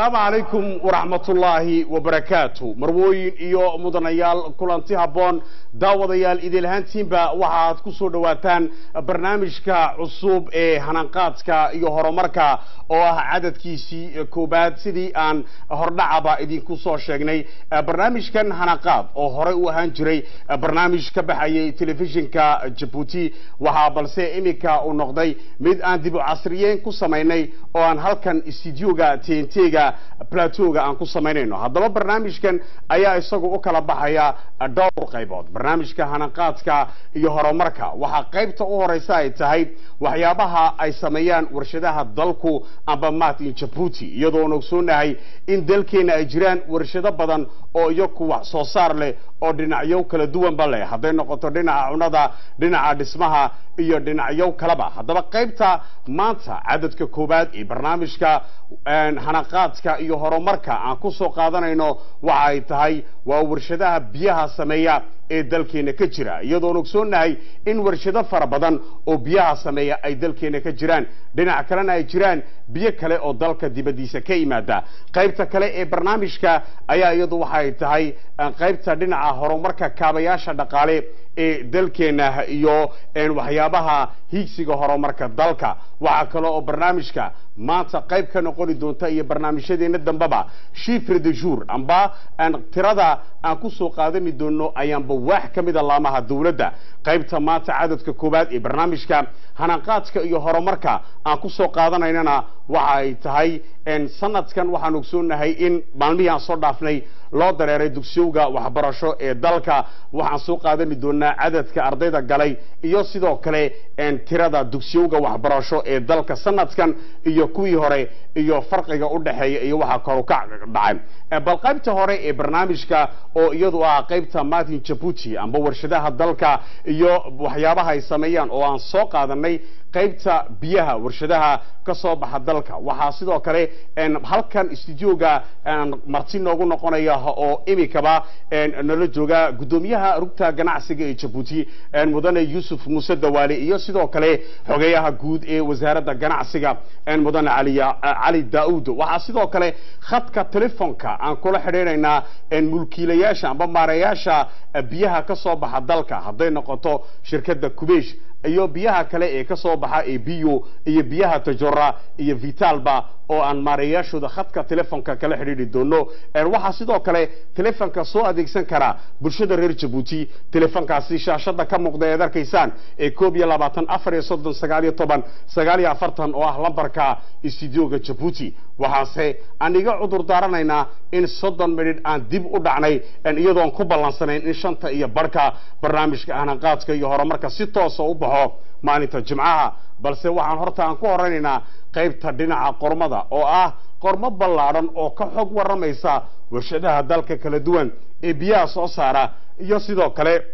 asalaamu calaykum waraxmatullaahi wabarakaatu marwooyin iyo mudanayaal kulanti habboon daawadayaal idilhaantiinba waxaad ku soo dhowaataan barnaamijka cusub ee hananqaadka iyo horumarka oo ah cadadkiisii koobaad sidii aan hordhacaba idinku soo sheegnay barnaamijkan hananqaad oo horey u ahaan jiray barnaamij ka baxayay telefishinka jabuuti waxaa balse iminka uu noqday mid aan dib u casriyeyn ku samaynay oo aan halkan studioga tntga platowga aan ku samaynayno haddaba barnaamijkan ayaa isagu u kala baxaya dhowr qaybood barnaamijka hananqaadka iyo horumarka waxaa qaybta u horeysa ay tahay waxyaabaha ay sameeyaan warshadaha dalku amba martin jabuuti iyadoon ogsoonahay in dalkeena ay jiraan warshado badan oo iyaku wax soo saar leh oo dhinacyo kala duwanba leh hadday noqoto dhinaca cunada dhinaca dhismaha iyo dhinacyo kaleba haddaba qaybta maanta cadadka koowaad ee barnaamijka hanaqaadka iyo horumarka aan ku soo qaadanayno waxa ay tahay waa warshadaha biyaha sameeya ee dalkeena ka jira iyadoon ogsoonahay in warshado fara badan oo biyaha sameeya ay dalkeena ka jiraan dhinac kalena ay jiraan biyo kale oo dalka dibaddiisa ka yimaada qaybta kale ee barnaamijka ayaa iyadu waxay tahay qaybta dhinaca horumarka kaabayaasha dhaqaale ee dalkeena iyo waxyaabaha hiigsiga horumarka dalka waxaa kale oo barnaamijka maanta qayb ka noqoni doonta iyo barnaamijyadeena dambeba shifre de jour amba tirada aan ku soo qaadani doono ayaanba waax ka mida laamaha dowladda qaybta maanta cadadka koowaad ee barnaamijka hananqaadka iyo horumarka aan ku soo qaadanaynana waxa ay tahay sanadkan waxaan ogsoonahay in maalmihii aan soo dhaafnay loo dareeray dugsiyowga waxbarasho ee dalka waxaan soo qaadani doonaa cadadka ardayda galay iyo sidoo kale tirada dugsiyowga waxbarasho ee dalka sanadkan iyo kuwii hore iyo farqiga u dhexeeya iyo waxaa koru ka dhacay bal qaybta hore ee barnaamijka oo iyadu ah qaybta martin jabuuti amba warshadaha dalka iyo waxyaabaha ay sameeyaan oo aan soo qaadanay qaybta biyaha warshadaha ka soo baxa dalka waxaa sidoo kale halkan studioga marti noogu noqonaya oo imikaba nala jooga guddoomiyaha rugta ganacsiga ee jabuuti mudane yuusuf muuse dawaale iyo sidoo kale xogeyaha guud ee wasaaradda ganacsiga mudane cali daauud waxaa sidoo kale khadka telefonka aan kula xidhiidhaynaa mulkiilayaasha amba maareyaasha biyaha ka soo baxa dalka hadday noqoto shirkadda kubesh iyo biyaha kale ee ka soo baxa ee biyo iyo biyaha tajora iyo vitalba oo aan maareeyaashooda khadka telefonka kala xidhiidhi doono waxaa sidoo kale telefonka soo adeegsan karaa bulshada reer jabuuti telefonkaasi shaashada ka muuqda eed arkaysaan ee koob iyo labaatan afar iyo soddon sagaal iyo toban sagaal iyo afartan oo ah lambarka studioga jabuuti waxaase aan iga cudur daaranaynaa in soddon midhidh aan dib u dhacnay iyadoon ku ballansanayn in shanta iyo barhka barnaamijka hananqaadka iyo horumarka si toosa u baxo maalinta jimcaha balse waxaan horta aan ku horaynaynaa qaybta dhinaca qormada oo ah qormo ballaadhan oo ka xog warramaysa warshadaha dalka kala duwan ee biyaha soo saara iyo sidoo kale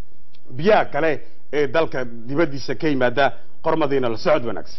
biyaha kale ee dalka dibaddiisa ka yimaada qormadiina la socod wanaagsan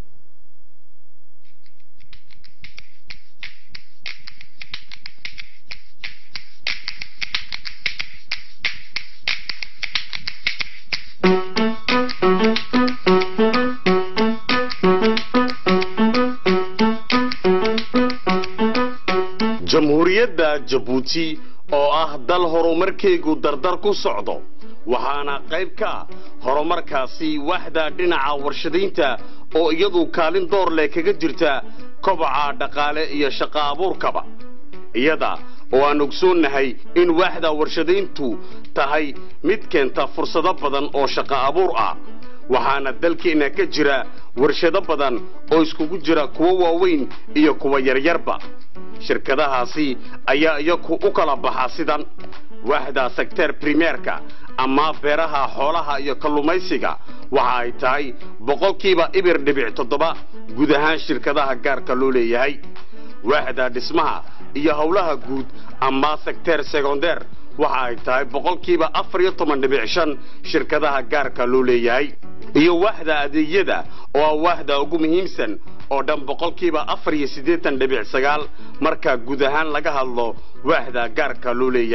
jamhuuriyadda jabuuti oo ah dal horumarkeegu dardar ku socdo waxaana qayb ka ah horumarkaasi waxda dhinaca warshadaynta oo iyadu kaalin door leh kaga jirta kobaca dhaqaale iyo shaqo abuurkaba iyada oo aan ogsoonnahay in waaxda warshadayntu tahay mid keenta fursado badan oo shaqo abuur ah waxaana dalkeenna ka jira warshado badan oo iskugu jira kuwo waaweyn iyo kuwa yaryarba shirkadahaasi ayaa iyaku u kala baxa sidan waaxda sekteer primeerka ama beeraha xoolaha iyo kallumaysiga waxa ay tahay boqolkiiba ibir dhibic toddoba guud ahaan shirkadaha gaarka loo leeyahay waaxda dhismaha iyo howlaha guud ama sekteer secondeer waxa ay tahay boqolkiiba afar iyo toban dhibic shan shirkadaha gaarka loo leeyahay iyo waaxda adeegyada oo ah waaxda ugu muhiimsan oo dhan boqolkiiba afar iyo siddeetan dhibic sagaal marka guud ahaan laga hadlo waaxda gaarka loo leeyahay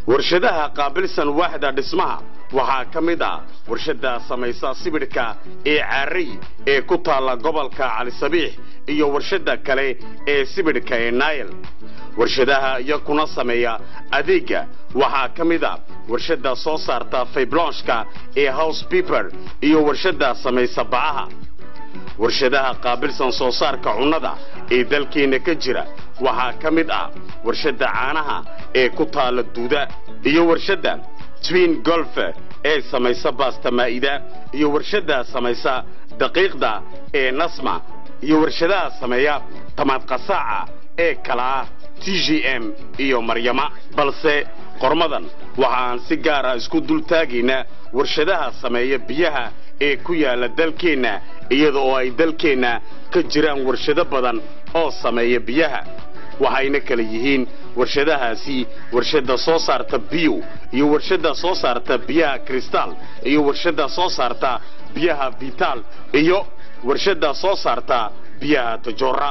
warshadaha qaabilsan waaxda dhismaha waxaa ka mid ah warshadda samaysa sibidhka ee caarey ee ku taalla gobolka calisabiix iyo warshadda kale ee sibidhka ee naayl warshadaha iyakuna sameeya adeegga waxaa ka mid a warshadda soo saarta fayblonshka ee house biber iyo warshadda samaysa bacaha warshadaha qaabilsan soo saarka cunnada ee dalkeenna ka jira waxaa ka mid ah warshadda caanaha ee ku taalla duuda iyo warshadda twin golfe ee samaysa baasta maa'ida iyo warshadda samaysa daqiiqda ee nasma iyo warshadaha sameeya tamaad qasaaca ee kalaa t g m iyo maryama balse qormadan waxaan si gaara isku dultaagaynaa warshadaha sameeya biyaha ee ku yaalla dalkeenna iyada oo ay dalkeenna ka jiraan warshado badan oo sameeya biyaha waxayna kala yihiin warshadahaasi warshadda soo saarta biyo iyo warshadda soo saarta biyaha kristal iyo warshadda soo saarta biyaha vital iyo warshadda soo saarta biyaha tajora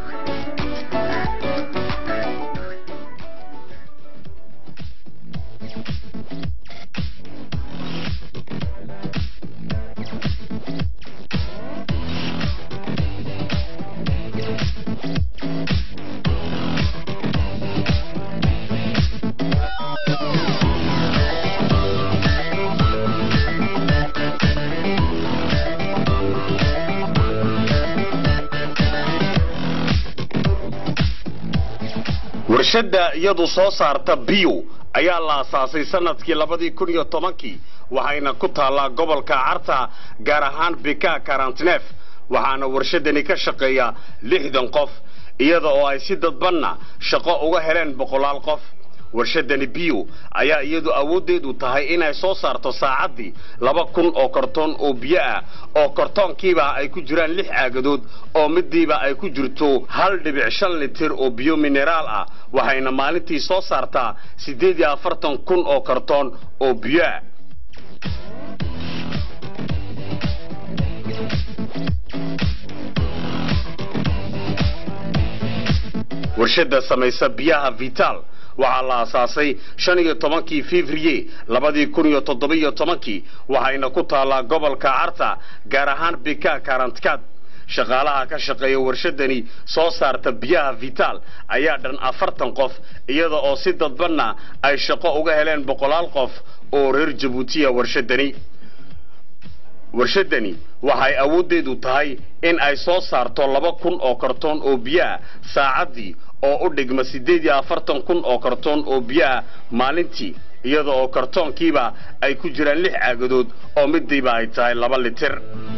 warshadda iyadu soo saarta biyo ayaa la asaasay sanadkii labadii kun iyo tobankii waxayna ku taallaa gobolka carta gaar ahaan bika karantinef waxaana warshadani ka shaqeeya lixdan qof iyada oo ay si dadbanna shaqo uga heleen boqolaal qof warshadani biyo ayaa iyadu awooddeedu tahay inay soo saarto saacaddii laba kun oo kartoon oo biyo ah oo kartoonkiiba ay ku jiraan lix caagadood oo midiiba ay ku jirto hal dhibic shan litir oo biyo mineraal ah waxayna maalintii soo saartaa siddeed iyo afartan kun oo kartoon oo biyo ah warshadda samaysa biyaha vital waxaa la asaasay shan iyo tobankii fevrier labadii kun iyo toddobiyo tobankii waxayna ku taallaa gobolka carta gaar ahaan bika karantkaad shaqaalaha ka shaqeeya warshadani soo saarta biyaha vital ayaa dhan afartan qof iyada oo si dadbanna ay shaqo uga heleen boqolaal qof oo reer jabuutiya warshadani warshadani waxay awooddeedu tahay in ay soo saarto laba kun oo kartoon oo biyaha saacaddii oo u dhigma siddeed iyo afartan kun oo kartoon oo biyaha maalintii iyada oo kartoonkiiba ay ku jiraan lix caagadood oo midiiba ay tahay laba litir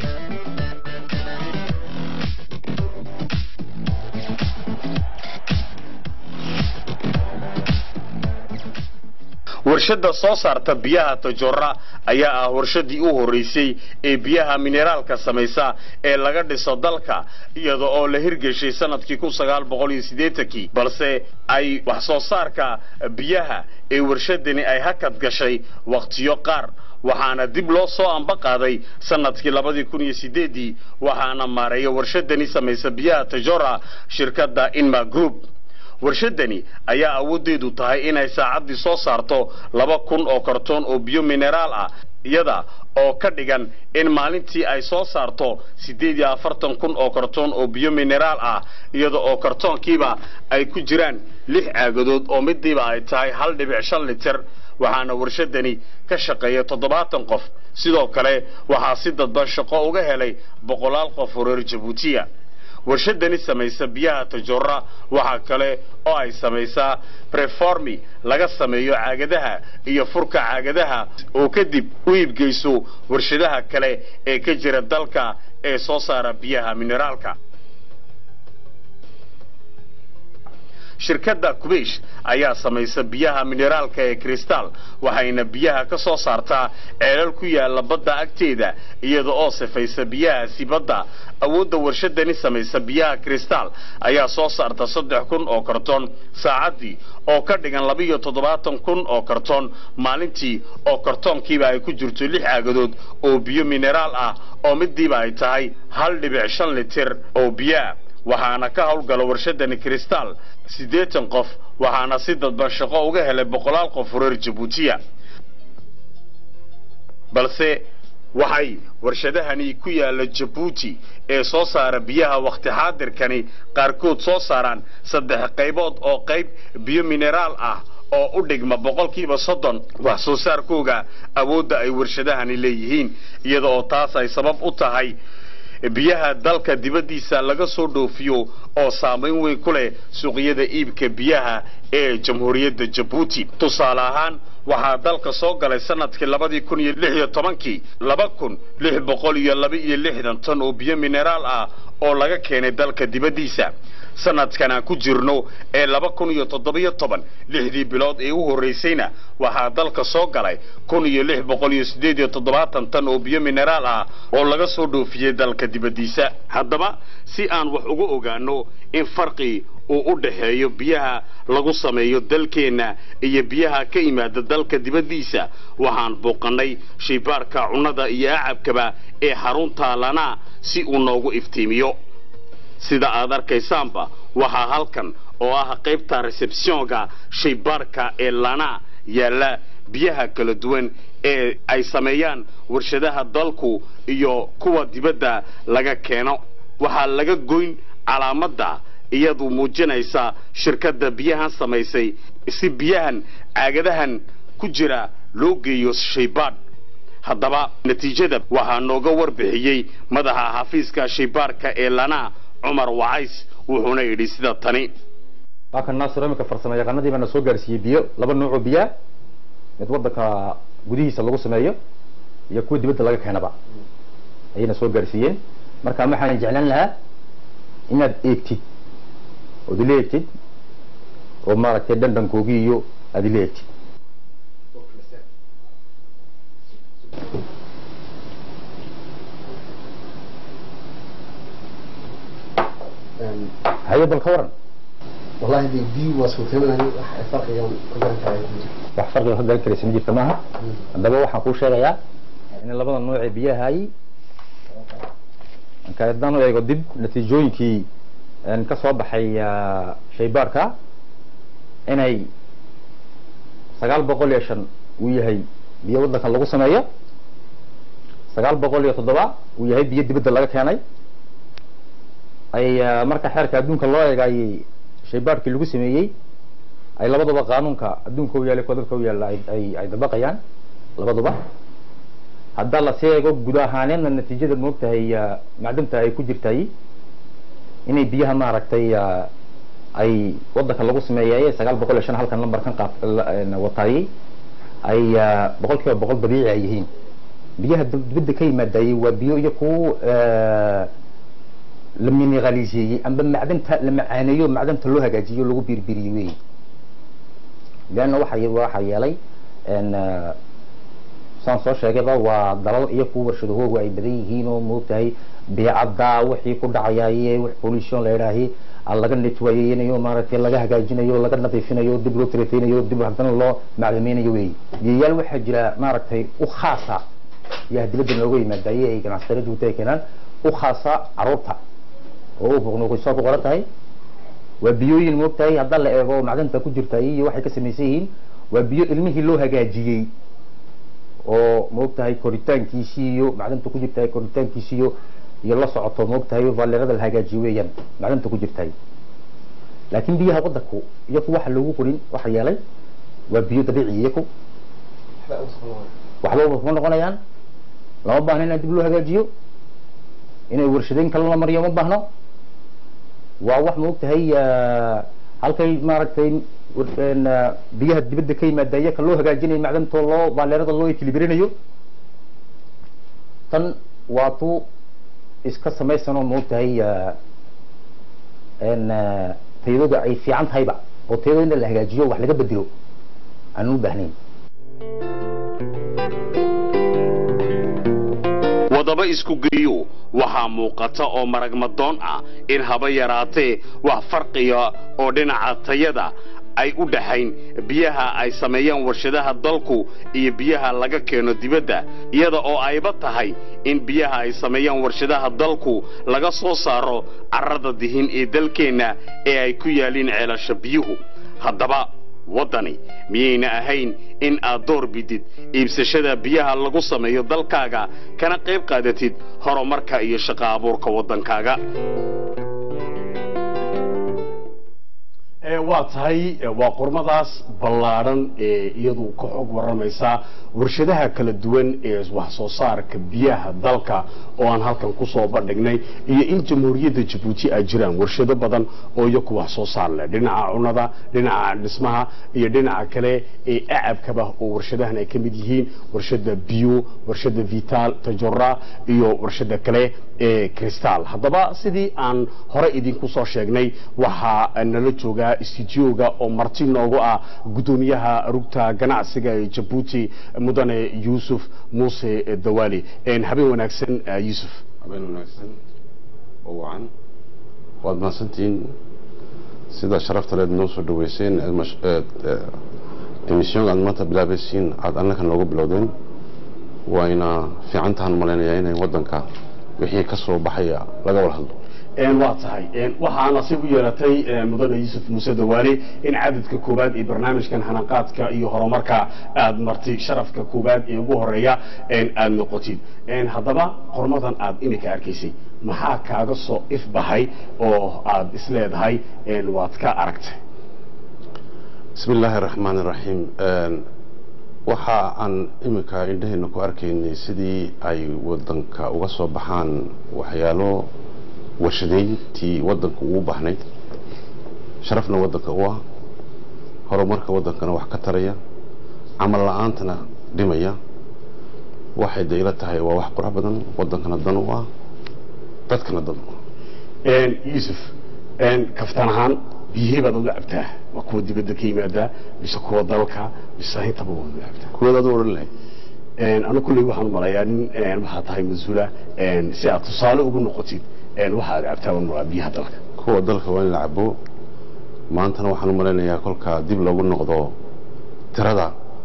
warshadda soo saarta biyaha tajora ayaa ah warshadii u horraysay ee biyaha mineraalka samaysa ee laga dhiso dalka iyada oo la hirgeshay sanadkii kun sagaal boqol iyo siddeetankii balse ay wax soo saarka biyaha ee warshadani ay hakad gashay wakhtiyo qaar waxaana dib loo soo amba qaaday sanadkii labadii kun iyo sideedii waxaana maareeya warshadani samaysa biyaha tajora shirkadda inma group warshadani ayaa awooddeedu tahay inay saacaddii soo saarto laba kun oo kartoon oo biyo mineraal ah iyada oo ka dhigan in maalintii ay soo saarto siddeed iyo afartan kun oo kartoon oo biyo mineraal ah iyada oo kartoonkiiba ay ku jiraan lix caagadood oo midiiba ay tahay hal dhibic shan litir waxaana warshadani ka shaqeeya toddobaatan qof sidoo kale waxaa si dadban shaqo uga helay boqolaal qof oo reer jabuutiya warshadani samaysa biyaha tajora waxaa kale oo ay samaysaa preformi laga sameeyo caagadaha iyo furka caagadaha oo kadib u iibgeyso warshadaha kale ee ka jira dalka ee soo saara biyaha mineraalka shirkadda kubaysh ayaa samaysa biyaha mineraalka ee kristal waxayna biyaha ka soo saartaa ceelal ku yaala badda agteeda iyada oo sifaysa biyahaasi badda awoodda warshadani samaysa biyaha kristal ayaa soo saarta saddex kun oo kartoon saacaddii oo ka dhigan labiiyo toddobaatan kun oo kartoon maalintii oo kartoonkiiba ay ku jirto lix caagadood oo biyo mineraal ah oo midiiba ay tahay hal dhibic shan litir oo biyoah waxaana ka howlgala warshadani kristal siddeetan qof waxaana si dadban shaqo uga helay boqolaal qof reer jabuutiya balse waxay warshadahani ku yaala jabuuti ee soo saara biyaha wakhti xaadirkani qaarkood soo saaraan saddex qaybood oo qayb biyo mineraal ah oo u dhigma boqolkiiba soddon wax soo saarkooga awoodda ay warshadahani leeyihiin iyada oo taas ay sabab u tahay biyaha dalka dibaddiisa laga soo dhoofiyo oo saamayn weyn ku leh suuqyada iibka biyaha ee jamhuuriyadda jabuuti tusaale ahaan waxaa dalka soo galay sanadkii labadii kun iyo lix iyo tobankii laba kun lix boqol iyo laba iyo lixdan tan oo biyo mineraal ah oo laga keenay dalka dibaddiisa sanadkan aan ku jirno ee laba kun iyo toddobiyo toban lixdii bilood ee u horraysayna waxaa dalka soo galay kun iyo lix boqol iyo siddeed iyo toddobaatan tan oo biyo mineraal ah oo laga soo dhoofiyey dalka dibaddiisa haddaba si aan wax uga ogaano in farqi uu u dhaxeeyo biyaha lagu sameeyo dalkeenna iyo biyaha ka yimaada dalka dibaddiisa waxaan booqannay shaybaarka cunnada iyo acabkaba ee xarunta lana si uu noogu iftiimiyo sida aad arkaysaanba waxaa halkan oo ah qaybta resebsiyonka shaybaarka ee lana yaalla biyaha kala duwan ee ay sameeyaan warshadaha dalku iyo kuwa dibadda laga keeno waxaa laga goyn calaamadda iyadu muujinaysa shirkadda biyahan samaysay si biyahan caagadahan ku jira loo geeyo shaybaadh haddaba natiijada waxaa nooga warbixiyey madaxa xafiiska shaybaarka ee lana cumar wacays wuxuuna yidhi sida tani waa kan naasir iminka farsamo yaqaanadii baana soo gaarsiiyey biyo laba nuuc oo biyaa mid waddanka gudihiisa lagu sameeyo iyo kuwa dibadda laga keenaba ayayna soo gaarsiiyeen marka waxaan jeclaan lahaa inaad eegtid ood ila eegtid oo maaragtay dhandhankoogii iyo aad ila eegtid haye bal ka waran والله دي دي واسوتنا فرق يوم كلام كاي wax farqiga ka garan karaysa ma jirta maaha haddaba waxaan kuu sheegayaa in labada nooc ee biyahay marka haddaan u eego dib natiijooyinkii ka soo baxay shaybaarka inay sagaal boqol iyo shan uu yahay biyo waddankan lagu sameeyo sagaal boqol iyo toddoba uu yahay biyo dibadda laga keenay ay marka xeerka adduunka loo eegayay shaybaarkii lagu sameeyey ay labaduba qaanuunka adduunka u yaallay kodadka u yaalla ay ay dabaqayaan labaduba haddaa lasii eego guud ahaaneedna natiijada moogtahay macdanta ay ku jirtay inay biyaha maaragtay ay waddanka lagu sameeyay sagaal boqol iyo shan halkan lambarkan qaab wataayey ay boqol kiiba boqol dabiici ay yihiin biyaha dibadda ka yimaadayey waa biyo iyo ku la mineraliseeyey amba macdanta la macaaneeyo macdanta loo hagaajiyo lagu birbiriyey wey leanna waxa waxa yeelay saan soo sheegayba waa dalal iyo kuwa warshadahoogu ay badan yihiin oo moogtahay beecadda wixii ku dhacayaaye wax pollution la idhaahi laga netwayeynayo maaragtay laga hagaajinayo laga nadiifinayo dib loo tirateynayo dib haddana loo macdameynayo wey biyayaal waxaa jira maaragtay u khaasa yaa dibadda nooga yimaadaye ay ganacsatada jubuuti ay keenaan u khaasa caruurta oo u buqnuuqisoo ku qoran tahay waa biyooyin moogtahay haddaa la eego macdanta ku jirta iyo waxay ka samaysan yihiin waa biyo ilmihii loo hagaajiyey oo moogtahay koritaankiisii iyo macdanta ku jirtahay koritaankiisii iyo iyo la socoto moogtahay valerada la hagaajiyo weeyaan macdanta ku jirtahay laakiin biyaha waddanku iyaku waxa loogu qorin waxa yeelay waa biyo dabiici iyaku waxba kuma noqonayaan lama baahno inaan dib loo hagaajiyo inay warshadeyn kale la mariyo ma baahno waa wax maogtahay halkay maaragtay biyaha dibadda ka yimaada iyaka loo hagaajinayo macdantoo loo baaleerada loo ekilibirinayo tan waa tu iska samaysanoo maogtahay tayadooda ay fiican tahayba oo tayadooda in la hagaajiyo wax laga bedelo aan u baahnayn wadaba isku geeyo waxaa muuqata oo maragmadoon ah in haba yaraatee wax farqiga oo dhinaca tayada ay u dhaxayn biyaha ay sameeyaan warshadaha dalku iyo biyaha laga keeno dibadda iyada oo ayba tahay in biyaha ay sameeyaan warshadaha dalku laga soo saaro carrada dihin ee dalkeenna ee ay ku yaaliin ceelasha biyuhu haddaba waddani miyayna ahayn in aad door bidid iibsashada biyaha lagu sameeyo dalkaaga kana qayb qaadatid horumarka iyo shaqo abuurka waddankaaga ee waa tahay ee waa qormadaas ballaadhan ee iyadu ka xog waramaysa warshadaha kala duwan ee wax soo saarka biyaha dalka oo aan halkan kusoo bandhignay iyo in jamhuuriyadda jabuuti ay jiraan warshado badan oo iyaku wax soo saar leh dhinaca cunada dhinaca dhismaha iyo dhinaca kale ee acabkaba oo warshadahan ay ka mid yihiin warshada biyo warshada vital tajora iyo warshada kale ee cristal haddaba sidii aan hore idinku soo sheegnay waxaa nala joogaa istudioga oo marti noogu ah guddoomiyaha rugta ganacsiga ee jabuuti mudane yuusuf muuse dawaali habeen wanaagsan yuusuf habeen wanaagsan oo wacan waad mahadsantihiin sida sharafta leed noo soo dhaweyseen emissionga aad maanta bilaabaysiin aada annaka noogu bilowdeen wayna fiican tahan malaynayaa inay waddanka wixii ka soo baxaya laga wada hadlo waa tahay waxaa nasiib u yeelatay mudane yuusuf muuse dawaale in cadadka koowaad ee barnaamijkan hanaqaadka iyo horumarka aad martay sharafka koowaad ee ugu horeeya aad noqotid haddaba qormadan aad iminka arkaysay maxaa kaaga soo ifbahay oo aad isleedahay waad ka aragtay bismi illaahi araxmaan iraxiim waxa aan iminka indhaheenna ku arkaynay sidii ay waddanka uga soo baxaan waxyaalo warshadeyntii waddanka ugu baxnayd sharafna waddanka u ah horumarka waddankana wax ka taraya camal la-aantana dhimaya waxay da ila tahay waa wax qurux badan waddankana dan u ah dadkana dan u ah yuusuf kaftan ahaan biyihii baad uga cabtaa waa kuwa dibadda ka yimaadaa mise kuwa dalka mise intaba waad uga cabtaa kuweed aad u odhan lahayd anu kulley waxaan umalayaa nin waxaa tahay mas-uula si aad tusaale ugu noqotid waxa aad cabtaa waan malaa biyaha dalka kuwa dalka waa in la cabo maantana waxaan u malaynayaa kolka dib loogu noqdo tirada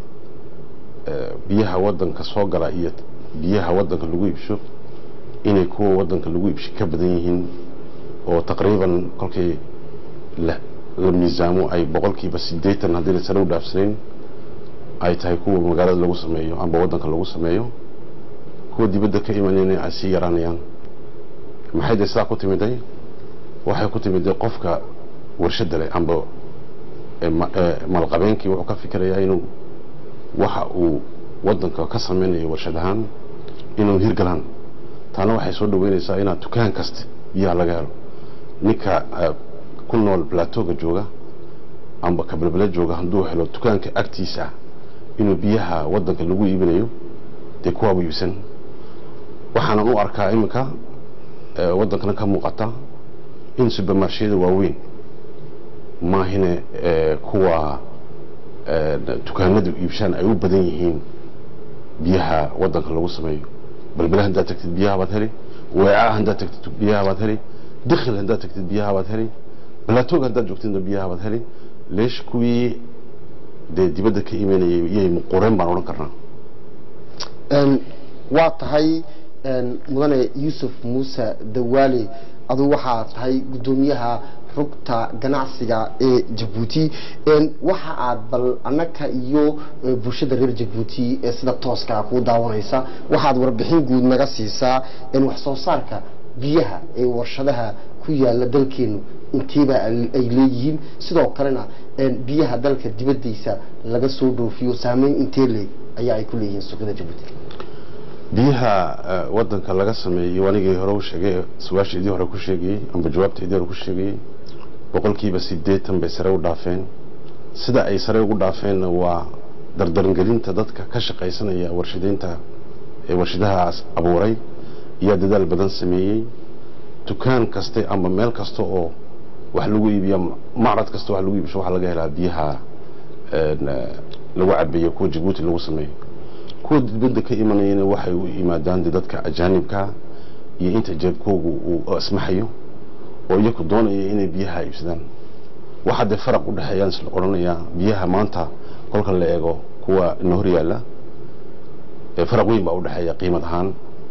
biyaha waddanka soo gala iyo biyaha waddanka lagu iibsho inay kuwa waddanka lagu iibsho ka badan yihiin oo taqriiban kolkii la miisaamo ay boqolkiiba siddeetan haddii la sare u dhaafsanayn ay tahay kuwa magaalada lagu sameeyo amba waddanka lagu sameeyo kuwa dibadda ka imanayna ay sii yaraanayaan maxay dee sidaa ku timiday waxay ku timiday qofka warshadda leh amba malqabeenkii wuxuu ka fikirayaa inuu waxa uu waddanka ka sameynayo warshad ahaan inuu hirgalaan taana waxay soo dhaweynaysaa inaad dukaan kasta biyaha laga helo ninka ku nool plateauga jooga amba kabalbele jooga hadduu helo dukaanka agtiisa ah inuu biyaha waddanka lagu iibinayo dee kuwaaba iibsan waxaanan u arkaa iminka waddankana ka muuqata in subermarshiyada waaweyn maahine kuwa dukaanadu iibshaan ay u badan yihiin biyaha waddanka lagu sameeyo balbele haddaad tagtid biyaha baad heli weeca haddaad tagtid biyaha baad heli dikhil haddaad tagtid biyaha baad heli balatoog haddaad joogtidna biyaha baad heli leesh kuwii dee dibadda ka imanayay iyay muqureen baan odhan karnaa waa tahay mudane yuusuf muuse dawaale adu waxaa tahay guddoomiyaha rugta ganacsiga ee jabuuti waxa aad bal annaka iyo bulshada reer jabuuti ee sida tooska kuu daawanaysa waxaad warbixin guud naga siisaa wax soo saarka biyaha ee warshadaha ku yaala dalkeenu intiiba ay leeyihiin sidoo kalena biyaha dalka dibaddiisa laga soo dhoofiyo saameyn intee leeg ayaa ay ku leeyihiin suuqyada jabuuti biyaha waddanka laga sameeyey anigii hore u sheegay su-aasha idii hore ku sheegayey amba jawaabta idii hore ku sheegayey boqolkiiba siddeetan bay sare u dhaafeen sida ay sare ugu dhaafeenna waa dardarangelinta dadka ka shaqaysanaya warshadeynta ee warshadahaas abuuray ayaa dadaal badan sameeyey dukaan kaste amba meel kasta oo wax lagu iibiya macrad kasta wax lagu iibisho waxaa laga helaa biyaha lagu cabeeyo kuwa jabuuti lagu sameeyo kuwa dibadda ka imanayana waxay u yimaadaan de dadka ajaanibka iyo inta jeebkoogu uu asmaxayo oo iyaku doonaya inay biyaha iibsadaan waxaa dee faraq u dhexeeyaan isla odhanayaa biyaha maanta kolka la eego kuwa ina hor yaalla ee faraq weyn baa u dhexeeya qiimad ahaan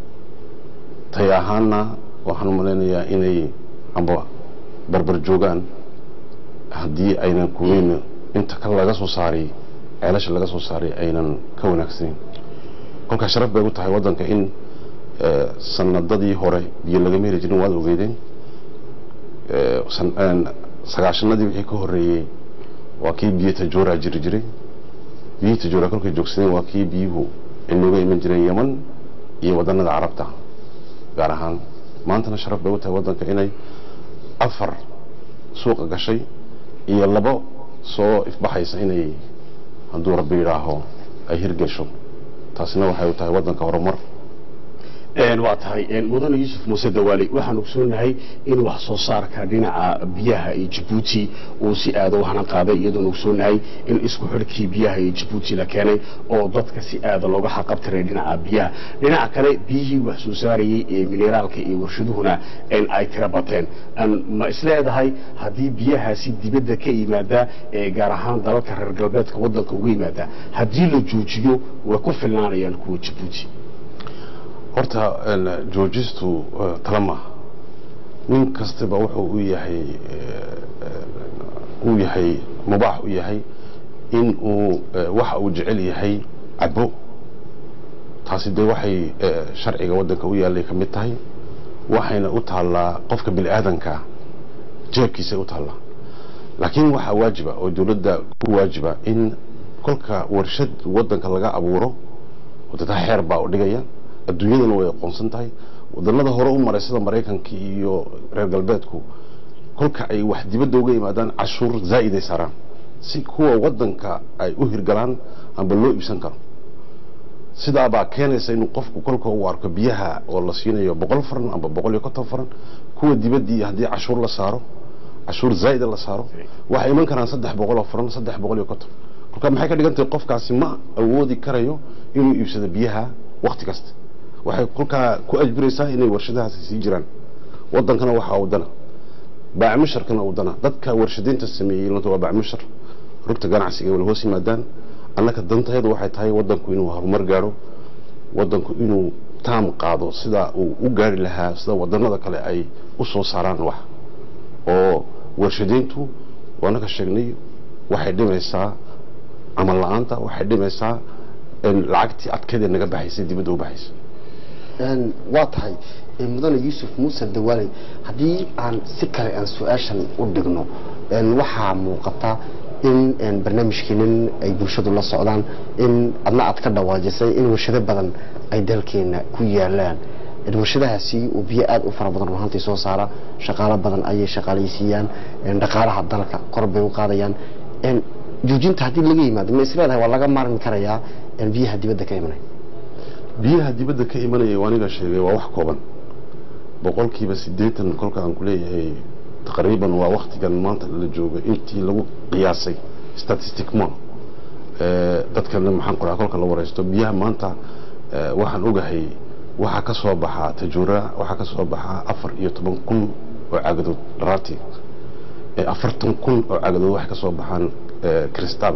tay ahaanna waxaan u malaynayaa inay amba barbar joogaan haddii aynan kuweyn inta kale laga soo saaray ceelasha laga soo saaray aynan ka wanaagsaneyn kolkaa sharaf bay u tahay waddanka in eh, sanadadii hore biyo lagama heli jirin waad ogeydeen Eh, san- een, sagaashanadii wixii ka horreeyey waa kii biyo tajoora jiri jiray biyihii tajoora kolkay joogsadeen waa kii biyuhu inooga iman jireen yeman iyo waddanada carabta gaar ahaan maantana sharaf bay u tahay waddanka inay afar suuqa gashay iyo labo soo ifbaxaysa inay hadduu rabbi yidhaaho ay hirgesho taasina waxay u tahay waddanka horumar Een, waa tahay een, mudane yuusuf muuse dawaali waxaan ogsoonahay in wax soo saarka dhinaca biyaha iyo jabuuti uu si aada u hana qaaday iyadoon ogsoonahay in isku xidhkii biyaha iyo jabuuti la keenay oo dadka si aada looga xaqabtiray dhinaca biyaha dhinaca kale biyihii wax soo saarayey ee mineraalka iyo warshaduhuna een, ay tira bateen Een, ma isleedahay haddii biyahaasi dibadda ka yimaada ee gaar ahaan dalalka reer galbeedka waddanka uga yimaada haddii la joojiyo way ku filnaanayaan kuwa jabuuti horta een, joojistu eh, tala maaha nin kastaba wuxuu u yahay eh, u yahay mubaax u yahay in uu eh, waxa uu jecel yahay cabo taasi dee waxay eh, sharciga waddanka u yaallay ka mid tahay waxayna u taallaa qofka bini aadanka jeebkiisay u taallaa laakiin waxaa waajiba oo dowladda ku waajiba in kolka warshad waddanka laga abuuro wadada xeer baa u dhigaya adduunyadana way aqoonsan tahay wadanada hore u maray sida maraykanka iyo reer galbeedku kolka ay wax dibadda uga yimaadaan cashuur zaa'iday saaraan si kuwa waddanka ay u hirgalaan amba loo iibsan karo sidaabaa keenaysa inuu qofku kolka uu arko biyaha oo la siinayo boqol faran amba boqol iyo konton faran kuwa dibaddii haddii cashuur la saaro cashuur zaa'ida la saaro waxay iman karaan saddex boqol oo faran saddex boqol iyo konton kolka maxay ka dhigan tahay qofkaasi ma awoodi karayo inuu iibsado biyaha wakti kasta waxay kolkaa ku ajbiraysaa inay warshadahaasi sii jiraan waddankana waxaa wadana baacmusharkana wadana dadka warshadaynta sameeyey lanta waa baacmushar rugta ganacsiga wala hoos yimaadaan annaka danteedu waxay tahay waddanku inuu horumar gaadho waddanku inuu taam qaado sida uu u gaari lahaa sida wadanada kale ay u soo saaraan wax oo warshadayntu waana ka sheegnay waxay dhimaysaa camal la-aanta waxay dhimaysaa lacagtii adkeedee naga baxaysay dibadda u baxaysay waa tahay mudane yuusuf muuse dawaaley haddii aan si kale aan su-aashan u dhigno waxaa muuqata in barnaamijkeenan ay bulshadu la socdaan in adna aad ka dhawaajisay in warshado badan ay dalkeena ku yaalaan warshadahaasi oo biyo aada u fara badan runaantii soo saara shaqaalo badan ayay shaqaalaysiiyaan dhaqaalaha dalka kor bay u qaadayaan joojinta haddii laga yimaado ma isleedahay waa laga maarmi karayaa biyaha dibadda ka imanaya biyaha dibadda ka imanaya waa aniga sheegay waa wax kooban boqolkiiba siddeetan kolka aan ku leeyahay taqriiban waa waktigan maanta la joogo intii lagu qiyaasay statisticma dadkana maxaan qoraa kolka la wareysto biyaha maanta waxaan ogahay waxaa ka soo baxaa tajuura waxaa ka soo baxaa afar iyo toban kun oo cagadood dharaartii afartan kun oo cagadood waxay ka soo baxaan cristal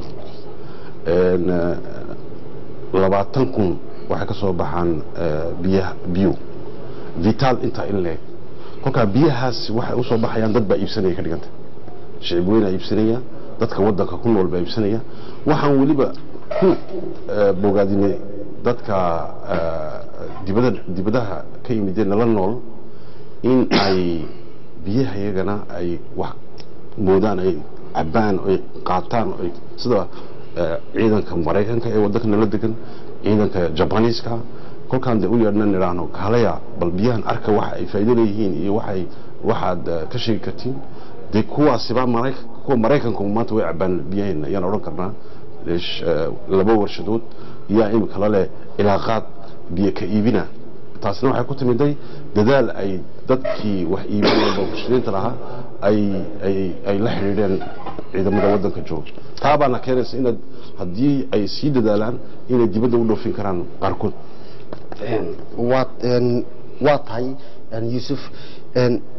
labaatan kun waxay ka soo baxaan biyaha biyo vital intaa in leeg kolkaa biyahaas waxay usoo baxayaan dad baa iibsanaya ka dhiganta shicib weynaa iibsanaya dadka waddanka ku nool baa iibsanaya waxaan weliba ku bogaadinay dadka dibada dibadaha ka yimidee nala nool in ay biyaha iyagana ay wax moodaan ay cabaan ay qaataan ay sida ciidanka maraykanka ee waddanka nala degan ciidanka jabaniiska kolkaan de u yeedhna nidhaahno kaalaya bal biyahan arka waxa ay faa'iido leeyihiin iyo waxay waxaad ka sheegi kartiin dee kuwaasiba maraykan kuwa maraykanku maanta way cabaan biyaheena ayaan odhan karnaa laba warshadood yaa imika la leh ilaaqaad biyo ka iibina taasina waxay ku timiday dadaal ay dadkii wax iibinaya warshadaynta lahaa ay ay ay la xidhiidheen ciidamada waddanka jooga taa baana keenaysa inaad haddii ay sii dadaalaan inay dibadda u dhoofin karaan qaarkood waa waa tahay yuusuf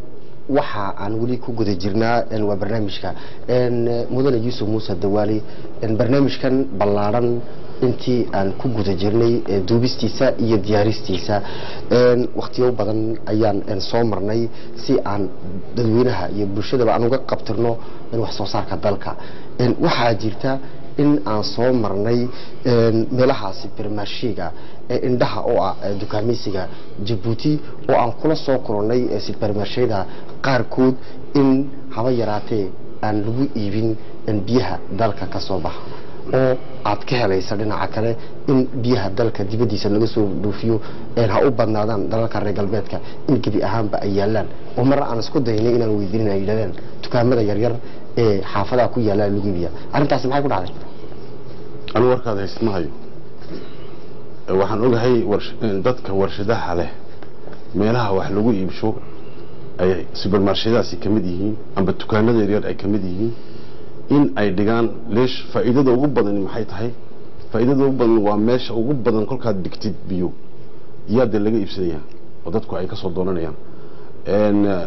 waxa aan weli ku guda jirnaa een, waa barnaamijka een, eh, mudane yuusuf muuse dawaali een, barnaamijkan ballaaran intii aan ku guda jirnay eh, duubistiisa iyo diyaaristiisa een, wakhtiyo badan ayaan een, soo marnay si aan dadweynaha iyo bulshadaba aan uga qabtirno een, wax soo saarka dalka een, waxaa jirta in aan soo marnay een, meelahaasi bermarshiga ee indhaha oo ah ee dukaameysiga jabuuti oo aan kula soo kulannay ee supermarshada qaarkood in haba yaraatee aan lagu iibin in biyaha dalka ka soo baxa oo aad ka helaysa dhinaca kale in biyaha dalka dibaddiisa laga soo dhoofiyo een ha u badnaadaan dalalka reer galbeedka in gebi ahaanba ay yaalaan oo marna aan isku daynay inaan weydiinin ay yidhahdeen dukaamada yaryar ee xaafadaha ku yaalla lagu iibiya arrintaasi maxay ku dhacday anu warkaad haysid ma hayo Ee, waxaan ogahay warsh- in dadka warshadaha leh meelaha wax lagu iibsho ay supermarshadaasi ka mid yihiin amba dukaanada yaryar ay ka mid yihiin in ay dhigaan leesh faa'iidada ugu badan maxay tahay faa'iidada ugu badan waa meesha ugu badan kolkaad dhigtid biyo yaa dee laga iibsanayaa oo dadku ay ka soo doonanayaan Een, eh,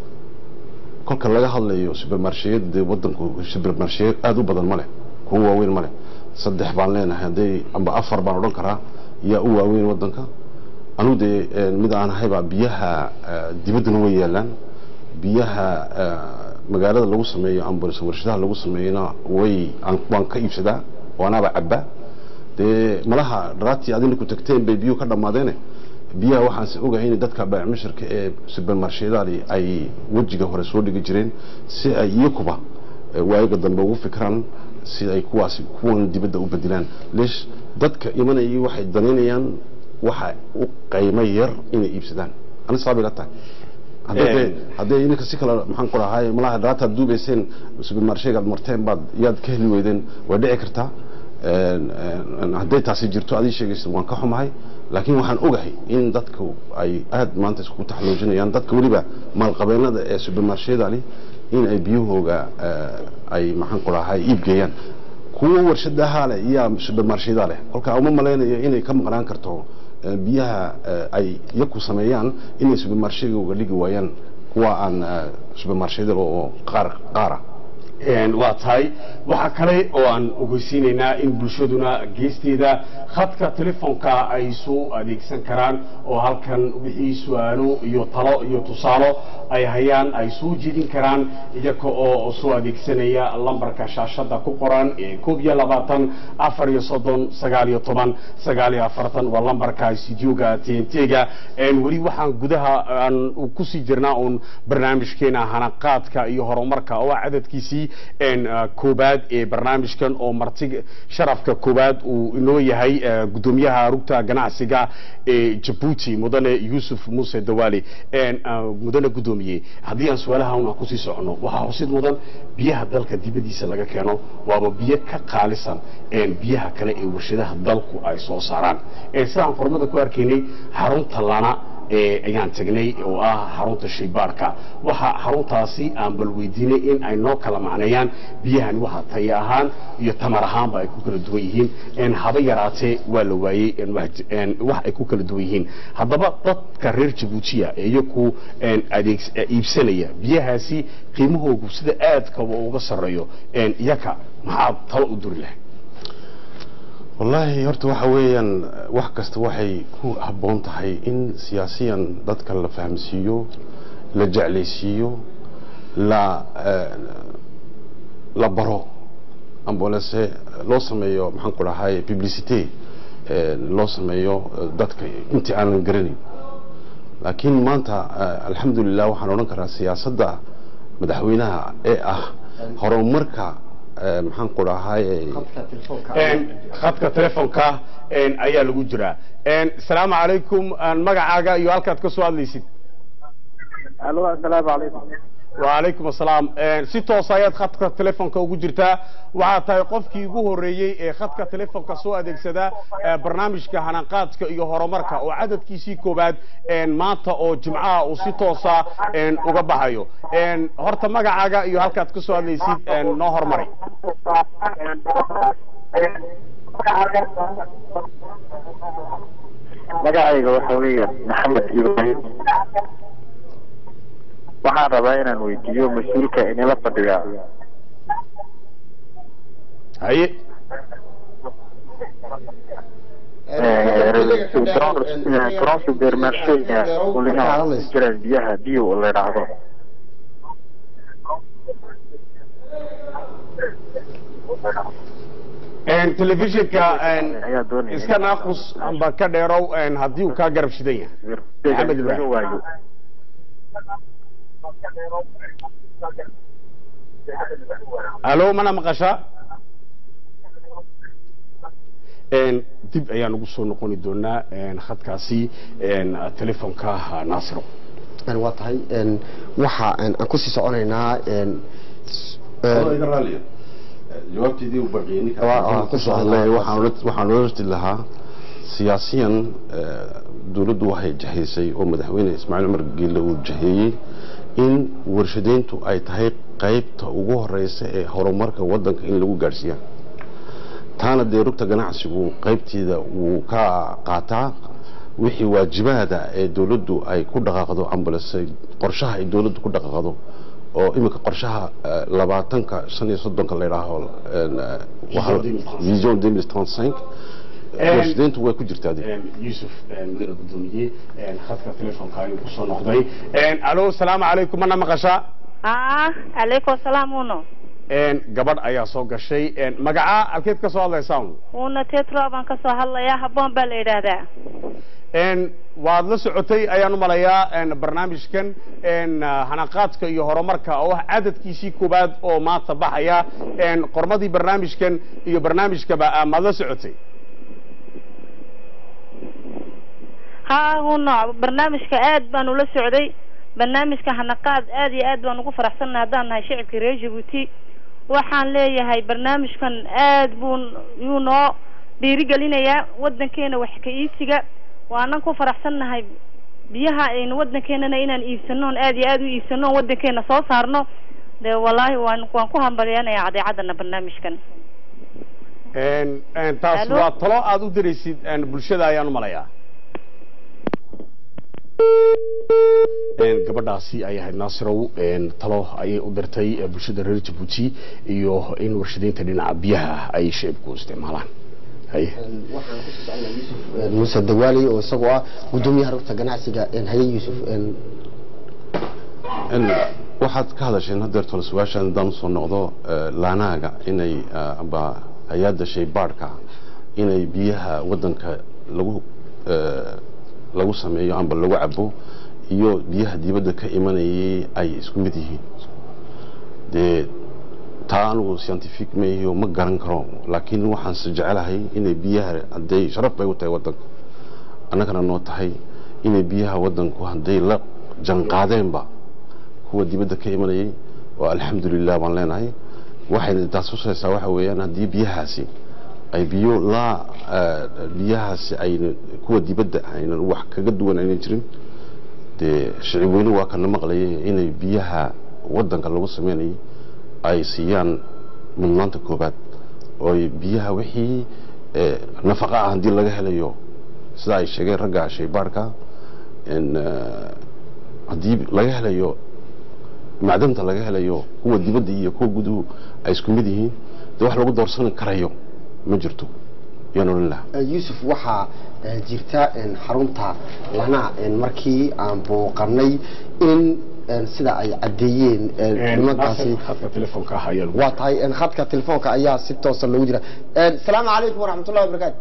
kolka laga hadlayo supermarsheyada dee wadanku supermarsheyo aada u badan ma leh kuwa waaweyn ma leh saddex baan leenahay hadday amba afar baan odhan karaa yaa u waaweyn wadanka anugu dee een, mid aan ahaybaa biyaha eh, dibaddana way yaalaan biyaha eh, magaalada lagu sameeyo amba warshadaha lagu sameeyona way aan- waan ka iibsadaa oo anaaba cabaa dee malaha dharaatii adina ku tagteen bay biyuhu ka dhammaadeene biyaha waxaanse ogahay in dadka baacmushirka ee supermarshedali ay wejiga hore soo dhigi jireen si ay iyakuba eh, waayaga dambe ugu fikraan si ay kuwaasi kuwan dibadda u bedilaan leesh dadka imanayay waxay danaynayaan waxa u qaymo yar inay iibsadaan ani saabay la tahay hadday dee- hadday ininka si kale maxaan ku dhahay malaha dharaataad duubayseen supermarshagaad marteen baad yaad ka heli weydeen way dhici kartaa Een, een, hadday taasi jirto adii sheegaysa waan ka xumahay laakiin waxaan ogahay in dadku ay aad maanta iskugu taxaluujinayaan dadka weliba maalqabeennada ee supermarshedali in ay biyahooga eh, ay maxaan ku dhahay iibgeeyaan kuwa warshadaha leh iyaa supermarsheda leh kolka uma malaynayo inay ka maqnaan karto eh, biyaha eh, ay iyaku sameeyaan inay supermarshegooga dhigi waayaan kuwa aan eh, supermarsheda oo qaar qaara Een, waa tahay waxaa kale oo aan ogeysiinaynaa in bulshaduna geesteeda khadka telefoonka ay soo adeegsan karaan oo halkan wixii su-aalo iyo talo iyo tusaalo ay hayaan ay soo jeedin karaan iyaga oo soo adeegsanaya lambarka shaashada ku qoran ee koob iyo labaatan afar iyo soddon sagaal iyo toban sagaal iyo afartan waa lambarka studioga tntga weli waxaan gudaha aan kusii jirnaa uun barnaamijkeena hanaqaadka iyo horumarka oo ah cadadkiisii een, ah, koobaad ee barnaamijkan oo marti sharafka koobaad uu inoo yahay ah, gudoomiyaha rugta ganacsiga ee jabuuti mudane yuusuf muuse dawaali een, ah, mudane gudoomiye haddii aan su-aalaha un aan kusii socono waxaa xusid mudan biyaha dalka dibadiisa laga keeno waaba biyo ka qaalisan een, biyaha kale ee warshadaha dalku ay soo saaraan Een, sidaan formada ku arkaynay xarunta lana ee ayaan tagnay oo ah xarunta shaybaarka waxa xaruntaasi aan bal weydiinay in ay noo kala macneeyaan biyahani waxa tayo ahaan iyo tamar ahaanba ay ku kala duwan yihiin een haba yaraatee waa la waayey een wax een wax ay ku kala duwan yihiin haddaba dadka reer jabuutiya ee iyaku een adeeg iibsanaya biyahaasi qiimahoogu sida aadkaba uga sarreeyo een iyaka maxaad talo u duri lahayd wallaahi horta waxa weeyaan wax kasta waxay ku habboon tahay in siyaasiyan dadka la fahamsiiyo la jeclaysiiyo la eh, la baro ambolese loo sameeyo maxaan ku dhahay publicity eh, loo sameeyo eh, dadka intii aanan garanayn laakiin maanta eh, alxamdulilah waxaan odhan karaa siyaasadda madaxweynaha ee ah horumarka eh, maxaan ku dhahay een khadka telefoonka een ayaa lagu jiraa een salaamu calaykum een magacaaga iyo halkaad ka soo hadlaysid alo assalaamu calaykum وعليكم السلام een si toos ayaad khadka telefoonka ugu jirtaa waxaa tahay qofkii ugu horeeyey ee khadka telefoonka soo adeegsada ee barnaamijka hanaqaadka iyo horumarka oo cadadkiisii koobaad een maanta oo jimcaha uu si toosa een uga baxayo een horta magacaaga iyo halkaad ka soo hadlaysid een noo hormari magacayga waxa weeye maxamed ibrahim waxaan rabaa inaan weydiiyo mas-uulka inila fadhiya haye garoon supermarshega ulina jiraan biyaha biyo la idhaahdo telefishinka ayaa doonaya iska naaqus amba ka dheerow haddii uu kaa garab shidan yahay Maxamed Ibrahim. laga waayo alo mana maqashaa Een, dib ayaan ugu soo noqoni doonaa een, khadkaasi een, telefoonka naasiro Een, waa tahay een, waxa een, aan kusii soconaynaa een, s- een, iga raaliya jawaabteedii uu baqiyay ninka Waa- waa, ku soo hadlay waxaan ola- waxaan ola rati lahaa siyaasiyan eh, dowladdu waxay jahaysay oo madaxweyne ismaaciil cumar geelle uu jaheeyey in warshadeyntu ay tahay qaybta ugu horeysa ee horumarka wadanka in lagu gaadhsiiya taana dee rugta ganacsigu qaybteeda wuu ka qaataa wixii waajibaada ee dowladdu ay ku dhaqaaqdo ambalase qorshaha ay dowladdu ku dhaqaaqdo oo iminka qorshaha eh, labaatanka shan iyo soddonka la yidhaaho een, eh, waxa- vision 2035 Een- warshadeyntu way ku jirtaa dee. yuusuf mudane gudoomiye khadka telefoonka ayuu kusoo noqday alo asalaamu calaykum mana maqashaa haa calaykum asalaam uno Een, gabadh ayaa soo gashay Een, magacaa halkeed ka soo hadlaysaan una tetro baan ka soo hadlayaa habboon baa la yidhaahdaa Een, waad la socotay ayaan u malayaa een, barnaamijkan een, ah, hanaqaadka iyo horumarka oo ah cadadkiisii koowaad oo maanta baxaya Een, qormadii barnaamijkan iyo barnaamijkaba ah, maad la socotay haa uno barnaamijka aad baan ula socday barnaamijka hanaqaad aad iyo aad baan ugu faraxsannahay haddaan nahay shicibka reer jabuuti waxaan leeyahay barnaamijkan aad buu yuu noo dhiirigelinayaa wadankeena wax ka iibsiga waanan ku faraxsannahay biyaha aynu wadankeenana inaan iibsano oon aad iyo aad u iibsano oon wadankeena soo saarno dee wallaahi waan waan ku hambalyaanayaa cadeecadana barnaamijkan Een, een, taas Alo? waa talo aad u diraysid een, bulshada ayaan u malayaa Een, gabadhaasi ay ahayd naasirow een, talo ayay u dirtay ee, bulshada reer jabuuti iyo in warshadeynta dhinaca biyaha ay shicibku isticmaalaan haye een, waxaan kusii soconaa yuusuf een, muuse dawaali oo isagoo ah gudoomiyaha rugta ganacsiga een, haye yuusuf een, In waxaad ka hadasheen hadeer tole su-aashaan haddaan usoo noqdo eh, laanaaga inay eh, amba hay-adda shaybaadhka inay biyaha wadanka lagu eh, lagu sameeyo amba lagu cabo iyo biyaha dibadda ka imanayay ay isku mid yihiin dee taa anigu scientific ma ihiyo ma garan karo laakiin waxaanse jecelahay inay biyaha hadday sharaf bay u tahay wadanka annagana noo tahay inay biyaha wadanku hadday la janqaadeenba kuwa dibadda ka imanayay oo alxamdulilah baan leenahay waxayna taas tusaysaa waxa weeyaan haddii biyahaasi ay biyo laa eh, biyahaasi ayna kuwa dibadda aynan wax kaga duwan aynan jirin dee shicib weyne waa kana maqlayay inay biyaha wadanka lagu sameynayay ay siiyaan mudnaanta koobaad oo ay biyaha wixii eh, nafaqa ah haddii laga helayo sida ay sheegeen ragga shaybaarka in eh, haddii laga helayo macdanta laga helayo kuwa dibadda iyo kuwa guduhu ay isku mid yihiin dee wax lagu doorsan karayo ma jirto yaan odhan lahaa Eh, yuusuf waxaa eh, jirta een, xarunta lana een, markii aan booqanay in een, sida ay caddeeyeen een, nimankaasi khadka telefoonka ah ayaa lagu waa tahay een, khadka telefoonka ayaa si toosa loogu jira Een, asalaamu calaykum waraxmatullahi wabarakaatu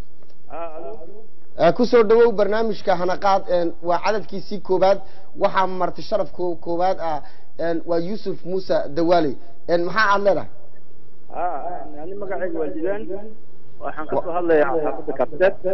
Eh, ku soo dhawow barnaamijka hanaqaad een, waa cadadkiisii koowaad waxaa marti sharaf ko- koowaad ah een, waa yuusuf muuse dawaali Een, maxaa aad leedahay ani magacayga waa jidaan waxaan ka soo hadlayaa xaafadda kabteed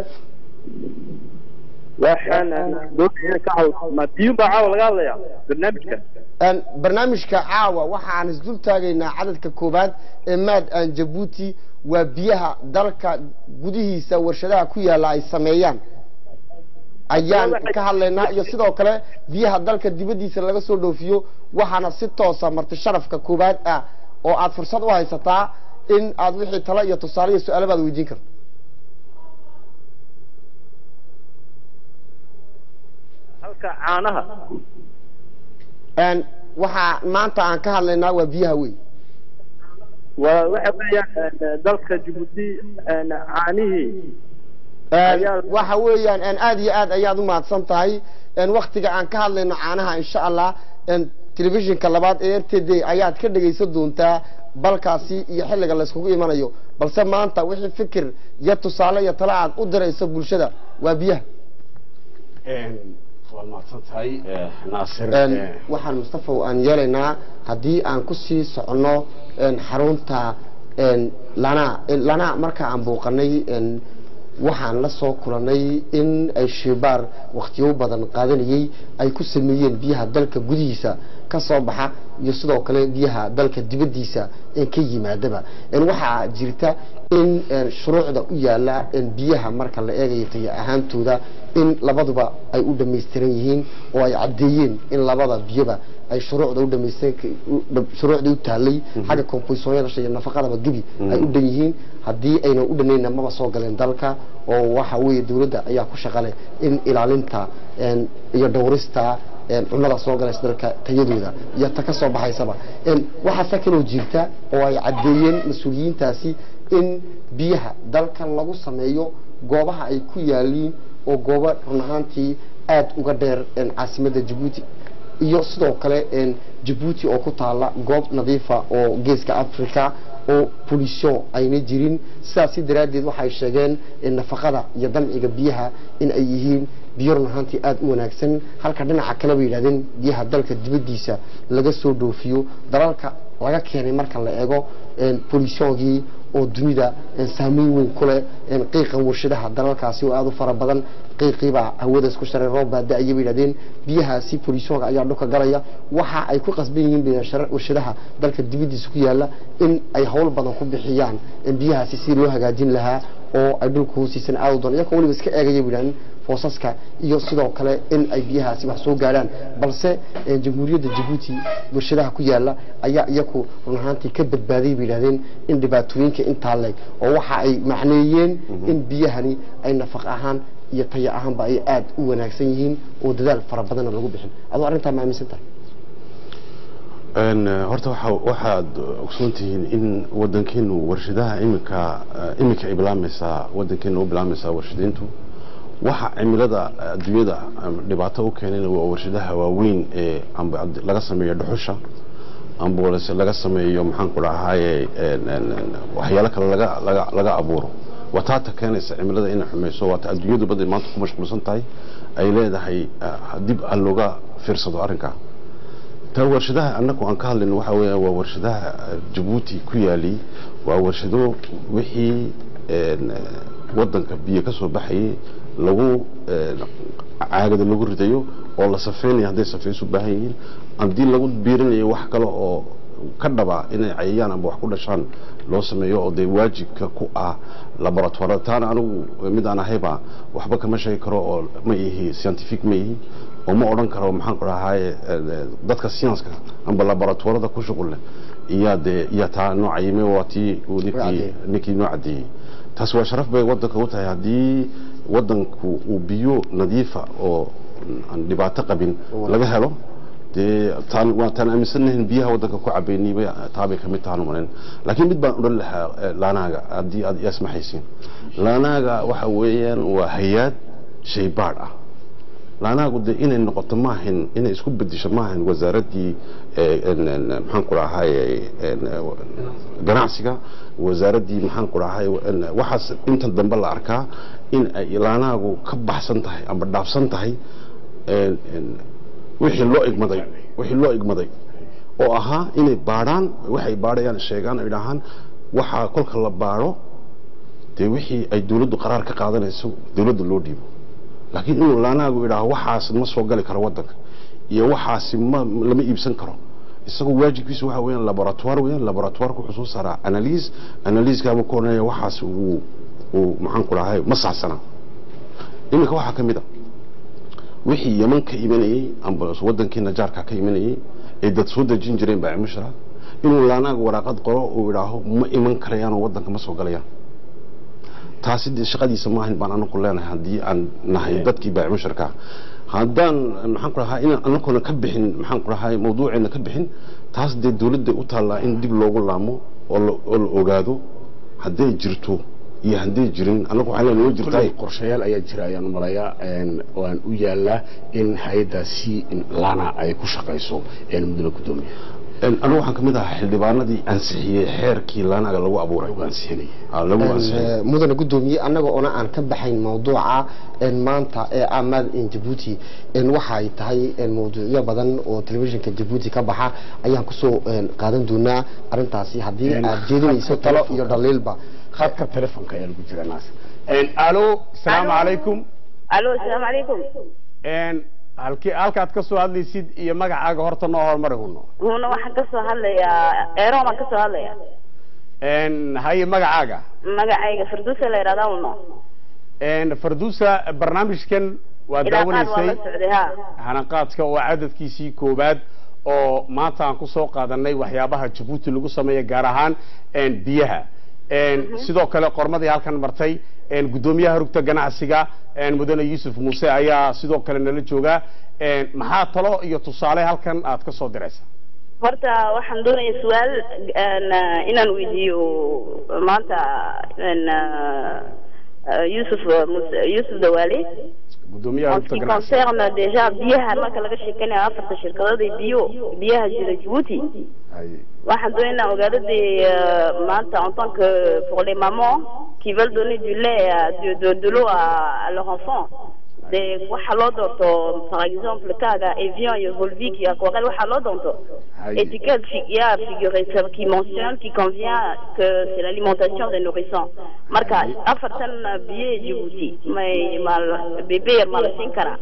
waxaan doonaya ka caw ma biyun baa caawa laga hadlayaa barnaamijka Een, barnaamijka caawa waxa aan isdul taagaynaa cadadka koowaad ee maad aan jabuuti waa biyaha dalka gudihiisa warshadaha ku yaala ay sameeyaan ayaan ka hadlaynaa iyo sidoo kale biyaha dalka dibaddiisa laga soo dhoofiyo waxaana si toosa marti sharafka koowaad ah oo aad fursad u haysataa in aad wixii talo iyo tusaale iyo su-aalo baad weydiin karto halka caanaha Een, waxaa maanta aan ka hadlaynaa waa biyaha wey waa waxa weeyaan een, dalka Djibouti een, caanihii Een, Ayaa- waxa weeyaan een, aad iyo aad ayaad u mahadsan tahay een, waktiga aan ka hadlayno caanaha insha allah een, telefishinka labaad ee r t d ayaad ka dhegaysan doontaa balkaasi iyo xilliga layskugu imanayo balse maanta wixii fikir iyo tusaale iyo tala aad u dirayso bulshada waa biyaha waad mahadsan tahay naasir Een, waxaan mustafaw aan yeelaynaa haddii aan kusii soconno een, xarunta een, lana lana marka aan booqanay een, waxaan la soo kulanay in ay shibaar wakhtiyo badan qaadanayay ay ku sameeyeen biyaha dalka gudihiisa ka soo baxa iyo sidoo kale biyaha dalka dibaddiisa ee ka yimaadaba Een, waxaa jirta in een, shuruucda u yaala een, biyaha marka la eegayo tayo ahaantooda in labaduba ay u dhammaystiran yihiin oo ay caddeeyeen in labada biyoba ay shuruucda u dhamaystiran u- dham- shuruucdii u taalay xagga komboysooyada iyo nafaqadaba gebi ay u dhan yihiin haddii aynan u dhanayna maba soo galeen dalka oo waxa weeye dowladda ayaa ku shaqale in ilaalinta een, iyo dhowrista een, cunnada soo galaysa dalka tayadooda iyo ta ka soo baxaysaba Een, waxaase kaloo jirta oo ay caddeeyeen mas-uuliyiintaasi in biyaha dalka lagu sameeyo goobaha ay ku yaaliin oo goobo run ahaantii aad uga dheer een, caasimadda jabuuti iyo sidoo kale een, jabuuti oo ku taala goob nadiifa oo geeska africa oo pollution ayna jirin sidaasi daraaddeed waxay sheegeen in nafaqada iyo damciga biyaha in ay yihiin biyo run ahaantii aada u wanaagsan halka dhinaca kale bay yidhahdeen biyaha dalka dibaddiisa laga soo dhoofiyo dalalka laga keenay marka la eego een, pollutionkii oo dunida een, saameyn weyn ku leh een, qiiqa warshadaha dalalkaasi oo aada u fara badan qiiqiibaa hawada isku sharay roob baa da-aya bay yidhahdeen biyahaasi pollutionka ayaa dhulka galaya waxa ay ku qasban yihiin bay yidhahdeen warshadaha dalka dibaddiisa ku yaala in ay hawl badan ku bixiyaan in biyahaasi si loo hagaajin lahaa oo ay dhulka hoostiisan aada u doon iyagoo weliba iska eegaya bay yidhahdeen foosaska iyo sidoo kale in ay biyahaasi wax soo gaadhaan balse eh, jamhuuriyadda jabuuti warshadaha ku yaala ayaa iyaku run ahaantii ka badbaadiyay bay yidhahdeen in dhibaatooyinka intaa leeg oo waxa ay macneeyeen in biyahani ay nafaq ahaan iyo tayo ahaanba ay aada u wanaagsan yihiin oo dadaal fara badanna lagu bixin adoo arrintaa ma aaminsan tahay Een, eh, horta waxa waxaad ogsoon tihiin in wadankeenu warshadaha iminka eh, iminka ay bilaamaysaa wadankeenu u bilaamaysaa warshadayntu waxa cimilada adduunyada am, dhibaato u keenayna waa warshadaha waaweyn ee amba ad- laga sameeyo dhuxusha amba lase laga sameeyo maxaan ku dhahaye een, een, een, waxyaalo kale laga laga laga abuuro waa taata keenaysa cimilada inay xumayso waata adduunyadu baday maanta ku mashquulsan tahay ay leedahay eh, dib aan looga fiirsado arrinkaa ta warshadaha annagu aan ka hadlayno waxa weeyaan waa warshadaha eh, jabuuti ku yaali waa warshado wixii een, eh, wadanka biyo ka soo baxayay lagu een, caagada lagu ridayo oo la safeynayo hadday safeys u baahan yihiin haddii lagu biirinayo wax kale oo ka dhaba inay cayayaan amba wax ku dhashaan loo sameeyo oo dee waajibka ku ah laboratoirada taana anigu mid aan ahayba waxba kama sheegi karo oo ma ihi scientific ma ihi oo ma odhan karo maxaan ku dhahaye dadka scienska amba laboratoirada ku shuqul leh iyaa dee iyaa taa noo cayimay waa tii uu ninkii caddeeyey. ninkii noo caddeeyey taas waa sharaf bay wadanka u tahay haddii wadanku uu biyo nadiifa oo aan dhibaato qabin laga helo dee taan waa taan aaminsanahin biyaha wadanka ku cabeynayba taabay kamid tahan umalayn laakiin mid baan odhan lahaa eh, laanaaga haddii aad ismaxaysiin laanaaga waxa weeyaan waa hay-aad shaybaadh ah laanaagu de inay noqoto maahan inay isku bedisho maahan wasaaraddii eh, en- en- maxaan ku dhahaye en, eh, ganacsiga wasaaraddii maxaan ku dhahaye en, waxaas inta dambe la arkaa in ay laanaagu ka baxsan tahay amba dhaafsan tahay en- en, wixii loo igmaday wixii loo igmaday oo ahaa inay baadhaan waxay baadhayaan sheegaan ay dhahaan waxaa kolka la baadho dee wixii ay dawladdu qaraar ka qaadanayso dawladda loo dhiibo laakiin inuu laanaagu idhaaho waxaas ma soo gali karo wadanka iyo waxaasi ma lama iibsan karo isagoo waajibkiisa waxa weeyaan laboratoire weeyaan laboratoireka wuxuu soo saaraa analyse analysekaa ku odhanaya waxaas uu uu maxaan ku dhahay ma saxsana iminka waxaa ka mid a wixii yaman ka imanayey amba wadankii najaarka ka imanayey ee dad soo dejin jireen baa mushra inuu laanaaga waraaqad qoro uu idhaaho ma iman karayaanoo wadanka ma soo galayaan taasi dee shaqadiisa maahan baan anaku leenahay haddii aan nahay dadkii baacimusharka haddaan maxaan ku dhahaa inaan anagoona ka bixin maxaan ku dhahay mawduuceena ka bixin taas dee dowladda u taallaa in dib loogu laamo oo la oo la ogaado hadday jirto iyo hadday jirin anagu waxaa leenahay way jirtaa kulley qorshayaal ayaa jira ayaan u malayaa een, waan u yaalaa in hay-addaasi lana ay ku shaqayso een, mudane gudoomiye Een, anigu waxaan ka mid ahaa xildhibaanadii ansixiyey xeerkii laanaga lagu abuuray lagu ansiinaya Ah, lagu ansixiyey Een, mudane gudoomiye annaga oona aan ka baxayn mawduuca een, maanta ee amad in jabuuti een, waxa ay tahay een, mawduucyo badan oo telefishinka jabuuti ka baxa ayaan kusoo een, qaadan doonaa arrintaasi haddii Een, aad jeedinayso khadka talo telefoonka. iyo dhaliilba khadka telefonka ayaa lagu jira naas Een, alo asalaamu Alo. calaykum alo asalaamu calaykum Een, halkii halkaad ka soo hadlaysid iyo magacaaga horta noo hormari huno huna waxaan ka soo hadlayaa eeroon baan ka soo hadlaya Een, haye magacaaga magacayga farduusa la yidhahdaa uno Een, farduusa barnaamijkan waa ilaa qaad waa la daawanaysay socday ha hanaqaadka oo cadadkiisii koowaad oo maanta aan ku soo qaadanay waxyaabaha jabuuti lagu sameeya gaar ahaan een, biyaha Een, sidoo kale qormadii halkan martay een, guddoomiyaha rugta ganacsiga een, mudane yuusuf muuse ayaa sidoo kale nala jooga Een, maxaa talo iyo tusaale halkan aad ka soo diraysa horta waxaan doonaya su-aal een, eh, inaan weydiiyo maanta een, eh, eh, yusuf Muse- yusuf dawaale guddoomiyaha en ce rugta qui ganacsiga concerne déjà biyaha marka laga sheekanayo afarta shirkadood ee biyo biyaha jira jabuuti Haye. waxaan doonaya inaan ogaado dee euh, maanta en tant que pour les mamans qui veulent donner du lait à- de, de, de l'eau à, à leur enfant de waxa loo doorto par exemple kaaga Evian iyo Volvic iyo Aquarelle waxa loo doonto Haye. étiquette fi- il y a figuré ça qui mentionne qui convient que c'est l'alimentation des nourrissons marka afartan biyo ee Djibouti may mal bébé yar ma la siin karaa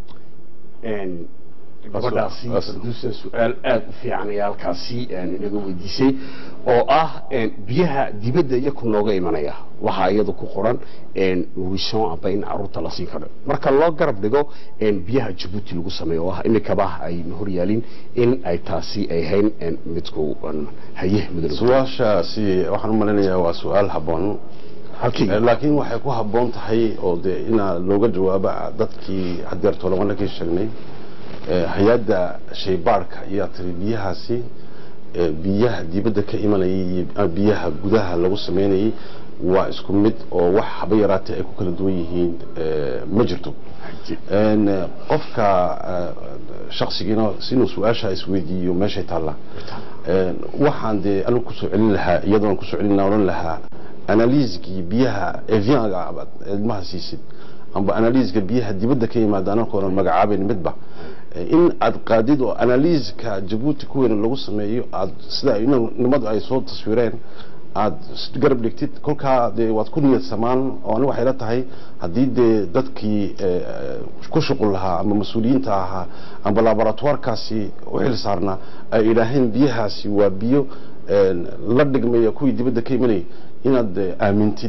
Een, gabadhaasi As- farduusa su-aal aad u fiican ayaa halkaasi een, inaga weydiisay oo ah een, biyaha dibadda iyaku nooga imanaya waxaa iyada ku qoran een, nourrisson amba in caruurta la siin karo marka loo garab dhigo een, biyaha jabuuti lagu sameeyo oo ah imikaba ay hor yaalin in ay taasi ay hayn een, midku een, haye mudane su-aashaasi waxaan u malinayaa waa su-aal habboon halkii Eh, laakiin waxay ku habboon tahay oo dee inaa looga jawaaba dadkii hadeerto labanakii sheegnay eh, hay-adda shaybaarhka ayaa tiri biyahaasi eh, biyaha dibadda ka imanayay iyo ah, biyaha gudaha lagu sameynayay waa isku mid oo wax haba yaraatee ay ku kala duwan yihiin eh, ma jirto Een, eh, qofka eh, shaksigiina sinuu su-aasha isweydiiyo meeshay taallaa Een, waxaan dee anigu kusoo celin lahaa iyadoon kusoo celin lahaa odhan lahaa analiiskii biyaha evianga aad ilmaha siisid amba analiiska biyaha dibadda ka yimaada anakoonan magacaabayn midba Eh, in aad qaadid oo analiiska jabuuti kuweena lagu sameeyo aad sida ina- nimadu ay soo taswireen aad s- garab dhigtid kolkaa dee waad ku niyad samaan oo ani waxay la tahay haddii dee dadkii eh, eh, ku shuqul lahaa ama mas-uuliyiinta ahaa amba laboratoirkaasi u xil saarnaa ay idhaaheen biyahaasi waa biyo eh, la dhigmaya kuwii dibadda ka imanayay inaad eh, aamintid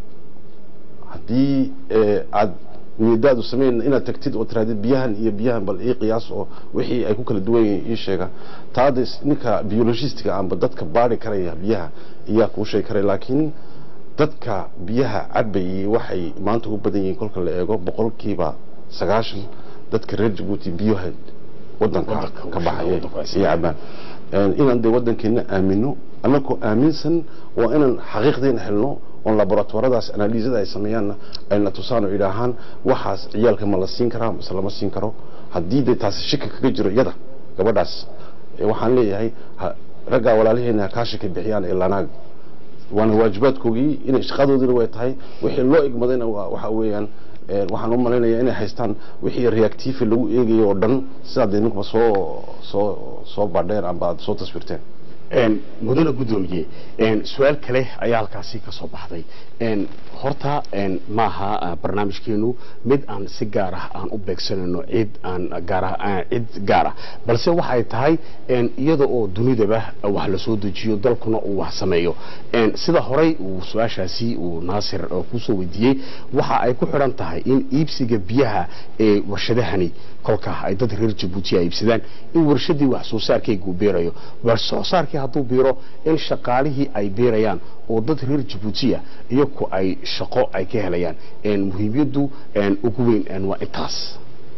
haddii eh, aad niyadaadu sameyn inaad tagtid oo tirahdid biyahan iyo biyahan bal ii qiyaas oo wixii ay ku kala duwan yihiin ii sheega taada ninka biologistiga amba dadka baari karaya biyaha iyaa kuu sheegi karaya laakiin dadka biyaha cabayay waxay maanta u badan yihiin kolka la eego boqolkiiba sagaashan dadka reer jabuuti biyaha wadanka Wadanka ka u baxaya shaqeeya, wadanka iyo cabaan Een, inaan dee wadankeena aamino annagoo aaminsan waa inaan xaqiiqdeena helno oon laboratoradaas analiisada ay sameeyaanna ayna tusaan oo idhaahaan waxaas ciyaalka ma la siin karaa mise lama siin karo haddii dee taasi shaki kaga jiro iyada gabadhaas eh, waxaan leeyahay ha- raggaa walaalaheena ha kaa shaki bixiyaan ee lanaag waana waajibaadkoogii inay shaqadoodina way tahay wixii loo igmadayna waa waxa weeyaan eh, waxaan u malaynayaa inay haystaan wixii reactiifi lagu eegayo oo dhan sidaad idinkuba soo soo soo badheen amba aad soo taswirteen een mudane guddoomiye een su-aal kale ayaa halkaasi ka soo baxday een horta een maaha ah, barnaamijkeenu mid aan si gaar ah aan u beegsanayno cid aan gaar ah aan cid gaar ah balse waxay tahay een iyada oo dunidaba wax la soo dejiyo dalkuna uu wax sameeyo een sida horey uu su-aashaasi uu naasir oo kusoo weydiiyey waxa ay ku xidhan tahay in iibsiga biyaha ee warshadahani kolka ay dad reer jabuuti ay iibsadaan in warshadii wax soo saarkaygu beerayo wax soo saarkii hadduu biiro in shaqaalihii ay beerayaan oo dad reer jabuutiya iyaku ay shaqo ay ka helayaan een muhiimiyaddu een ugu weyn een waa intaas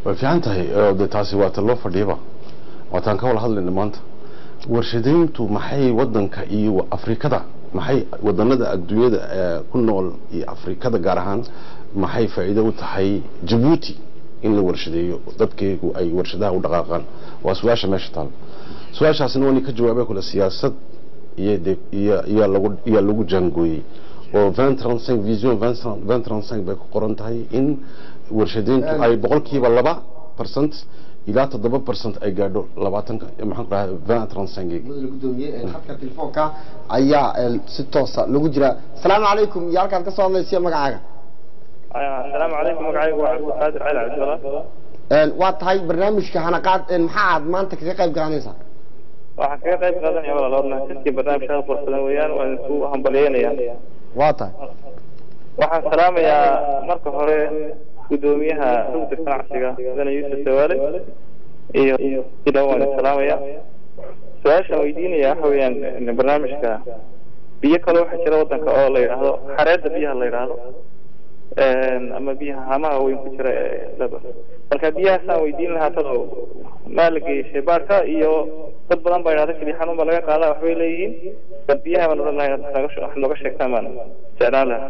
way fiican tahay oo dee taasi waa ta loo fadhiyaba waataan ka wada hadlayna maanta warshadayntu maxay wadanka iyo afrikada maxay wadanada adduunyada ee ku nool iyo afrikada gaar ahaan maxay faa'iido u tahay jabuuti in la warshadeeyo dadkeegu ay warshadaha u dhaqaaqaan waa su-aasha meesha taal su-aashaasina waa ka jawaabay kule siyaasad iyo de iyo iyo lagu iyo lagu jaangooyey oo 2035 vision 2035 bay ku qoran tahay in warshadeyntu ay boqolkiiba laba percent ilaa toddoba percent ay gaadho labaatanka maxaan ku dhahay 2035 mudane gudoomiye ee khadka telefoonka ayaa ee, si toosa lagu jira asalaamu calaykum iyo halkaad ka soo hadlaysiyo magacaaga السلام عليكم مقعي وعبد القادر علي عبد الله Een, waa tahay barnaamijka hanaqaad een, maxaa aad maanta kaga qayb qaadanaysaa waxaan kaga qayb qaadanaya walaaloodna sidkii barnaamijka qurxadan weeyaan waan isku hambalyeynaya waa tahay waxaan salaamayaa marka hore gudoomiyaha rugda ganacsiga mudane yuusuf dawaale iyo ila waan salaamaya su-aashaan weydiinaya waxa weeyaan barnaamijka biyo kale waxaa jira wadanka oo la yidhaahdo xareedda biyaha la yidhaahdo ama biyaha hamaha weyn ku jira ee laba marka biyahaasaan weydiin lahaa tado maa la geeyey shaybaarka iyo dad badan baa yidhahda keliya xanuun baa laga qaadaa waxbay leeyihiin bal biyaha baan odhan lahay wax nooga sheegtaan baan jeclaan lahaa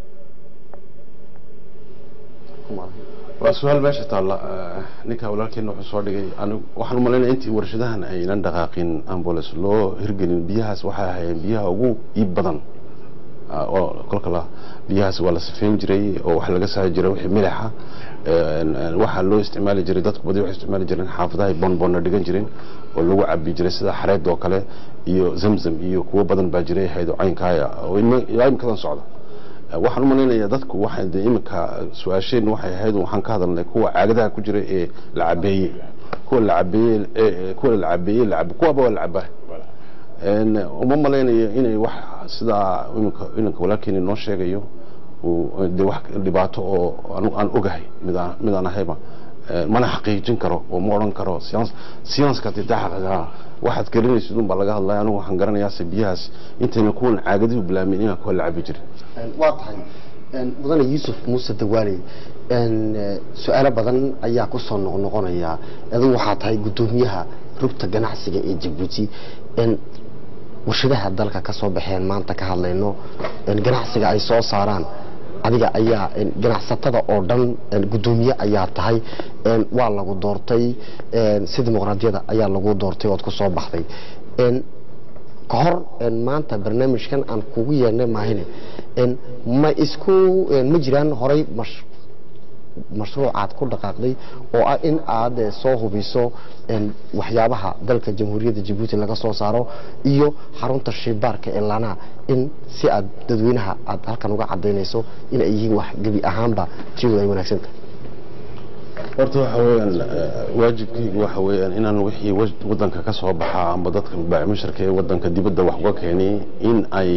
waa su-aal meesha taalla ninka walaalkeena wuxuu soo dhigay anigu waxaan umalaynaya intii warshadahan aynan dhaqaaqin ambulance loo hirgelin biyahaas waxay ahaayeen biyaha ugu iib badan oo kolka la biyahaas waa la sifeyn jiray oo waxa laga saari jiray wixii milixa waxaa loo isticmaali jiray dadku badi waxay isticmaali jireen xaafadaha bonbonna dhigan jireen oo lagu cabi jiray sida xareed oo kale iyo zamzam iyo kuwo badan baa jiray haydo caynkaaya oo ilaa imikadan socda waxaan u malaynayaa dadku waxay de iminka su-aasheen waxay ahayd waxaan ka hadalnay kuwa caagadaha ku jira ee la cabeeyey kuwa la cabeeyey kuwa la cabeeyey la cabe kuwaba waa la cabaa uma malaynayo inay wax sidaa iminka inanka walaalkeeni noo sheegayo de wax dhibaato oo aan ogahay midaan midaan ahayba mana xaqiijin karo oo ma odhan karo science science-ka dee daxaqaa waxaad gelinaysid un baa laga hadlaya anigu waxaan garanayaase biyahaas intayna kuwan caagadihu bilaamin inaan kuwa la cabi jirin waa tahay mudane yuusuf muuse dawaale su-aalo badan ayaa kusoo noqnoqonaya adigu waxaa tahay gudoomiyaha rugta ganacsiga ee jabuuti warshadaha dalka ka soo baxeen maanta ka hadlayno ganacsiga ay soo saaraan adiga ayaa ganacsatada oo dhan gudoomiye ayaa tahay waa lagu doortay si dimuqraadiyada ayaa lagu doortay ood ku soo baxday ka hor maanta barnaamijkan aan kugu yeernay maahine ma isku ma jiraan horay mashruucaad ku dhaqaaqday oo ah in aad soo hubiso waxyaabaha dalka jamhuuriyadda jabuuti laga soo saaro iyo xarunta shibaarka ee lanaa in si aad dadweynaha aad halkan uga cadaynayso in ay yihiin wax gebi ahaanba tiyadu ay wanaagsan tahay horta waxa weeyaan waajibkaygu waxa weeyaan inaan wixii wadanka ka soo baxaa amba dadka baacimusharka ee wadanka dibadda wax uga keenay in ay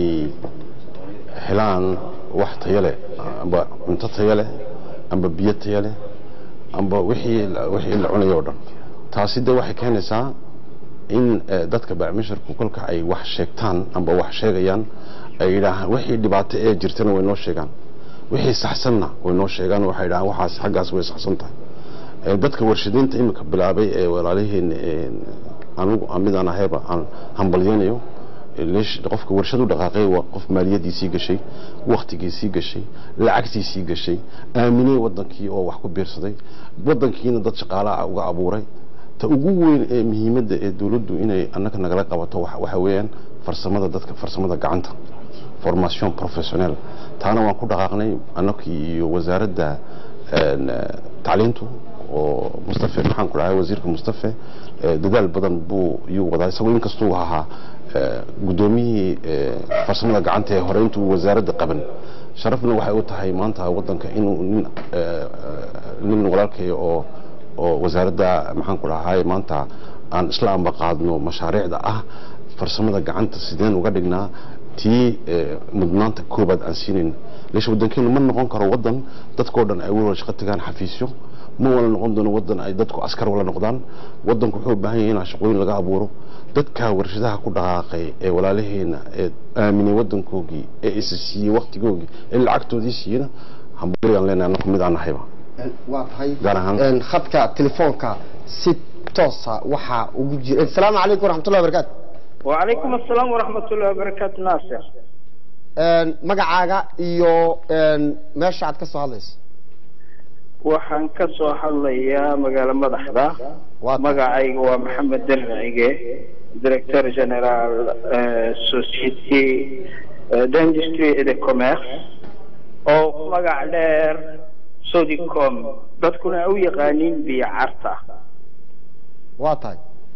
helaan wax tayo leh amba cunto tayo leh amba biyo tayo leh amba wixii wixii la cunayo oo dhan taasi de waxay keenaysaa in dadka baacimusharku kolka ay wax sheegtaan amba wax sheegayaan ay yidhaahaan wixii dhibaato ee jirtana way noo sheegaan wixii saxsanna way noo sheegaan waxay yidhahaan waxaas xaggaas way saxsan tahay dadka warshadaynta iminka bilaabay ee walaaliheen anugu midaan ahayba aan hambalyeynayo qofka warshad u dhaqaaqay waa qof maaliyadiisii gashay waktigiisii gashay lacagtiisii gashay aaminay wadankii oo wax ku biirsaday wadankiina dad shaqaalaha uga abuuray ta ugu weyn ee muhiimadda ee dowladdu inay annaga nagala qabato waxa weeyaan farsamada dadka farsamada gacanta formation professionnel taana waan ku dhaqaaqnay annakii iyo wasaaradda tacliintu oo mustafe maxaan ku dhahay wasiirka mustafe dadaal badan buu iyuu wadaa isagoo inkastuu ahaa guddoomiyihii farsamada gacanta ee hore intuu wasaaradda qaban sharafna waxay u tahay maanta wadanka inuu nin nin walaalkay oo oo wasaaradda maxaan ku dhahay maanta aan isla amba qaadno mashaariicda ah farsamada gacanta sideen uga dhignaa tii mudnaanta koobaad aan siinayn leesha wadankeenu ma noqon karo wadan dadkoo dhan ay wala shaqo tagaan xafiisyo ma wala noqon doono wadan ay dadku askar wala noqdaan wadanku wuxuu u baahan yahay in shaqooyin laga abuuro dadka warshadaha ku dhaqaaqay ee walaalaheena ee aaminay wadankoogii ee isa siiyey waktigoogii ee lacagtoodii siiyena hambalyaan leenahay anaku mid aan nahayba waa tahay Gaar ahaan. een, khadka telefoonka si toosa waxaa ugu jira asalaamu calaykum waraxmatullahi wabarakaatu وعليكم السلام ورحمة الله وبركاته ناصر Een, magacaaga iyo een, meesha aad ka soo hadlayso waxaan ka soo hadlayaa magaalo madaxda magacayga waa maxamed dercige directeur general eh, société eh, d'industrie et de commerce oo magac dheer sodicom dadkuna u yaqaaniin biyo carta waa tahay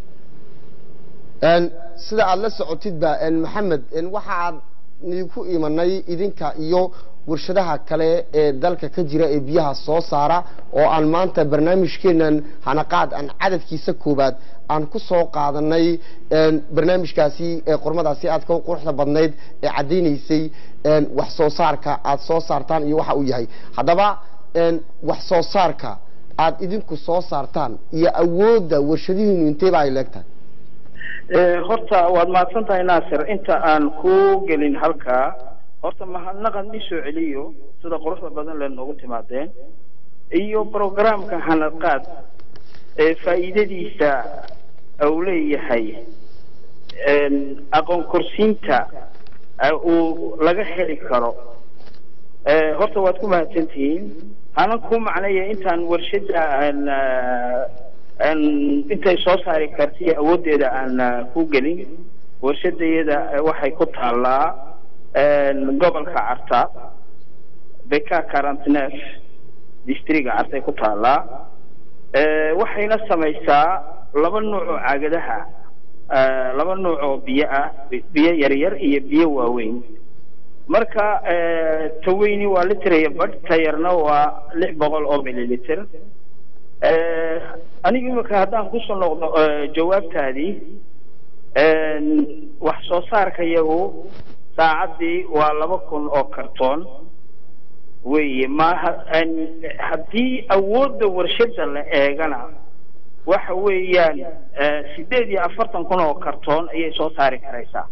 Een, sida aad la socotidba een, maxamed een, waxaad niku imanay idinka iyo warshadaha kale ee dalka ka jira ee biyaha soo saara oo aan maanta barnaamijkeenan hanaqaad aan cadadkiisa koobaad aan ku soo qaadanay een, barnaamijkaasi ee qormadaasi aad ka quruxda badnayd ee caddaynaysay een, wax soo saarka aad soo saartaan iyo waxa uu yahay haddaba een, wax soo saarka aad idinku soo saartaan iyo awoodda warshadihiinu inteeba ay leegtahay Eh, horta waad mahadsan tahay naasir inta aan ku gelin halkaa horta mahadnaqan isoo celiyo sida quruxda badan le noogu timaadeen iyo programka hanaqaad ee faa'iidadiisa uu leeyahay een, aqoon korsiinta eh, uu laga heli karo Eh, horta waad ku mahadsantihiin hanan ku macnaya intaan warshada aan eh, aan intay soo saari karta iyo awooddeeda aan eh, ku gelin warshadayada eh, waxay ku taallaa een, gobolka carta beka quarantneuf districga cartay ku taallaa Eh, waxayna samaysaa laba nooc oo caagadaha eh, laba nooc oo biyo ah biyo yaryar iyo biyo waaweyn marka eh, taweyni waa liter iyo badh tayarna waa lix boqol oo mililiter Eh, aniga imika haddaan kusoo noqdo eh, jawaabtaadii een, wax soo saarka yagu saacaddii waa laba kun oo kartoon weeye ma ha- een, haddii awoodda warshada la eegana waxa weeyaan eh, sideed iyo afartan kun oo kartoon ayay soo saari karaysaa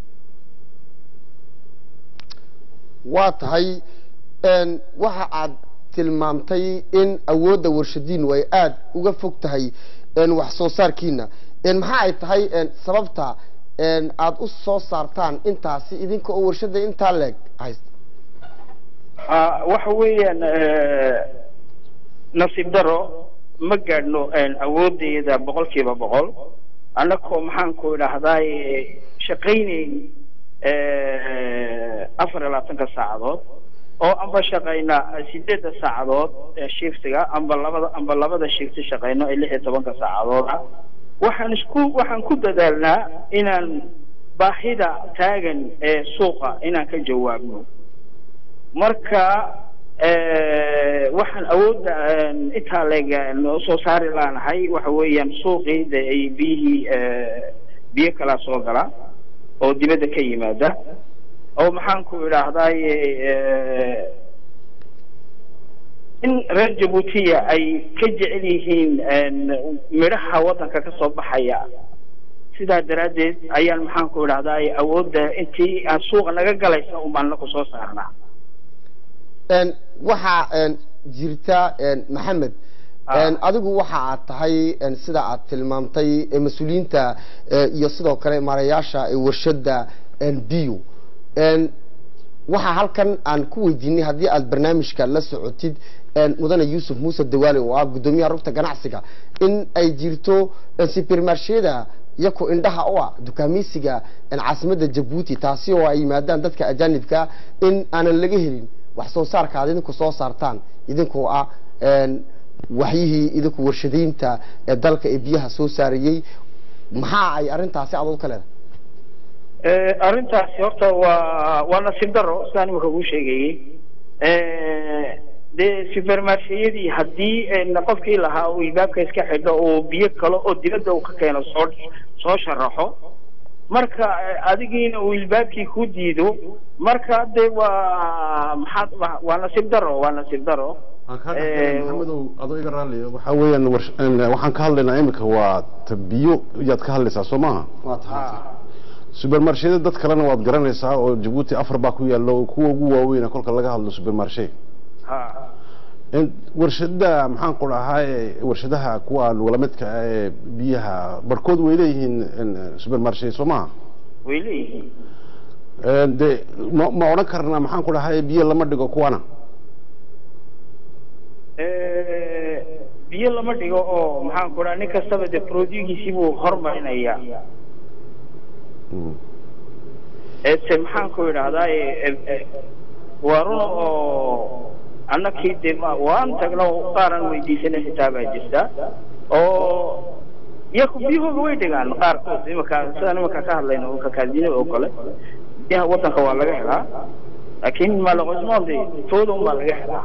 waa tahay een, waxa aad tilmaamtay in awoodda warshadiinu ay aada uga fog tahay een, wax soo saarkiina een, maxaa ay tahay een, sababta een, aad u soo saartaan intaasi idinka oo warshada intaa leeg haysta Ah, waxa weeyaan eh, nasiib daro ma gaadhno een, awooddeeda boqolkiiba boqol annagoo maxaan ku idhaahdaa shaqaynayn eh, afar iyo labaatanka saacadood oo amba shaqayna sideedda saacadood ee shiftiga amba labada amba labada shifti shaqayno ee lix iyo tobanka saacadood ah waxaan isku waxaan ku dadaalnaa inaan baahida taagan ee suuqa inaan ka jawaabno marka eh, waxaan awoodda een, intaa leeg noo soo saari laanahay waxa weeyaan suuqii de ay biyihii eh, biyo kalaa soo gala oo dibadda ka yimaada oo maxaan ku idhaahdaay in reer jabuutiya ay ka jecel yihiin een, midhaha waddanka ka soo baxaya sidaa daraaddeed ayaan maxaan ku idhahdaay awoodda intii aan suuqa naga galaysa umaan naku soo saarnaa een, waxaa een, jirta een, maxamed een, adigu waxa aad tahay een, sida aad tilmaamtay ee mas-uuliyiinta ee, iyo sidoo kale maarayaasha ee warshada een, bio een, waxaa halkan aan ku weydiinay haddii aad barnaamijka la socotid een, mudane yuusuf muuse dawaale oo ah guddoomiyaha rugta ganacsiga in ay jirto een, supermarsheda iyako indhaha u ah dukaameysiga een, caasimadda jabuuti taasi oo ay yimaadaan dadka ajaanibka in aanan laga helin wax soo saarka aad idinku soo saartaan idinkoo ah een, waxyihii idinku warshadaynta ee dalka ee biyaha soo saarayey maxaa ay arrintaasi adood ka leedahay Eh, arrintaasi horta waa waa nasiib daro sidaan imika kuu sheegayey Eh, dee supermarsheyadii haddii een, qofkii lahaa uu ilbaabka iska xidho uu biyo kale oo dibadda uu ka keeno soo soo sharaxo marka eh, adigiina uu ilbaabkii ku diido marka dee waa maxaad waa- waa nasiib daro waa nasiib daro Eh, maxamedow adoo iga raalli waxaa weeyaan warsh- een, waxaan ka hadlaynaa imika waa ta biyo yaad ka hadlaysaa soo maaha supermarsheda dad kalena waad garanaysaa oo jabuuti afar baa ku yaalla oo kuwa ugu waaweyna kolka laga hadlo supermarshe ha warshada maxaan ku dhahay warshadaha kuwa lugala midka ah ee biyaha barkood way leeyihiin supermarché soo maha way leeyihiin de ma ma odhan karna maxaan ku dhahay biyo lama dhigo kuwana biyo lama dhigo oo maxaan ku dhaha nin kastaba de produgiisii buu hormarinayaa ete maxaan ku idhahdaa waa run oo annakii de waan tagno qaaran weydiisanay xitaa baa jirta oo iyaku biyahooga way dhigaan qaarkood imaka sidaan imaka ka hadlayno kakaadine oo kale biyaha wadanka waa laga helaa laakiin malaqosmoon de tooda un baa laga helaa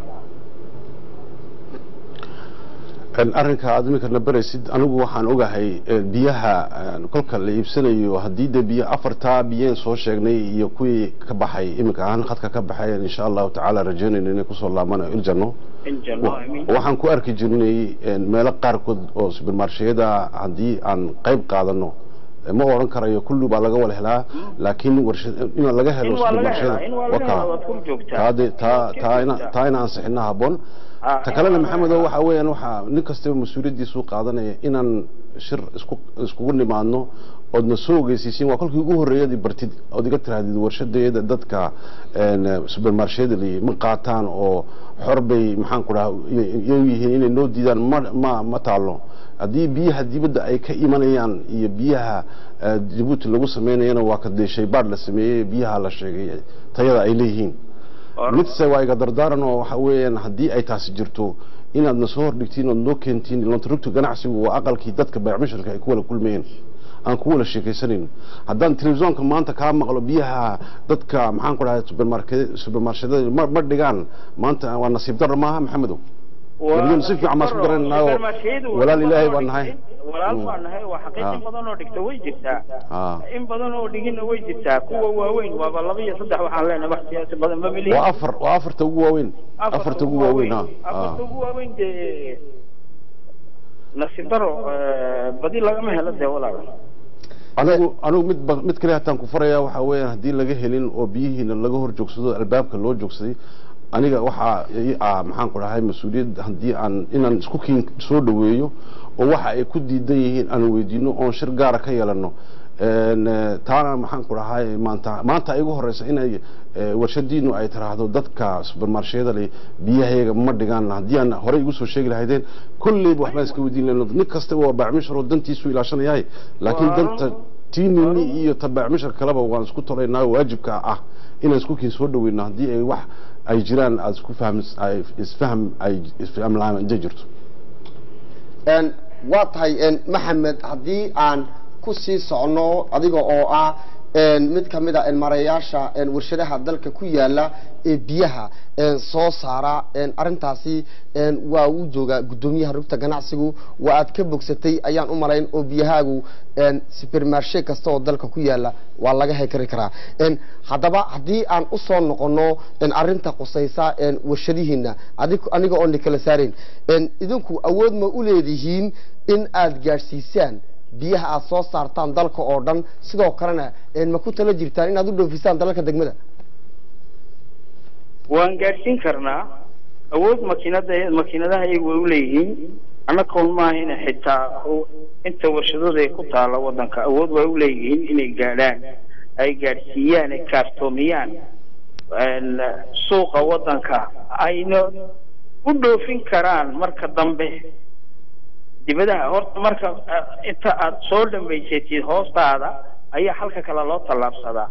arrinka aad iminkana baraysid anigu waxaan ogahay biyaha kolka la iibsanayo haddii de biyo afartaa biyeen soo sheegnay iyo kuwii ka baxay iminka ahaan khadka ka baxay insha allahu tacaala rajaynayno inay kusoo laabanayo iljano waxaan ku arki jirnay meelo qaarkood oo supermarsheyada haddii aan qayb qaadano ma oran karayo kulli baa laga wada helaa laakiin in laga helo supermarsheyada taa ina ansixina haboon ta kalena maxamedo waxa weeyaan waxaa nin kastaba mas-uuliyaddiisu qaadanaya inaan shir isku iskugu nimaadno oodna soo ogeysiisiin waa kolkii ugu horreeyadii bartid ood iga tirahdid warshadeeda dadka supermarsheyada li ma qaataan oo xor bay maxaan ku dhaha iyagu yihiin inay noo diidaan ma ma ma taalo haddii biyaha dibadda ay ka imanayaan iyo biyaha jabuuti lagu sameynayana waa ka dee shaybaadh la sameeyey biyaha la sheegay tayada ay leeyihiin midse waa iga dardaaran oo waxa weeyaan haddii ay taasi jirto inaadna soo hordhigtiin ood noo keentiin lontarugta ganacsigu waa aqalkii dadka baycmishirka ay ku wada kulmayeen aan ku wada sheekaysanayn haddaan telefisonka maanta kaa maqlo biyaha dadka maxaan ku dhahay supermarshedada ma ma dhigaan maanta waa nasiib darro maaha maxamedow waliyan si fiican baan isku garanaynaayoo walaal ilaahay baan nahay walaal baan nahay waa xaqiiq in badan oo dhigta way jirtaa in badan oo dhigina way jirtaa kuwa waaweyn waaba laba iyo saddex waxaan leenahay wax siyaasi badan ma melihin waa afar waa afarta ugu waaweyn afarta ugu waaweyn ha afarta ugu waaweyn dee nasiib daro badi lagama helo dee walaal anigu anigu mid mid kale hataan ku farayaa waxaa weeyaan haddii laga helin oo biyihiina laga hor joogsado albaabka loo joogsaday aniga waxaa ah maxaan ku dhahay mas-uuliyad haddii aan inaan isku kiin soo dhaweeyo oo waxa ay ku diidan yihiin aan weydiino oon shir gaara ka yeelano taana maxaan ku dhahay maanta maanta ay ugu horeysa inay warshadiinu ay tiraahdo dadka supermarsheyada le biyahayaga ma dhigaan haddii aan horey igu soo sheegi lahaydeen kolleyba waxbaan iska weydiin lahayno nin kastaba waa baacmishar oo dantiisu ilaashanayahay laakiin danta tiinini iyo tabaacmishar kaleba waan isku tolaynaa waajibka ah inaan isku kiin soo dhaweyno haddii ay wax ay jiraan aada isku fahm isfahm ay isfahm la-aan intay jirto waa tahay maxamed haddii aan ku sii socno adiga oo ah mid ka mid a mareeyaasha warshadaha dalka ku yaala ee biyaha soo saara arintaasi waa uu joogaa guddoomiyaha rugta ganacsigu waa aad ka bogsatay ayaan u malayn oo biyahaagu supermarshe kasta oo dalka ku yaala waa laga hekari karaa haddaba haddii aan usoo noqono arinta qusaysa warshadihiina aniga oon kala saarayn idinku awood ma u leedihiin in aad gaadhsiisaan biyaha aad soo saartaan dalka oo dhan sidoo kalena ma ku tala jirtaan inaad u dhoofisaan dalalka degmada waan gaadhsiin karnaa awood makiinada makiinadaha iyagu way uleeyihiin annagoon maaha ina xitaa inta warshadooda ay ku taala wadanka awood way uleeyihiin inay gaadhaan ay gaadhsiiyaan ay kaartoomiyaan suuqa wadanka ayna u dhoofin karaan marka dambe dibadaha horta marka inta aada soo dhamaysatid hoostaada ayaa halka kale loo tallaabsadaa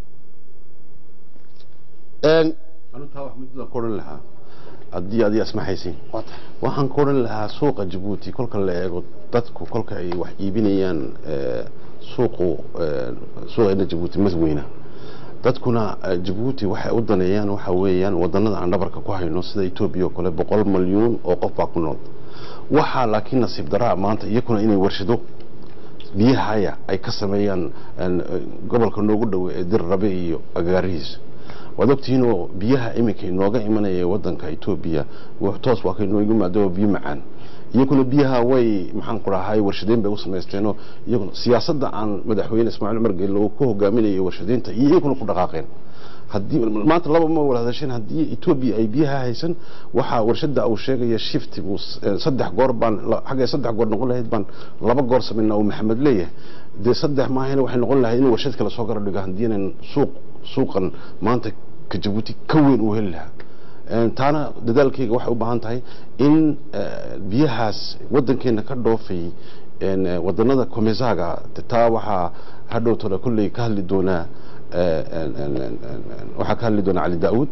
anutaa wax midda ku odhan lahaa haddii adiga asmaxaysiin waxaan ku odhan lahaa suuqa jabuuti kolka la eego dadku kolka ay wax iibinayaan suuqu suuqeena jabuuti mas weyna dadkuna jabuuti waxay u daneeyaan waxa weeyaan wadanada aan dhabarka ku hayno sida etoobiya oo kale boqol malyuun oo qof baa ku nool waxaa laakiin nasiib daraa maanta iyakuna inay warshado biyahaya ay ka sameeyaan gobolka noogu dhowe ee dir rabe iyo agaarihiisa waad ogtihiin oo biyaha iminka inooga imanaya wadanka etoobiya wax toos waa kay noogu yimaado biyo macaan iyaguna biyaha way maxaan ku dhahay warshadeyn bay u samaysteenoo iyaguna siyaasadda aan madaxweyne ismaaciil cumar geelle ku hogaaminayo warshadeynta iyo iyaguna ku dhaqaaqeen haddii maanta laba ma wada hadasheen haddii etoobiya ay biyaha haysan waxaa warshada uu sheegaya shift buu saddex goor baan xaggay saddex goor noqon lahayd baan laba goor samaynaa uu maxamed leeyahay dee saddex maahayna waxay noqon lahayd in warshad kale soo gara dhigo haddii inaan suuq suuqan maanta ka jabuuti ka weyn uu heli lahaa taana dadaalkayga waxay u baahan tahay in biyahaas wadankeena ka dhoofay wadanada komesaga taa waxaa hadhowtona kolley ka hadli doonaa waxaa ka hadli doonaa cali daawud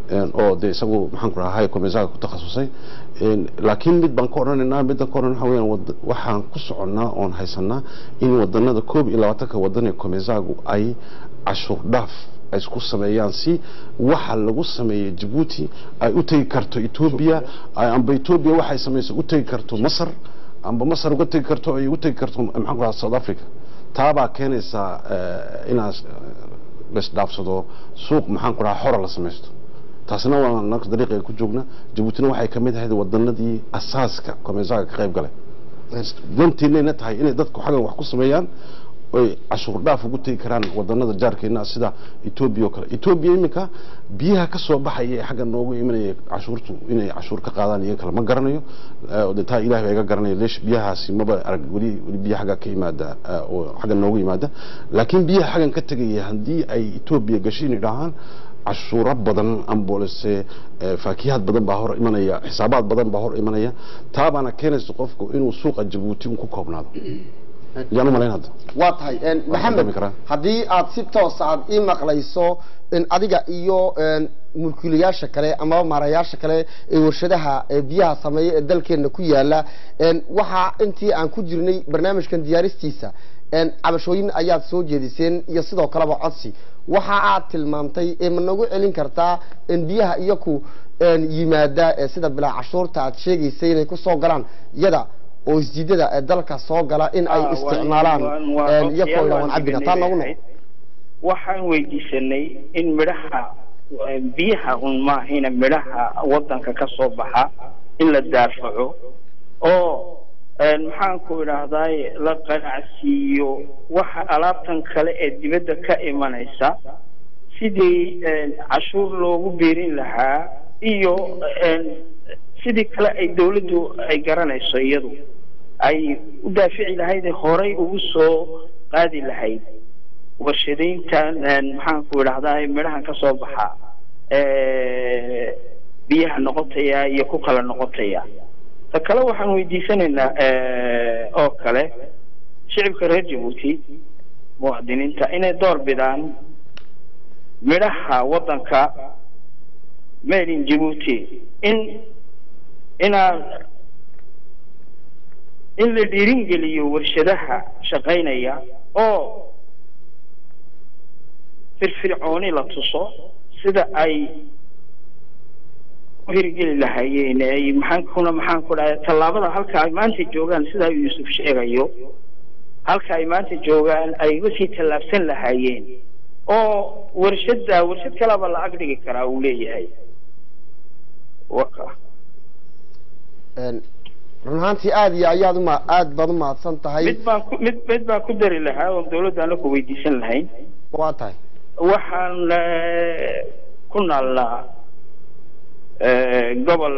oo de isagu maxaan ku rahay komesaga ku takhasusay laakiin mid baan ka odhanaynaa middan ka odhan waxa weeyaan waxaan ku soconnaa oon haysanaa in wadanada koob iyo labaatanka wadan ee komesagu ay cashuur dhaaf ay isku sameeyaan si waxa lagu sameeyey jabuuti ay u tegi karto etoobiya amba etoobiya waxay samayso u tegi karto masar amba masar uga tegi karto ay u tegi karto maxaan ku rahaa south africa taabaa keenaysaa inaad laisdhaafsado suuq maxaan ku rahaa xora la samaysto taasina waa naka dariiqa ku joogna jabuutina waxay ka mid ahayd wadanadii asaaska komesaga ka qayb galay danteennayna tahay inay dadku xaggan wax ku sameeyaan oy cashuur dhaaf ugu tegi karaan wadanada jaarkeena sida etoobiya oo kale etoobiya iminka biyaha ka soo baxaya ee xagga noogu imanaya cashuurtu inay cashuur ka qaadaan iyaga kale ma garanayo de taa ilahay baa iga garanaya leesh biyahaasi maba arag weli weli biya xagga ka yimaada oo xagga noogu yimaada laakiin biyaha xaggan ka tegaya haddii ay etoobiya gashiin idhaahaan cashuuro badan ambolese faakiyaad badan baa hor imanaya xisaabaad badan baa hor imanaya taabaana keenaysa qofku inuu suuqa jabuuti un ku koobnaado yaan u malayn hadda waa tahay maxamed haddii aad si toosa aad ii maqlayso adiga iyo mulkiilayaasha kale amaba maarayaasha kale ee warshadaha biyaha sameeya ee dalkeena ku yaala waxaa intii aan ku jirnay barnaamijkan diyaaristiisa cabashooyin ayaad soo jeediseen iyo sidoo kaleba codsi waxa aad tilmaamtay ma nagu celin kartaa biyaha iyaku yimaada sida bilaa cashuurta aad sheegaysay inay kusoo galaan iyada oo isjiidada ee dalka soo gala in ay isticmaalaan iyakoo waan cabina taa nagu noqo waxaan weydiisanay in midhaha biyaha un maahina midhaha wadanka ka soo baxa in la daafaco oo maxaan ku idhaahdaay la qanacsiiyo waxa alaabtan kale ee dibadda ka imanaysa sidii cashuur loogu biirin lahaa iyo sidii kale ay dawladdu ay garanayso iyadu ay u daafici lahayd horay ugu soo qaadi lahayd warshadayntan maxaan ku idhahdaa midhahan ka soo baxa biyaha noqotaya iyo ku kala noqotaya ta kale waxaan weydiisanaynaa oo kale shicibka reer jabuuti muwaadiniinta inay door bidaan midhaha waddanka made in jabuuti in inaad in la dhiirin geliyo warshadaha shaqaynaya oo firfircooni la tuso sida ay u hirgeli lahaayeen ay maxaan kuna maxaan ku dhahay tallaabada halka ay maanta joogaan sida yuusuf sheegayo halka ay maanta joogaan ay usii tallaabsan lahaayeen oo warshadda warshad kaleba la ag dhigi karaa uu leeyahay waka run ahaantii aada iyo ayaad uma aad baad u mahadsan tahay mid baan ku mid mid baan ku dari lahaa oon dawladda ana ku weydiisan lahayn waa tahay waxaan ku naalnaa gobol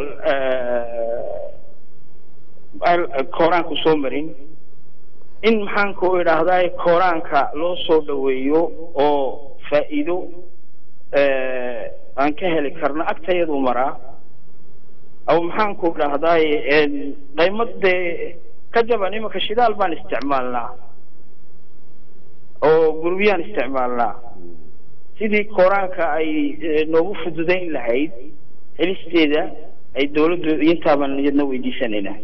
kooraanku soo marin in maxaan ku idhaahdaa kooraanka loo soo dhaweeyo oo faa'iido aan ka heli karno agtayadu maraa aw maxaan ku idhaahdaa qaymad dee ka jaban imanka shidaal baan isticmaalnaa oo gurbiyaan isticmaalnaa sidii kooraanka ay noogu fududayn lahayd helisteeda ay dawladdu intaabaan iyadna weydiisanaynaa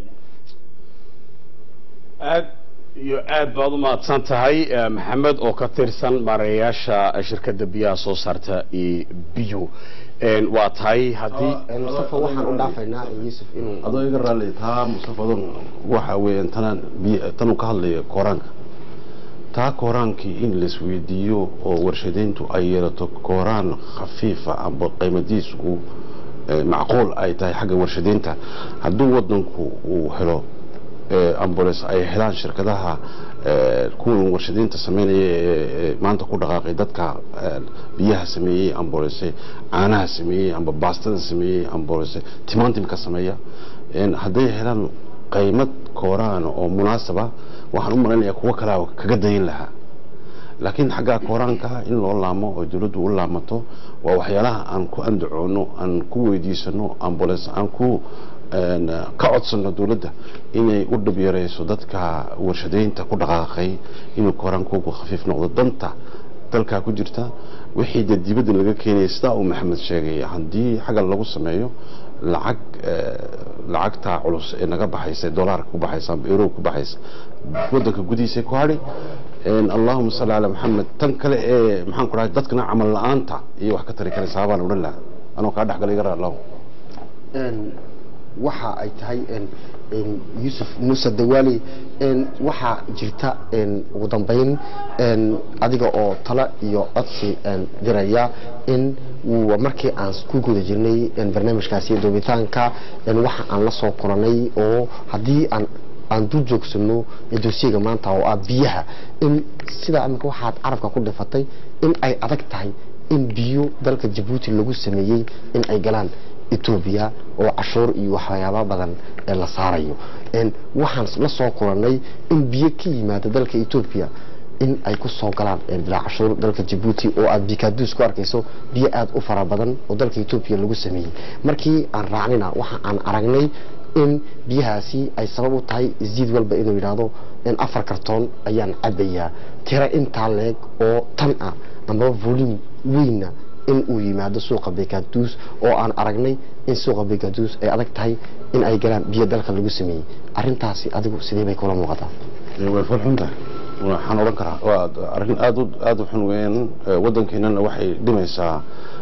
aad iyo aad baad u mahadsan tahay maxamed oo ka tirsan maareeyaasha shirkadda biyaha soo saarta iyo biyo waa tahay haddii mustafa waxaan u dhaafaynaa yuusuf inuu adoo iga raalli taa mustafa adon waxa weeyaan tanaan biy tanuu ka hadlaya kooraanka taa kooraankii in laisweydiiyo oo warshadeyntu ay yeelato kooraan khafiifa amba qiimadiis uu macquul ay tahay xagga warshadeynta hadduu wadanku uu helo ambules ay helaan shirkadaha kuwan warshadeynta sameynaya ee maanta ku dhaqaaqay dadka biyaha sameeyey ambulese caanaha sameeyey amba baastada sameeyey ambulese timantimka sameeya hadday helaan qaymad kooraan oo munaasaba waxaan u malaynayaa kuwo kalea kaga dayin lahaa laakiin xaggaa kooraanka in loo laamo oo dowladdu u laamato waa waxyaalaha aan ku andacoono aan ku weydiisano ambules aan ku ka codsano dowladda inay u dhab yareyso dadka warshadeynta ku dhaqaaqay inuu kooraankoogu khafiif noqdo danta dalkaa ku jirta wixii dee dibadda laga keenaya sidaa uu maxamed sheegay haddii xaggan lagu sameeyo lacag lacagta culus ee naga baxaysa dolaarka ku baxaysa amba euro ku baxaysa wadanka gudihiisa ku hadhi allahuma salli calaa maxamed tan kale ee maxaan ku dhahay dadkana camal la-aanta iyo wax ka tari karaysa habaan odhan lahaa anoo kaa dhexgalay gara allahu waxa ay tahay yuusuf muuse dawaali waxaa jirta ugu dambeyn adiga oo talo iyo codsi diraya in markii aan ku guda jirnay barnaamijkaasi doobitaanka waxa aan la soo kulanay oo haddii aan aan dul joogsano dosiyaga maanta oo ah biyaha in sidaa imika waxaad carabka ku dhifatay in ay adag tahay in biyo dalka jabuuti lagu sameeyey in ay galaan etoobiya oo cashuur iyo waxyaaba badan ee la saarayo waxaan la soo kulanay in biyo ka yimaada dalka etoobiya in ay ku soo galaan bilaa cashuur dalka jabuuti oo aad bikaduus ku arkayso biyo aada u fara badan oo dalka etoobiya lagu sameeyey markii aan raacnina waxa aan aragnay in biyahaasi ay sabab u tahay isjiid walba inuu yidhaahdo in afar kartoon ayaan cabayaa tiro intaa leeg oo tan ah amaba volume weynna in uu yimaado suuqa bekaduus oo aan aragnay in suuqa bekaduus ay adag tahay in ay galaan biyo dalka lagu sameeyey arintaasi adigu sidee bay kula muuqataa way falxuntahay waxaan odhan karaa waa arrin aad u aada u xun weyn waddankeenana waxay dhimaysaa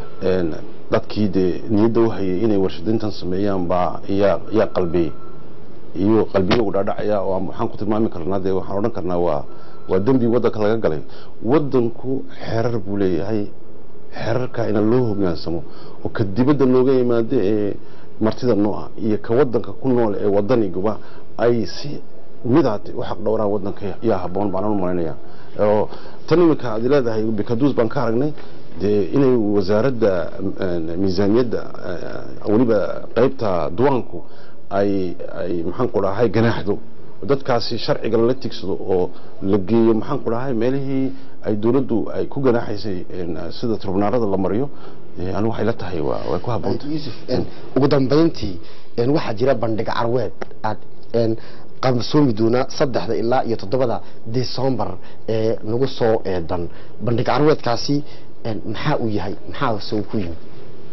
dadkii dee niyadda u hayay inay warshadeyntan sameeyaan baa yaa yaa qalbiyey iyo qalbiyagu dhaadhacaya oo waxaan ku tilmaami karnaa dee waxaan odhan karnaa waa waa dembi waddanka laga galay waddanku xerar buu leeyahay xerarka ina loo hogaansamo oo ka dibadda nooga yimaado ee martida noo ah iyo ka wadanka ku nool ee wadaniguba ay si midaad u xaq dhowraan wadanka yaa haboon baan u malaynaya oo tan iminka aad leedahay bikaduus baan ka aragnay dee inay wasaaradda miisaaniyadda weliba qaybta duwaanku ay ay maxaan ku dhahay ganaaxdo dadkaasi sharciga lala tigsado oo la geeyo maxaan ku dhahay meelihii ay dowladdu ay ku ganaaxaysay sida trubnaarada la mariyo anigu waxay la tahay way ku habboonta yuusuf ugu dambeyntii waxaa jira bandhig carweed aad qabsoomi doona saddexda ilaa iyo toddobada december ee nagu soo eedan bandhig carweedkaasi maxaa uu yahay maxaa se uu ku yimid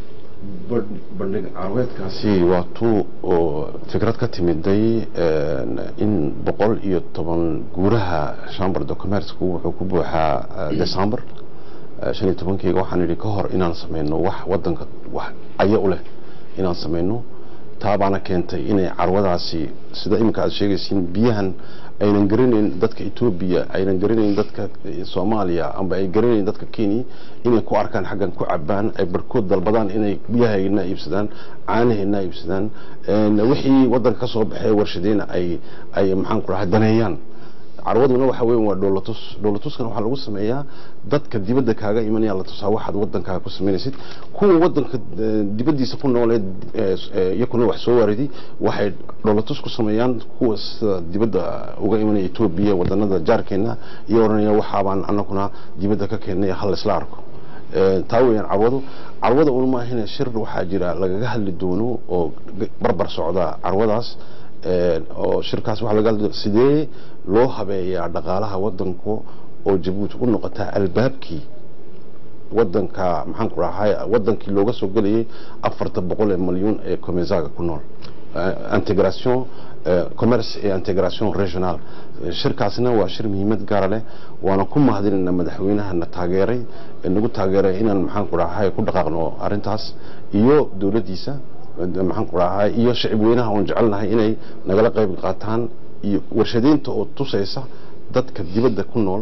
bandhig carweedkaasi waa tuu oo fikrad ka timiday in boqol iyo toban guuraha chamber de commercku wuxuu ku buuxaa december shan iyo tobankeyga waxaan idhi ka hor inaan sameyno wax wadanka wax aya u leh inaan sameyno taa baana keentay inay carwadaasi sida iminka aad sheegaysiin biyahan aynan garanayn dadka etoobiya aynan garanayn dadka soomaaliya amba ay garanayn dadka kenya inay ku arkaan xaggan ku cabaan ay barhkood dalbadaan inay biyahayna iibsadaan caanahayna iibsadaan wixii wadanka ka soo baxee warshadeyna ay ay maxaan ku dhahay daneeyaan carwaduna waxa weyn waa dhoolatus dhoolatuskana waxaa lagu sameeyaa dadka dibadda kaaga imanaya la tusaa waxaad wadankaaga ku sameynaysid kuwa wadanka dibaddiisa ku noolee iyakuna wax soo waaridi waxay dhoolatus ku sameeyaan kuwa sida dibadda uga imanaya etoobiya wadanada jaarkeena iyo odhanaya waxaabaan anaguna dibadda ka keennay hal isla arko taa weeyaan carwadu carwada un maahine shir waxaa jira lagaga hadli doono oo barbar socda carwadaas oo shirkaas waxaa laga hadli sidee loo habeeyaa dhaqaalaha wadanku oo jabuuti u noqotaa albaabkii wadanka maxaan ku dhahay wadankii looga soo gelayay afarta boqol ee malyuun ee comesaga ku nool integration commerce et integration regional shirkaasna waa shir muhiimad gaara leh waana ku mahadinayna madaxweynahana taageeray nagu taageeray inaan maxaan ku dhahay ku dhaqaaqno arrintaas iyo dowladdiisa maxaan ku dhahay iyo shacib weynaha oon jecelnahay inay nagala qayb qaataan iyo warshadeynta oo tusaysa dadka dibadda ku nool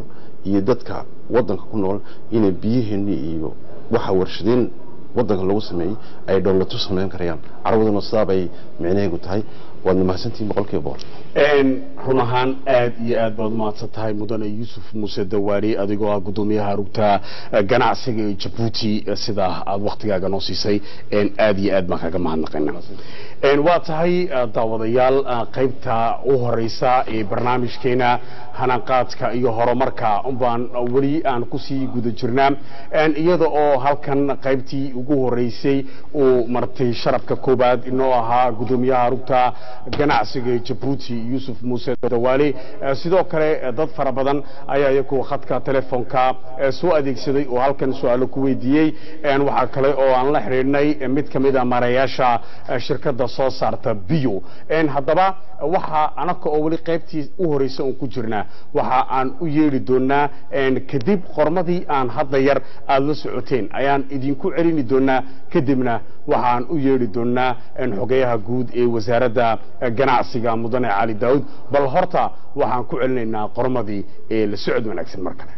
iyo dadka waddanka ku nool inay biyaheenni iyo waxa warshadeen waddanka lagu sameeyey ay dhowlatu samayn karayaan carabaduna sidaa bay micnaheegu tahay waadna mahadsantihiin boqolkiiba boqol run ahaan aad iyo aad baad umahadsan tahay mudane yuusuf muuse dawaari adigoo ah guddoomiyaha rugta ganacsiga ee jabuuti sida aad waktigaaga noo siisay aad iyo aad baan kaga mahadnaqayna waa tahay daawadayaal qaybta u horeysa ee barnaamijkeena hanaqaadka iyo horumarka baan weli aan kusii guda jirnaa iyada oo halkan qaybtii ugu horeysay uu martay sharafka koobaad inoo ahaa guddoomiyaha rugta ganacsiga ee jabuuti yuusuf muuse dawaali sidoo kale dad fara badan ayaa iyagu khadka telefoonka soo adeegsaday oo halkan su-aalo ku weydiiyey waxaa kale oo aan la xidhiidhnay mid ka mid a maarayaasha shirkadda soo saarta bio haddaba waxa anaka oo weli qaybtii u horeysa oon ku jirnaa waxa aan u yeedhi doonaa kadib qormadii aan hadda yar aada la socoteen ayaan idinku celini doonaa kadibna waxaan u yeedhi doonaa xogeyaha guud ee wasaaradda ganacsiga mudane cali daawud bal horta waxaan ku celinaynaa qormadii ee la socod wanaagsan mar kale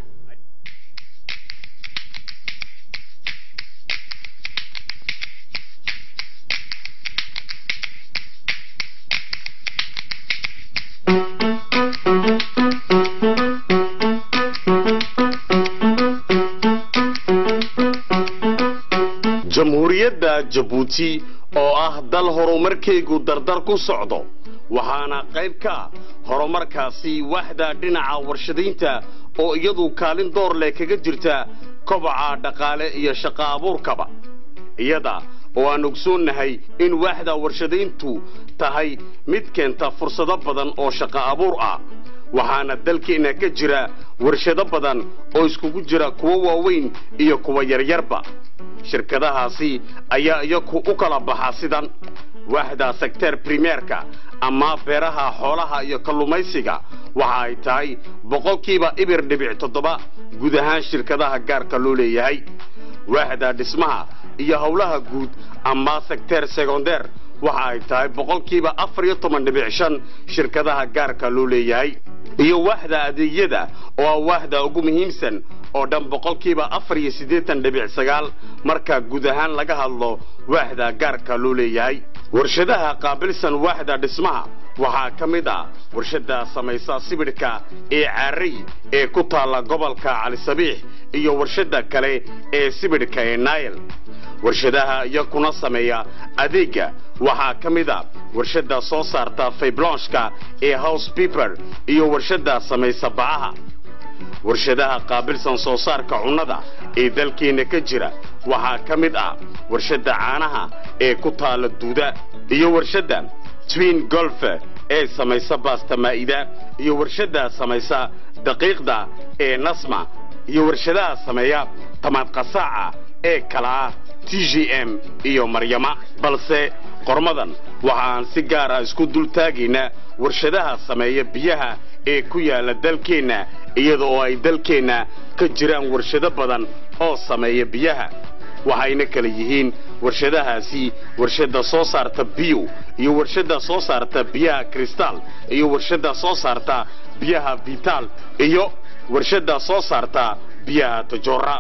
jamhuuriyadda jabuuti oo ah dal horumarkaygu dardar ku socdo waxaana qayb ka horumarkaasi waxda dhinaca warshadaynta oo iyadu kaalin door leh kaga jirta kobaca dhaqaale iyo shaqo abuurkaba iyada oo aan ogsoonnahay in waaxda warshadayntu tahay mid keenta fursado badan oo shaqo abuur ah waxaana dalkeenna ka jira warshado badan oo iskugu jira kuwo waaweyn iyo kuwa yaryarba shirkadahaasi ayaa iyaku u kala baxa sidan waaxda sekteer primeerka ama beeraha xoolaha iyo kallumaysiga waxa ay tahay boqolkiiba ibir dhibic toddoba guud ahaan shirkadaha gaarka loo leeyahay waaxda dhismaha iyo howlaha guud ama sekteer secondeer waxa ay tahay boqolkiiba afar iyo toban dhibic shan shirkadaha gaarka loo leeyahay iyo waaxda adeegyada oo ah waaxda ugu muhiimsan oo dhan boqolkiiba afar iyo siddeetan dhibic sagaal marka guud ahaan laga hadlo waaxda gaarka loo leeyahay warshadaha qaabilsan waaxda dhismaha waxaa ka mid ah warshadda samaysa sibidhka ee caarey ee ku taalla gobolka calisabiix iyo warshadda kale ee sibidhka ee naayl warshadaha iyakuna sameeya adeegga waxaa ka mid a warshadda soo saarta fayblonshka ee house piper iyo warshadda samaysa bacaha warshadaha qaabilsan soo saarka cunnada ee dalkeenna ka jira waxaa ka mid ah warshadda caanaha ee ku taalla duuda iyo warshadda twin golfe ee samaysa baasta maa'ida iyo warshadda samaysa daqiiqda ee nasma iyo warshadaha sameeya tamaad qasaaca ee kala ah t g m iyo maryama balse qormadan waxaan si gaar ah isku dul taagaynaa warshadaha sameeya biyaha ee ku yaalla dalkeenna iyada oo ay dalkeenna ka jiraan warshado badan oo sameeya biyaha waxayna kala yihiin warshadahaasi warshadda soo saarta biyo iyo warshadda soo saarta biyaha kristal iyo warshadda soo saarta biyaha vital iyo warshadda soo saarta biyaha tajora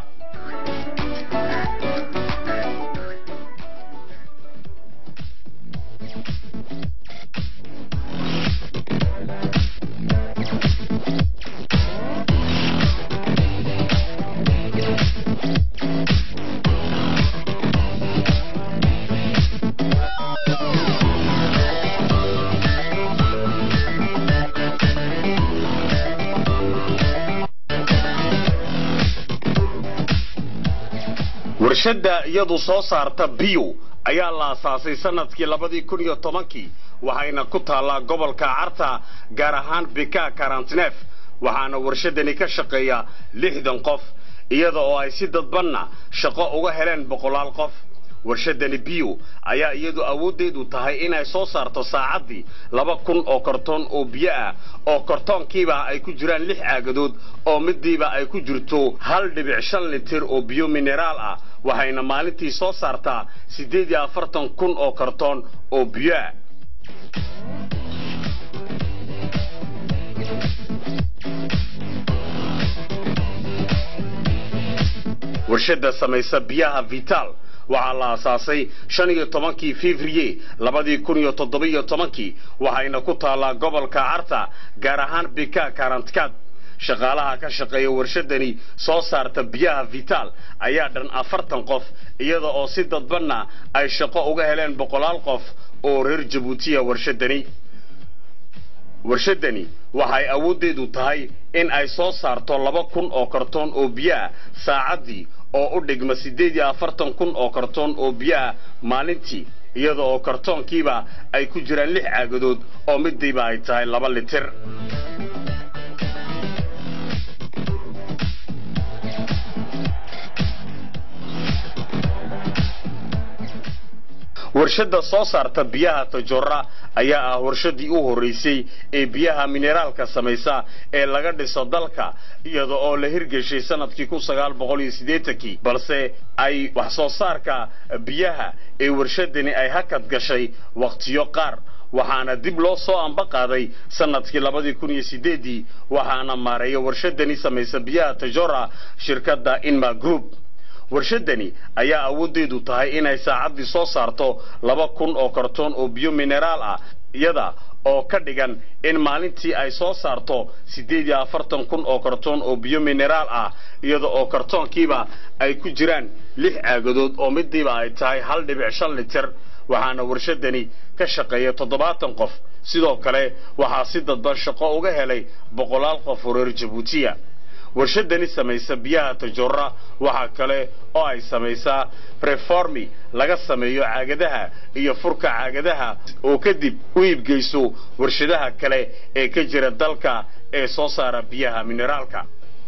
warshadda iyadu soo saarta biyo ayaa la asaasay sanadkii labadii kun iyo tobankii waxayna ku taallaa gobolka carta gaar ahaan bika karantineef waxaana warshadani ka shaqeeya lixdan qof iyada oo ay si dadbanna shaqo uga heleen boqolaal qof warshadani biyo ayaa iyadu awooddeedu tahay inay soo saarto saacaddii laba kun oo kartoon oo biyo ah oo kartoonkiiba ay ku jiraan lix caagadood oo midiiba ay ku jirto hal dhibic shan litir oo biyo mineraal ah waxayna maalintii soo saartaa siddeed iyo afartan kun oo kartoon oo biyo ah warshadda samaysa biyaha vital waxaa la asaasay shan iyo tobankii fevrier labadii kun iyo toddobiyo tobankii waxayna ku taallaa gobolka carta gaar ahaan bika karantkaad shaqaalaha ka shaqeeya warshadani soo saarta biyaha vital ayaa dhan afartan qof iyada oo si dadbanna ay shaqo uga heleen boqolaal qof oo reer jabuutiya warshadani warshadani waxay awooddeedu tahay in ay soo saarto laba kun oo kartoon oo biyaah saacaddii oo u dhigma siddeed iyo afartan kun oo kartoon oo biyaah maalintii iyada oo kartoonkiiba ay ku jiraan lix caagadood oo midiiba ay tahay laba litir warshadda soo saarta biyaha tajora ayaa ah warshadii u horreysay ee biyaha mineraalka samaysa ee laga dhiso dalka iyada oo la hirgeshay sanadkii kun sagaal boqol iyo siddeetankii balse ay wax soo saarka biyaha ee warshadani ay hakad gashay wakhtiyo qaar waxaana dib loo soo amba qaaday sanadkii labadii kun iyo sideedii waxaana maareeya warshadani samaysa biyaha tajora shirkadda inma group warshadani ayaa awooddeedu tahay inay saacaddii soo saarto laba kun oo kartoon oo biyo mineraal ah iyada oo ka dhigan in maalintii ay soo saarto siddeed iyo afartan kun oo kartoon oo biyo mineraal ah iyada oo kartoonkiiba ay ku jiraan lix caagadood oo midiiba ay tahay hal dhibic shan litir waxaana warshadani ka shaqeeya toddobaatan qof sidoo kale waxaa si dadban shaqo uga helay boqolaal qof oo reer jabuutiya warshadani samaysa biyaha tajora waxaa kale oo ay samaysaa reformi laga sameeyo caagadaha iyo furka caagadaha oo kadib u iibgeyso warshadaha kale ee ka jira dalka ee soo saara biyaha mineraalka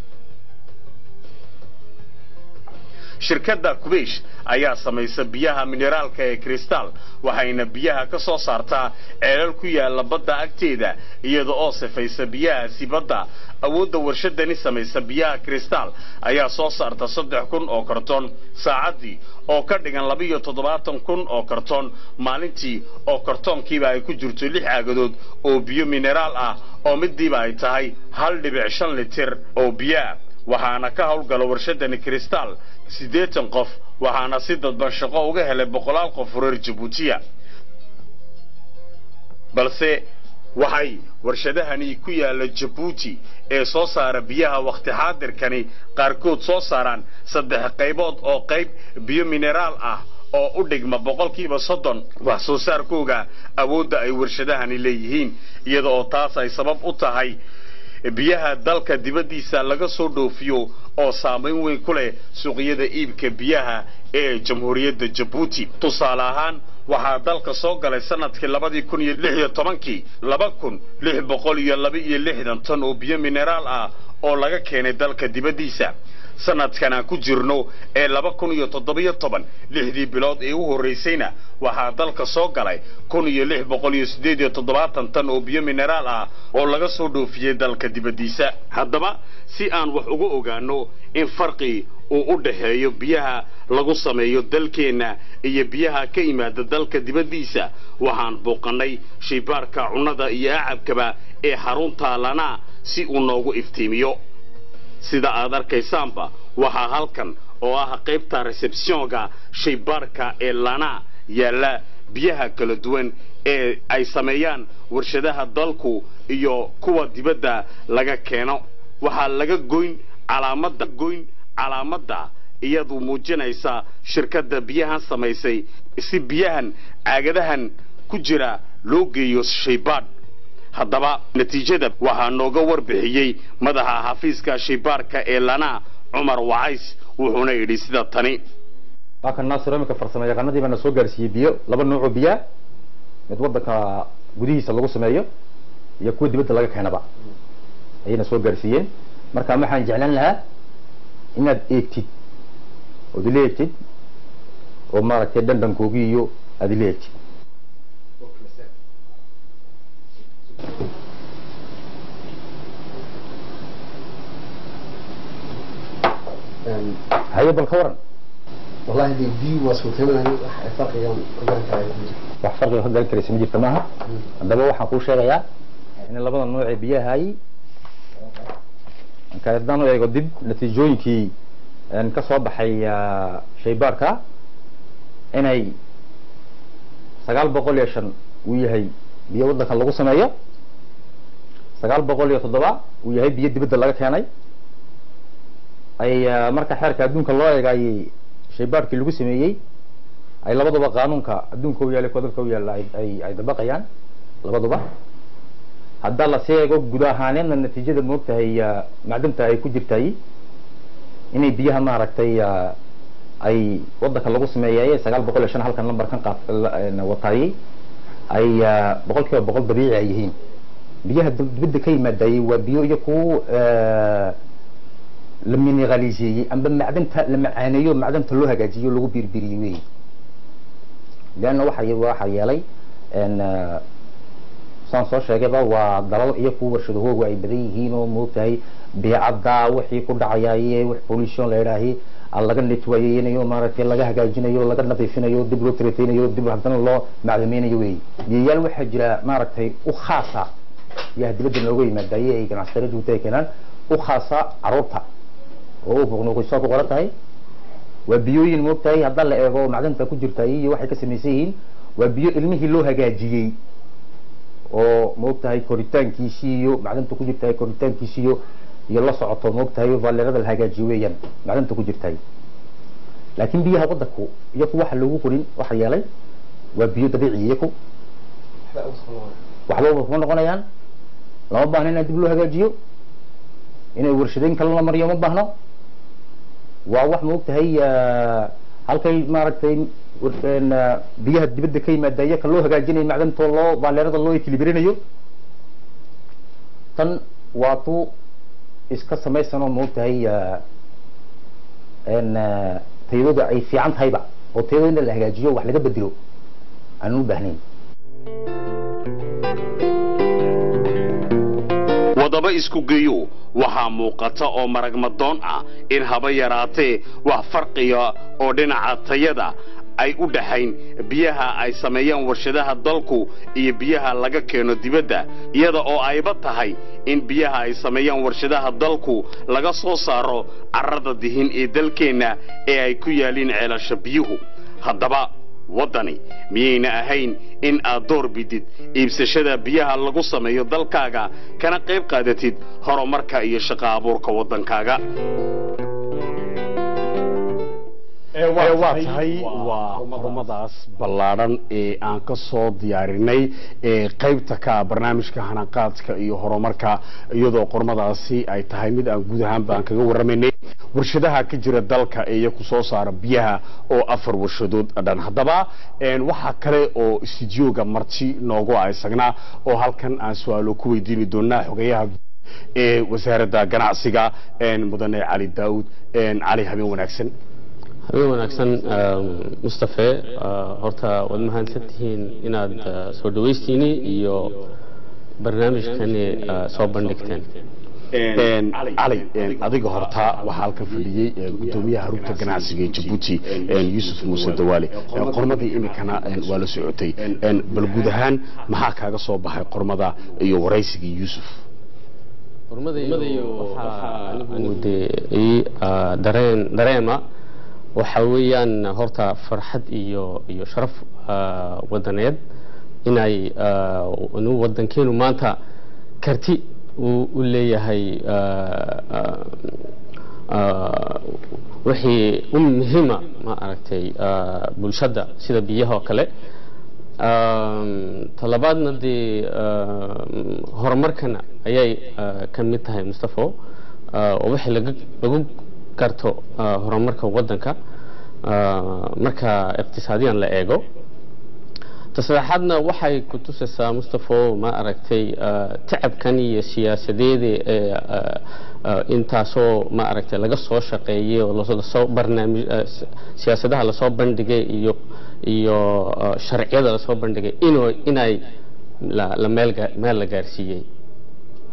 shirkadda kubaysh ayaa samaysa biyaha mineraalka ee kristal waxayna biyaha ka soo saartaa ceelal ku yaalla badda agteeda iyada oo sifaysa biyahaasi badda awoodda warshadani samaysa biyaha kristal ayaa soo saarta saddex kun oo kartoon saacaddii oo ka dhigan labiiyo toddobaatan kun oo kartoon maalintii oo kartoonkiiba ay ku jirto lix caagadood oo biyo mineraal ah oo midiiba ay tahay hal dhibic shan litir oo biyaah waxaana ka howlgala warshadani kristal siddeetan qof waxaana si dadban shaqo uga helay boqolaal qof reer jabuutiya balse waxay warshadahani ku yaalla jabuuti ee soo saara biyaha wakhti xaadirkani qaarkood soo saaraan saddex qaybood oo qayb biyo mineraal ah oo u dhigma boqolkiiba soddon wax soo saarkooga awoodda ay warshadahani leeyihiin iyada oo taas ay sabab u tahay biyaha dalka dibaddiisa laga soo dhoofiyo oo saamayn weyn ku leh suuqyada iibka biyaha ee jamhuuriyadda jabuuti tusaale ahaan waxaa dalka soo galay sanadkii labadii kun iyo lix iyo tobankii laba kun lix boqol iyo laba iyo lixdan tan oo biyo mineraal ah oo laga keenay dalka dibaddiisa sanadkan aan ku jirno ee laba kun iyo toddobiyo toban lixdii bilood ee u horraysayna waxaa dalka soo galay kun iyo lix boqol iyo siddeed iyo toddobaatan tan oo biyo mineraal ah oo laga soo dhoofiyey dalka dibaddiisa haddaba si aan wax uga ogaano in farqi uu u dhaxeeyo biyaha lagu sameeyo dalkeenna iyo biyaha ka yimaada dalka dibaddiisa waxaan booqannay shaybaarka cunnada iyo acabkaba ee xarunta lanaa si uu noogu iftiimiyo sida aad arkaysaanba waxaa halkan oo ah qaybta resebsiyonka shaybaarka ee lana yaalla biyaha kala duwan ee ay sameeyaan warshadaha dalku iyo kuwa dibadda laga keeno waxaa laga goyn calaamadda goyn calaamadda iyadu muujinaysa shirkadda biyahan samaysay si biyahan caagadahan ku jira loo geeyo shaybaadh haddaba natiijada waxaa nooga warbixiyey madaxa xafiiska shaybaarka ee lana cumar wacays wuxuuna yidhi sida tani waa kan naasiro iminka farsamo yaqaanadii baana soo gaarsiiyey biyo laba nuucoo biyaa mid waddanka gudihiisa lagu sameeyo iyo kuwa dibadda laga keenaba ayayna soo gaarsiiyeen marka waxaan jeclaan lahaa inaad eegtid ood ila eegtid oo maaragtay dhandhankoogii iyo aad ila eegtid haye bal ka waran wallahi de biyu waa suurtaynaya wax farqigan ogaan karayo wax farqiga ka garan karaysa ma jirta maaha haddaba waxaan kuu sheegayaa in labada nooc ee biyahay marka haddaan u eego dib natiijooyinkii een, ka soo baxay ah, shaybaarka inay sagaal boqol iyo shan uu yahay biyo waddankan lagu sameeyo sagaal boqol iyo toddoba uu yahay biyo dibadda laga keenay ay ah, marka xeerka adduunka loo eegayay shaybaarkii lagu sameeyey ay labaduba qaanuunka adduunka u yaallay kodobka u yaalla ay- ay ay dabaqayaan labaduba haddaa lasii eego guud ahaaneedna natiijada moogtahay ah, macdanta ay ku jirtay inay biyaha maaragtay ah, ay wadanka lagu sameeyay sagaal boqol iyo shan halkan lambarkan qaat la- een, wataayey ay ah, boqol kiiba boqol dabiici ay yihiin biyaha dib- dibadda ka yimaadayey waa biyo iyo ku la mineraliseeyey amba macdanta la macaaneeyo macdanta loo hagaajiyo lagu birbiriyey wey leanna waxa ye- waxa yeelay een, ah, saan soo sheegayba waa dalal iyo kuwa warshadahoogu ay badan yihiin oo moogtahay beecadda wixii ku dhacayay wax pollution la idhaahi aan laga netwayeynayo maaragtay laga hagaajinayo laga nadiifinayo dib loo tretaynayo dib haddana loo macdameynayo wey biyayaal waxaa jira maaragtay u khaasa biyaha dibadda nooga yimaadaye ay ganacsatada joogta ay keenaan u khaasa caruurta oo u buqnuuqisoo ku qoran tahay waa biyooyin moogtahay haddaa la eego macdanta ku jirta iyo waxay ka samaysan yihiin waa biyo ilmihii loo hagaajiyey oo moogtahay koritaankiisii iyo macdanta ku jirtahay koritaankiisii iyo iyo la socoto moogtahay valerada la hagaajiyo weeyaan macdanta ku jirtahay laakiin biyaha wadanku iyaku waxa loogu qorin waxa yeelay waa biyo dabiici iyaku waxba kuma noqonayaan lama baahno in dib loo hagaajiyo inay warshadeyn kale la mariyo ma baahno waa wax moogtahay ah, halkay maaragtay war- een, ah, biyaha dibadda ka yimaada iyaka loo hagaajinayo macdantoo loo baaleerada loo ekilibrinayo tan waa tu iska samaysanoo moogtahay ah, een, ah, tayadooda ay fiican tahayba oo tayadooda in la hagaajiyo wax laga bedelo aanan u baahnayn wadaba isku geeyo waxaa muuqata oo maragmadoon ah in haba yaraatee wax farqiga oo dhinaca tayada ay u dhaxayn biyaha ay sameeyaan warshadaha dalku iyo biyaha laga keeno dibadda iyada oo ayba tahay in biyaha ay sameeyaan warshadaha dalku laga soo saaro carrada dihin ee dalkeenna ee ay ku yaaliin ceelasha biyuhu haddaba waddani miyayna ahayn in aad door bidid iibsashada biyaha lagu sameeyo dalkaaga kana qayb qaadatid horumarka iyo shaqo abuurka waddankaaga waa tahay waa xurumadaas ballaadhan ee aan ka soo diyaarinay ee qaybta ka barnaamijka hanaqaadka iyo horumarka iyadoo qormadaasi ay tahay mid aan guud ahaanba aan kaga warramaynay warshadaha ka jira dalka ee iyaku soo saara biyaha oo afar warshadood dhan haddaba een, waxaa kale oo istudiyooga marti noogu ah isagnaa oo halkan aan su-aalo ku weydiini doonaa xogeyaha guud ee wasaaradda ganacsiga een, mudane cali daawud een, cali habeen wanaagsan habeen wanaagsan mustafe horta waad mahadsan tihiin inaad ah, soo dhawaystiini iyo barnaamijkani ah, soo bandhigteen Een, cali een, adiga horta waxaa halkan fadhiyey een, gudoomiyaha rugta ganacsiga ee jabuuti een, yuusuf muuse dawaale Een, qormadii imikana een, waa la socotay Een, bal guud ahaan maxaa kaaga soo baxay qormada iyo waraysigii yuusuf hormadayo waxaa anigu dee ii ah, dareen dareema waxa weeyaan horta farxad iyo iyo sharaf ah, wadaneed inay ah, inuu wadankeenu maanta karti uu u leeyahay ah, ah, ah, wixii u muhiima ma aragtay ah, bulshada sida biyaha oo kale Um, talabaadna dee um, horumarkana ayay uh, ka mid tahay mustafo uh, oo wixii laga lagu garto uh, horumarka wadanka uh, marka iqtisaadiyan la eego ta saddexaadna waxay ku tusaysaa mustafo ma aragtay uh, tacabkan iyo siyaasadeeda ee uh, uh, intaasoo ma aragtay laga soo shaqeeyay oo lasoo- lasoo barnaamij uh, si- siyaasadaha lasoo bandhigay iyo iyo uh, sharciyada lasoo bandhigay inuu inay la, la meel ga- meel la gaarsiiyey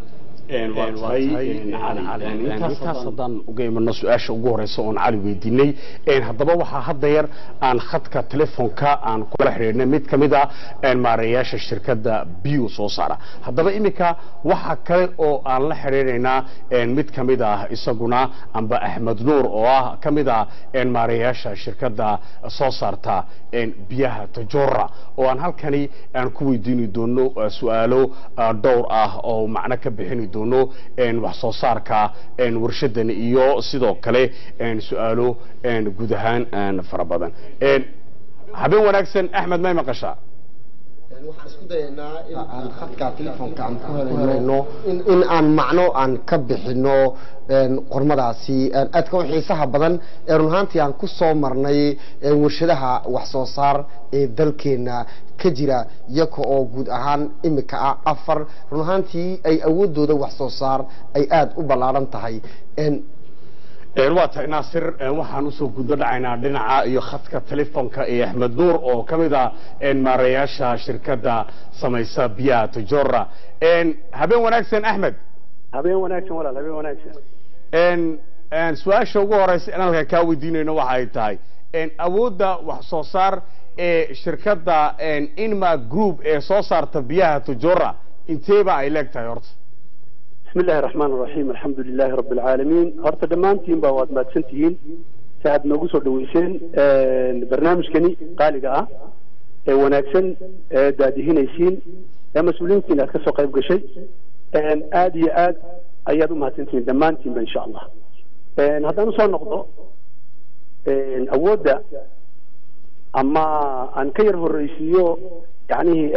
intaas haddaan uga imano su-aasha ugu horeysa oon cali weydiinay haddaba waxaa hadda yar aan khadka telefoonka aan kula xidhiidhnay mid ka mid ah maareeyaasha shirkadda bio soo saara haddaba iminka waxa kale oo aan la xidhiidhaynaa mid ka mid ah isaguna amba axmed nuur oo ah ka mid ah maareeyaasha shirkadda soo saarta biyaha tajora oo aan halkani aan ku weydiini doono su-aalo dhowr ah oo macno ka bixini doono wax soo saarka warshadan iyo sidoo kale su-aalo guud ahaan fara badan habeen wanaagsan axmed may maqashaa waxaan isku dayaynaa in aan khadka telefoonka aan ku helayno in aan macno aan ka bixino qormadaasi aadka u xiisaha badan ee run ahaantii aan ku soo marnay warshadaha wax soo saar ee dalkeena ka jira iyaga oo guud ahaan imika ah afar run ahaantii ay awoodooda wax soo saar ay aada u ballaaran tahay waa tahay naasir waxaan usoo gudo dhacaynaa dhinaca iyo khadka telefoonka ee axmed nuur oo ka mid ah maareeyaasha shirkadda samaysa biyaha tajora habeen wanaagsan axmed habeen wanaagsan walaal habeen wanaagsan su-aasha ugu horeysa in halkan kaa weydiinayno waxa ay tahay awoodda wax soo saar ee shirkadda inma group ee soo saarta biyaha tajora inteeba ay leeg tahay horta بسم الله الرحمن الرحيم الحمد لله رب العالمين horta dhammaantiin baa waad mahadsantihiin si aad noogu soo dhaweyseen barnaamijkani qaaliga ah ee wanaagsan ee daadihinaysiin ee mas-uuliyiintiin aad kasoo qayb gashay aad iyo aad ayaad u mahadsantihiin dhammaantiinba insha allah haddaan usoo noqdo awoodda ama aan ka yar horreysiiyo yacnihi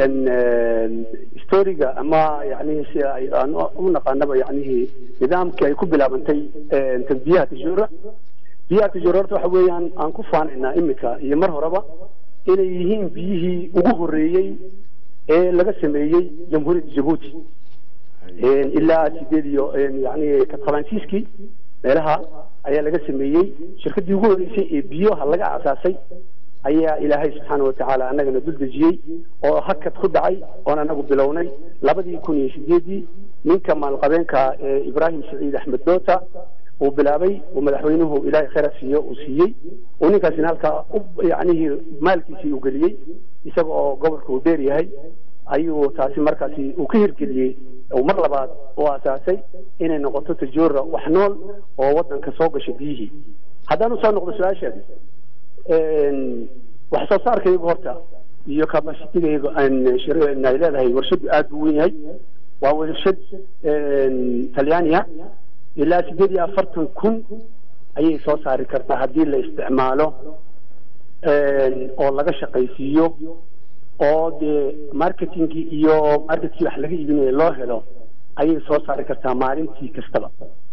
storiga ama yacnihi si ay aan u naqaanaba yacnihi nidaamkii ay ku bilaabantay biyaha tijura biyaha tijura horta waxa weeyaan aan ku faanaynaa imika iyo mar horeba inay yihiin biyihii ugu horreeyey ee laga sameeyey jamhuuriyadda jabuuti ilaa sideed iyo yacni katqabaansiiskii meelaha ayaa laga sameeyey shirkaddii ugu horreysay ee biyaha laga asaasay ayaa ilaahay subxaana watacaala annagana dul dejiyey oo hakad ku dhacay oon anagu bilownay labadii kun iyo sideedii ninka maalqabeenka ee ibraahim saciid axmed doota uu bilaabay uu madaxweynuhu ilaahay khayra siiyo uu siiyey uu ninkaasina halkaa yacnihii maalkiisii uu geliyey isaga oo gobolka uu dheer yahay ayuu taasi markaasi uu ka hirgeliyey uu mar labaad u asaasay inay noqoto tajoora wax nool oo wadanka soo gasha biyihii haddaan usoo noqdo su-aashaadi wax soo saarkaygu horta iyo capacitigaygu aan ay leedahay warshadu aada buu wen yahay waa warshad talyaaniya ilaa sideed iyo afartan kun ayay soo saari kartaa haddii la isticmaalo oo laga shaqaysiiyo oo dee marketingii iyo marketkii wax laga iibinayo loo helo ayay soo saari kartaa maalintii kastaba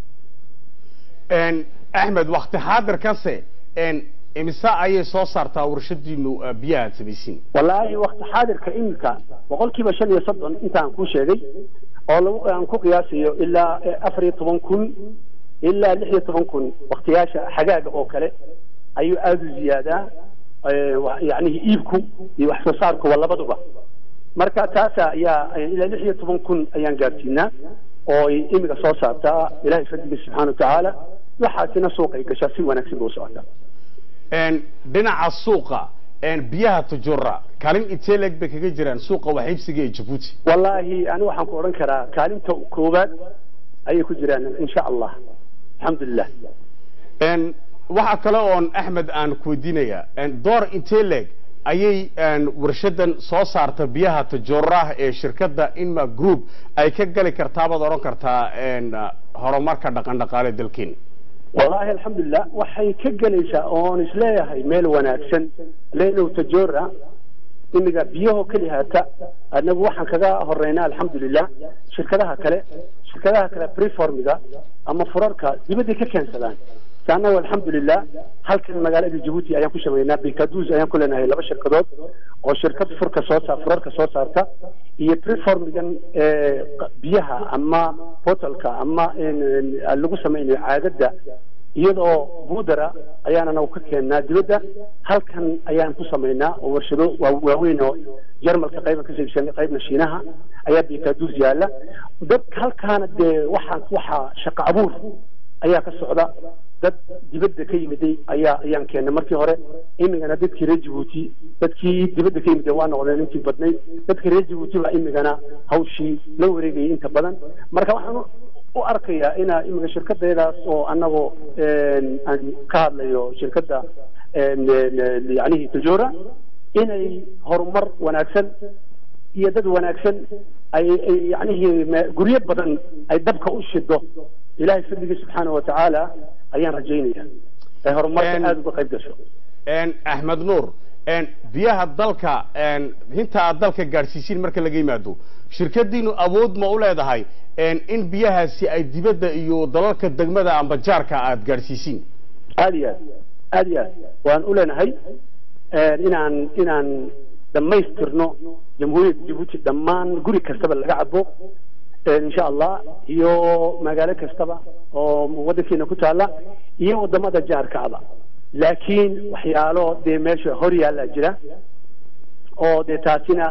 axmed wakti xaadirkase imise ayay soo saartaa warshadiinu biyaha aad samaysiin wallaahi wakti xaadirka imika boqol kiiba shan iyo soddon intaan kuu sheegay oo lagu aan ku qiyaasayo ilaa afar iyo toban kun ilaa lix iyo toban kun waktiyaasha xagaaga oo kale ayuu aada u ziyaadaa yacnihi iibku iyo wax soo saarkuba labaduba marka taasa ayaa ilaa lix iyo toban kun ayaan gaarsiinaa oo imiga soo saartaa ilahay fadliga subxaana watacaala waxaasina suuqay gashaa si wanaagsan ba u socotaa dhinaca suuqa biyaha tajura kaalin intee leeg bay kaga jiraan suuqa waxiibsiga ee jabuuti wallaahi ani waxaan ku odhan karaa kaalinta koowaad ayay ku jiraan insha allah alxamdulilah waxaa kale oon axmed aan ku weydiinayaa door intee leeg ayay warshadan soo saarta biyaha tajuraah ee shirkadda inma group ay ka gali kartaa baad odhan kartaa horumarka dhaqan dhaqaale dalkeena wallaahi alxamdulilah waxay ka gelaysaa oon isleeyahay meel wanaagsan leenow tajora imiga biyahoo keli haata anagu waxaan kaga horeynaa alxamdulilah shirkadaha kale shirkadaha kale preformiga ama furarka dibadday ka keensadaan anagu alxamdulilah halkan magaalada jabuuti ayaan ku shameynaa bikadus ayaan ku leenahay laba shirkadood oo shirkad furka soo saar furarka soo saarta iyo preformigan biyaha ama botalka ama lagu sameynayo caadada iyadoo buudara ayaan anagu ka keennaa dibadda halkan ayaan ku samaynaa oo warshado waa- waaweyn oo jarmalka qayba ka saibsan qaybna shiinaha ayaa bikaduus yaala dad halkaana dee waxaa waxaa shaqo abuur ayaa ka socda dad dibadda ka yimiday ayaa ayaan keennay markii hore imigana dadkii reer jabuuti dadkii dibadda ka yimiday waa noqdeen intii badnayd dadkii reer jabuuti baa imigana hawshii la wareegayay inta badan marka waxaan u- u arkayaa inaa imiga shirkadeedaas oo anagoo aan ka hadlayo shirkadda yacnihii tajora inay horumar wanaagsan iyo dad wanaagsan ay ay yacnihii me- guryo badan ay dabka u shido ilaahay fadligii subxaana wa tacaala ayaan rajaynaya ay horumarka aada uga qayb gasho een axmed nuur een biyaha dalka een inta aad dalka gaadhsiisiin marka laga yimaado shirkadiinu awood ma u leedahay een in biyahaasi ay dibadda iyo dalalka degmada amba jaarka aad gaadhsiisiin aada iyo aad aada iyo aad waan u leenahay inaan inaan dhammaystirno jamhuuriyadda jabuuti dhammaan guri kastaba laga cabo insha allah iyo magaalo kastaba oo waddankeena ku taala iyo wadamada jaarkaaba laakiin waxyaalo dee meesha hor yaallaa jira oo dee taasina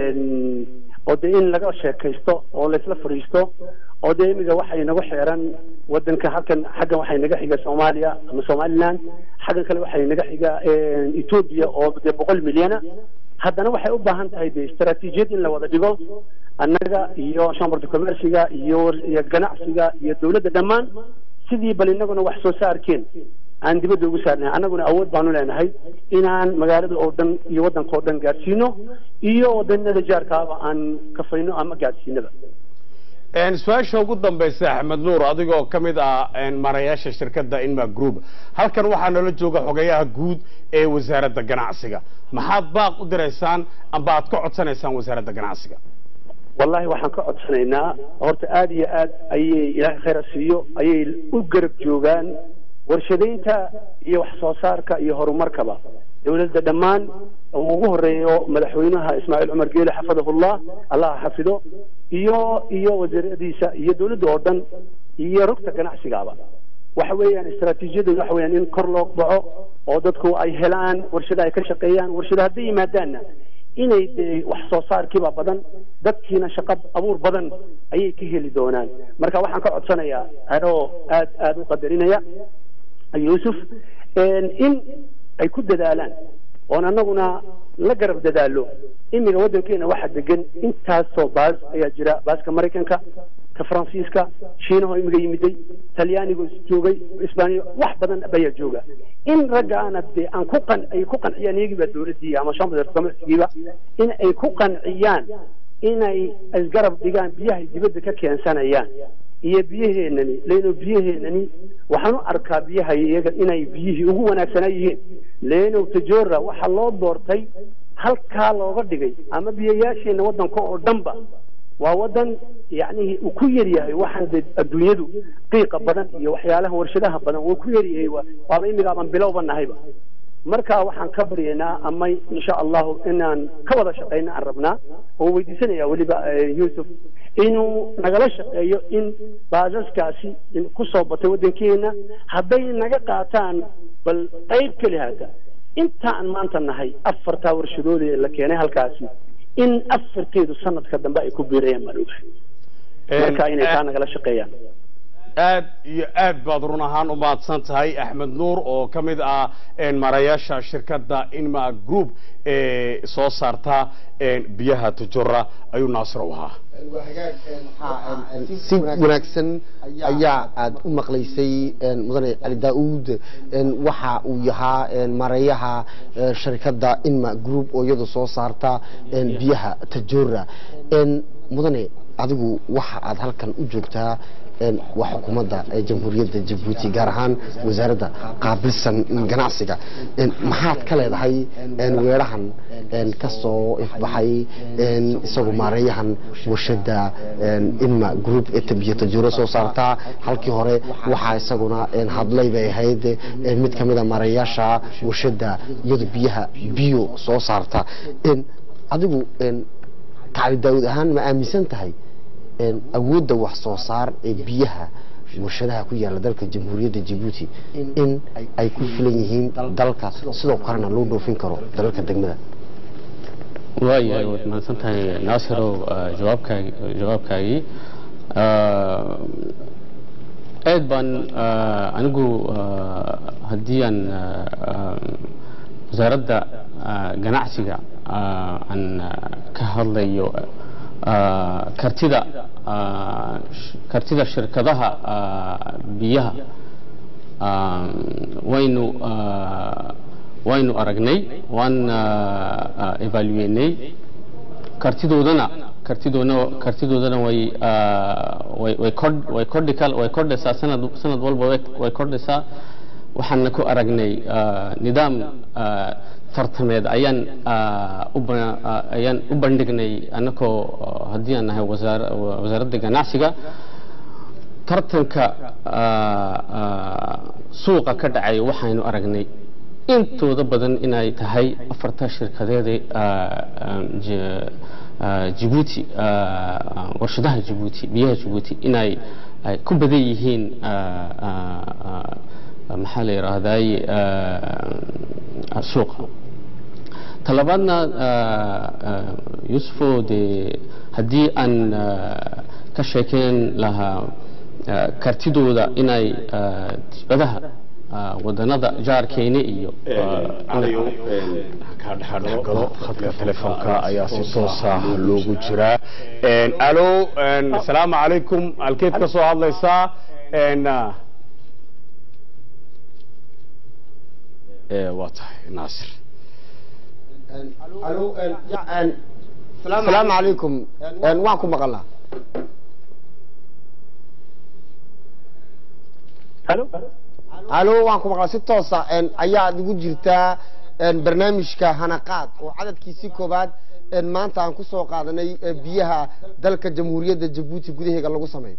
oo dee in laga sheekaysto oo laysla fadhiisto oo dee imiga waxay nagu xeeran wadanka halkan xaggan waxay naga xiga soomaaliya ama somaliland xaggan kale waxay naga xiga ethiopia oo dee boqol milyana haddana waxay u baahan tahay dee istaraatiijiyad in la wada dhigo annaga iyo chamberda commerciga iyo iyo ganacsiga iyo dowladda dhammaan sidii bal inaguna wax soo saarkeen aan dibadda ugu saarnay annaguna awood baanu leenahay inaan magaalada oo dhan iyo waddanka oo dhan gaadhsiino iyo wadanada jaarkaaba aan kafayno ama gaadhsiinaba een su-aasha ugu dambaysa axmed nuur adigoo ka mid ah een marayaasha shirkadda inma group halkan waxaa nala jooga xogeyaha guud ee wasaaradda ganacsiga maxaad baaq u diraysaan amba aad ka codsanaysaan wasaaradda ganacsiga wallahi waxaan ka codsanaynaa horta aada iyo aad ayay ilaahay khayr ha siiyo ayay u garab joogaan warshadaynta iyo wax soo saarka iyo horumarkaba dowladda dhammaan uu ugu horeeyo madaxweynaha ismaaciil cumar geele xafidahullah allah ha xafido iyo iyo wasiiradiisa iyo dowladda oo dhan iyo rugta ganacsigaaba waxa weeyaan istaraatiijiyadu waxa weeyaan in kor loo baxo oo dadku ay helaan warshada ay ka shaqeeyaan warshada hadday yimaadaanna inay dee wax soo saarkiiba badan dadkiina shaqo abuur badan ayay ka heli doonaan marka waxaan ka codsanayaa anoo aad aada u qadarinaya yuusuf in ay ku dadaalaan oon annaguna la garab dadaalo imiga waddankeena waxaa degan intaasoo baas ayaa jira baaska maraykanka ka faransiiska shiinaho imiga yimiday talyaanigu joogay isbaaniya wax badan ayaa jooga in ragga aana dee aan ku qan ay ku qanciyaan iyagiiba dowladdii ama chamber commercigiiba in ay ku qanciyaan inay isgarab dhigaan biyahay dibadda ka keensanayaan iyo biyaheenani leeno biyaheenani waxaan u arkaa biyaha iyaga inay biyihii ugu wanaagsanaa yihiin leeno tajora waxaa loo doortay halkaa looga dhigay ama biyayaasheena waddanka oo dhanba waa wadan yacnihi uu ku yar yahay waxaan de adduunyadu qiiqa badan iyo waxyaalaha warshadaha badan wuu ku yar yahay waaba imigaaban bilowba nahayba marka waxaan ka baryaynaa ama insha allahu inaan ka wada shaqayna aan rabnaa oo weydiisanaya weliba yuusuf inuu nagala shaqeeyo in baasaskaasi ku soo batay waddankeena hadday naga qaataan bal qayb keli hata intaan maanta nahay afartaa warshadood ee la keenay halkaasi in afarteedu sanadka dambe ay ku biirayaan baan ogahay marka inay taa nagala shaqeeyaan aad iyo aad baad run ahaan u mahadsan tahay axmed nuur oo ka mid ah marayaasha shirkadda inma group ee soo saarta biyaha tajora ayuu naasir u ahaa si wanaagsan ayaa aad u maqlaysay mudane cali daauud waxa uu yahaa marayaha shirkadda inma group oo iyadu soo saarta biyaha tajora mudane adigu waxa aad halkan u joogtaa waa xukuumadda jamhuuriyadda jabuuti gaar ahaan wasaaradda qaabilsan ganacsiga maxaad ka leedahay weerahan ka soo ifbaxay isagu maareeyahan warshadda inma group ee tabiya tajuuro soo saartaa halkii hore waxaa isaguna hadlay bay ahayd mid ka mida maareeyaasha warshadda iyadu biyaha biyo soo saarta adigu kacli daawud ahaan ma aaminsan tahay awoodda wax soo saar ee biyaha warshadaha ku yaala dalka jamhuuriyadda jabuuti in ay ku filan yihiin dalka sidoo kalena loo dhoofin karo dalalka degmada waayahay waad mahadsan tahay naasirow jawaabkaagi jawaabkaagii aad baan anigu haddii aan wasaaradda ganacsiga aan ka hadlayo kartida kartida shirkadaha biyaha waynu waynu aragnay waan evaluenay kartidoodana kartidoodana kartidoodana way way way kord way kordhi kal way kordhaysaa sanad sanad walba way way kordhaysaa waxaana ku aragnay nidaam tartameed ayaan u ayaan u bandhignay annagoo haddii aan nahay wasaar wasaaradda ganacsiga tartanka suuqa ka dhacay waxaynu aragnay intooda badan inay tahay afarta shirkadeeda jibuuti warshadaha jibuuti biyaha jibuuti inay ay ku badan yihiin maxaa la yidhaahday suuqa talabaadna yusufo dee haddii aan ka sheekeyn lahaa kartidooda inay dibadaha wadanada jaarkeena iyo calayow kaa dhexdhexgalo khadka telefoonka ayaa si toosa loogu jiraa alo asalaamu calaykum halkeed ka soo hadlaysaa waa tahay naasir asalaamu calaykum waan ku maqalnaa alo waan ku maqlaa si toosa ayaad igu jirtaa barnaamijka hanaqaad oo cadadkiisii koobaad maanta aan ku soo qaadanay biyaha dalka jamhuuriyadda jabuuti gudaheega lagu sameeyo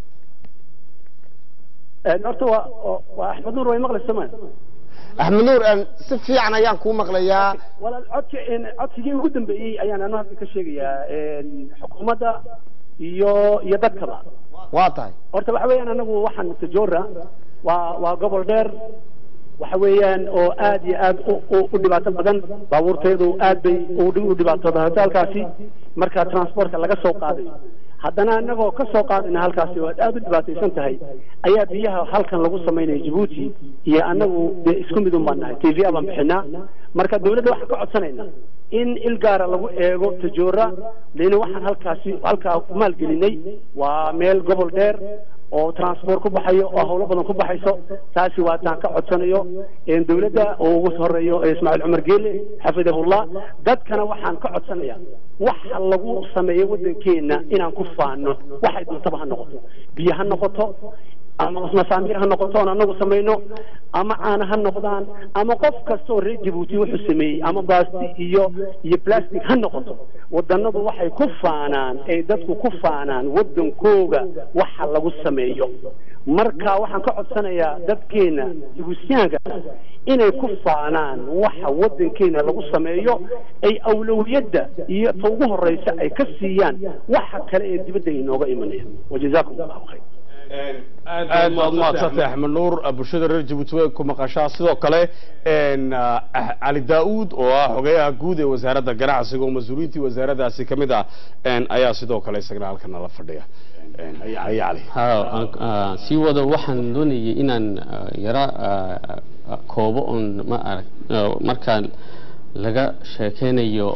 horta waa waa axmed nuur way maqlaysa ma axmed nuur si fiican ayaan kuu maqlayaa walaal codki codsigii ugu dambeeyey ayaan anu hadda ka sheegayaa xukuumadda iyo iyo dadkaba waa tahay horta waxa weeyaan anagu waxaan tajora waa waa gobol dheer waxa weeyaan oo aad iyo aad u dhibaato badan baabuurteedu aad bay u dhibaatooda halkaasi marka transportka laga soo qaadayo haddana anagoo ka soo qaadayna halkaasi oo aad aad u dhibaataysan tahay ayaa biyaha halkan lagu samaynaya jabuuti iyo anagu dee isku mid un baan nahay t v a baan bixinaa marka dawladda waxaan ka codsanayna in il gaara lagu eego tajoora lena waxaan halkaasi halkaa maalgelinay waa meel gobol dheer oo transport ku baxayo oo hawlo badan ku baxayso taasi waa taan ka codsanayo dawladda oo ugu horeeyo ismaaciil cumar geele xafidahullah dadkana waxaan ka codsanaya waxa lagu sameeyo waddankeena inaan ku faano waxay doontaba ha noqoto biyo ha noqoto ama masaamiir ha noqoto oon anagu samayno ama caana ha noqdaan ama qof kastoo reer jabuuti wuxuu sameeyey ama baasti iyo iyo plastic ha noqoto wadanadu waxay ku faanaan ay dadku ku faanaan wadankooga waxa lagu sameeyo marka waxaan ka codsanayaa dadkeena jabuutiyaanka inay ku faanaan waxa wadankeena lagu sameeyo ay awlawiyadda iyo ta ugu horeysa ay ka siiyaan waxa kale ee dibadda inooga imanaya wajazaakum allahu khayr aad baad umahadsantay axmed nuur bulshada reer jabuuti way ku maqashaa sidoo kale cali daa-uud oo ah xogeyaha guud ee wasaaradda ganacsiga oo mas-uuliyiintii wasaaraddaasi ka mid ah ayaa sidoo kale isagana halkan nala fadhiya cali sii wada waxaan doonayay inaan yara koobo oon ma arag markaa laga sheekeynayo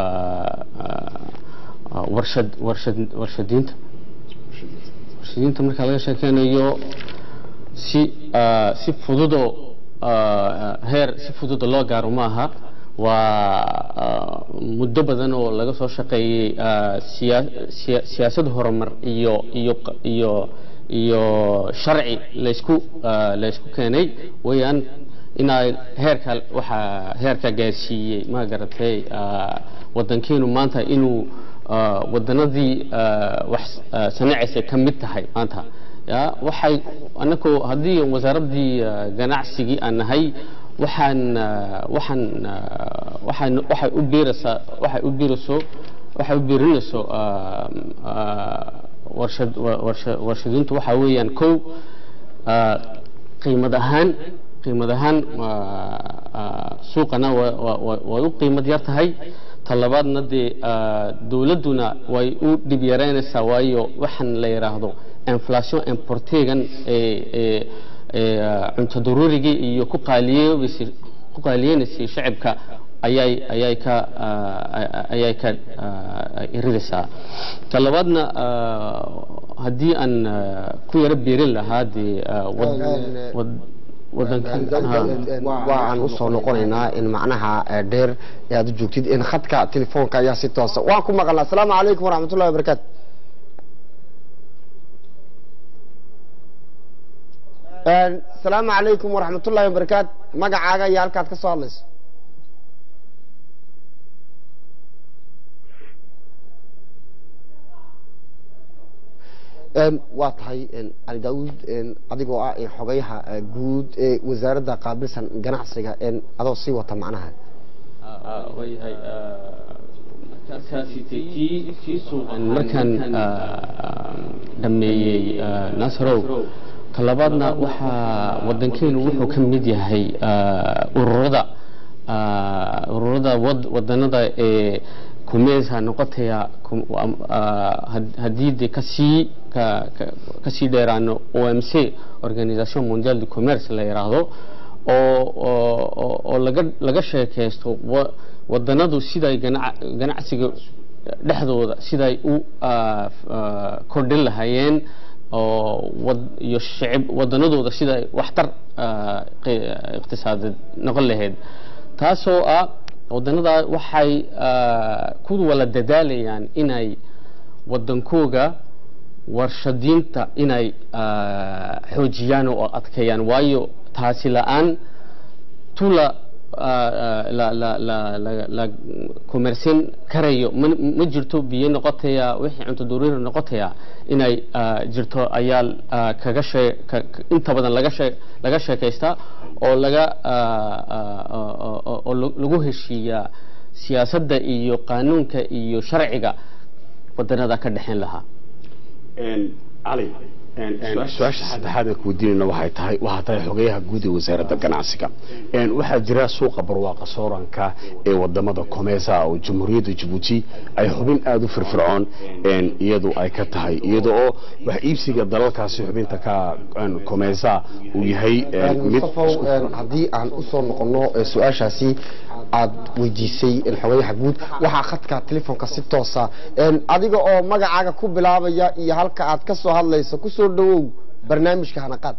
warshad warshad warshadiinta warshadiinta markaa laga sheekeynayo si si fududoo heer si fududa loo gaaro maaha waa muddo badan oo laga soo shaqeeyey siyaasad horumar iyo iyo iyo iyo sharci laysku laysku keenay wayaan inaa heerka waxaa heerka gaarsiiyey ma garatay wadankeenu maanta inuu wadanadii wax sanacaysa ka mid tahay maanta ya waxay anako haddii wasaaraddii ganacsigii aan nahay waxaan waxaan waxaan waxay u biiraysaa waxay u biirayso waxay u biirinayso warshad warshad warshadintu waxa weeyaan kow ah, qiimad ahaan qiimad ahaan waa- ah, suuqana wa- wa- wa- way u qiimad yar tahay talabaadna dee ah, dowladduna way u dhib yaraynaysaa waayo waxaan la yidhaahdo inflation importegan ee ee ee ah, cunto daruurigii iyo ku qaaliyeebaysay ku qaaliyeynaysay shacibka ayay ayay ka ah, ayay ka ah, iridaysaa talabaadna ah, haddii aan ah, ku yaro beerin lahaa dee ah, wad- wad- wadankan ah. waa aan usoo noqonaynaa in macnaha eh, dheer ee aad u joogtid in khadka telefoonka ayaa si toosa waan ku maqalnaa asalaamu calaykum waraxmatullahi wabarakaatu asalaamu calaykum waraxmatullahi wabarakaatu magacaaga iyo halkaad ka soo hadlayso Een, waa tahay een, cali daawuud een, adigoo ah een, xogayaha eh, guud ee wasaaradda qaabilsan ganacsiga een, adoo sii wata macnaha waayahay markaasi tii tii suuqan markaan ah, dhammeeyey ah, naasarow talabaadna waxaa wadankeenu wuxuu ka mid yahay ah, ururada ah, ururada wad- wadanada ee kumeesa noqotaya kum- am- ah, had- haddii de kasii ka- ka- kasii dheeraano omc organisation mondial de commerce la yiraahdo oo oo- oo- oo laga laga sheekaysto wa- wadanadu siday ganac- ganacsiga dhexdooda siday u ah, f- ah, kordhin lahaayeen oo wad iyo shicib wadanadooda siday waxtar ah, qi- iqtisaadeed noqon lahayd taasoo ah wadanada waxay ah, ku wala dadaalayaan inay wadankooga warshadiinta inay ah, xoojiyaan oo adkeeyaan waayo taasi la-aan tula la la la la la kumersin karayo ma ma jirto biyo noqotaya wixii cunto duruuri noqotaya inay ah, jirto ayaa ah, kaga shee ka- ka- inta badan laga shee laga sheekaystaa oo laga ah, ah, oo- oo- oo- oo lagu heshiiyaa siyaasadda iyo qaanuunka iyo sharciga wadanada ka dhexeyn lahaa cali su-aasha saddexaad ee kuweydiinayna waxay tahay waxaa tahay xogeyaha guud ee wasaaradda ganacsiga Een, waxaa jira suuqa barwaaqa sooranka ee wadamada komeesa oo jamhuuriyadda jabuuti ay xubin aada u firfircoon een, iyadu ay ka tahay iyada oo wax iibsiga dalalkaasi xubinta ka een, komeesa uu yahay een, mid mustafow een, haddii aan usoo noqono eh, su-aashaasi aad weydiisay in xogayaha guud waxaa khadka telefoonka si toosa een, adiga oo magacaaga ku bilaabaya iyo halka aad ka soo hadlayso kusoo dhawow barnaamijka hanaqaad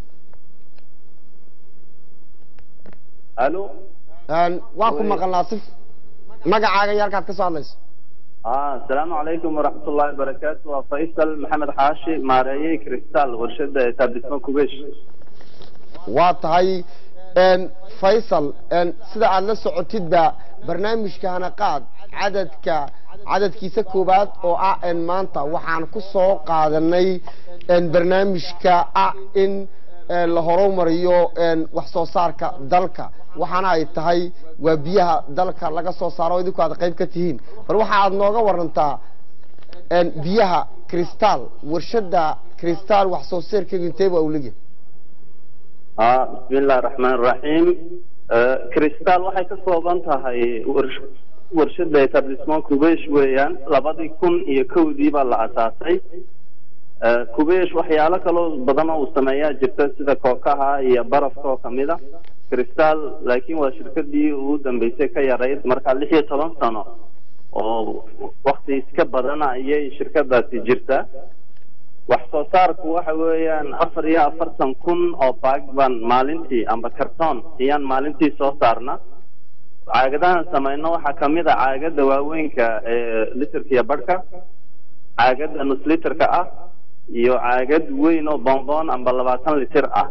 alo Een, waan ku maqalnaa si magacaaga iyo halka aad ka soo hadlayso ah asalaamu calaykum waraxmatullahi wabarakaatu waa faysal maxamed xaashi maareeyey cristal warshada etablissement kubesh waa tahay een, faysal een, sida aad la socotidba barnaamijka hanaqaad cadadka cadadkiisa koowaad oo ah een, maanta waxaan ku soo qaadanay een, barnaamijka ah in een, la horumariyo een, wax soo saarka dalka waxaana ay tahay waa biyaha dalka laga soo saaro idinku aad qayb ka tihiin bal waxa aad nooga warantaa een, biyaha cristal warshada cristal wax soo saarkeedu intee baa uu leeyahay ah bismi illahi raxmaan raxiim cristal waxay ka kooban tahay warsh- warshada etablissement kubesh weeyaan labadii kun iyo kowdii baa la asaasay Eh, kubesh waxyaalo kaloo badan oo uu sameeyaa jirta sida kookaha iyo barafka oo kamid a cristal laakiin waa shirkadii ugu dambeysay ka yarayd markaa lix iyo toban sano oo wakti iska badan ayay shirkadaasi jirtaa wax soo saarku waxa weeyaan afar iyo afartan kun oo baag baan maalintii amba karton ayaan maalintii soo saarna caagadahan samayno waxaa kamid a caagada waaweynka ee litirka iyo barhka caagada nus litirka ah iyo caagad weyn oo bonbon amba labaatan litir ah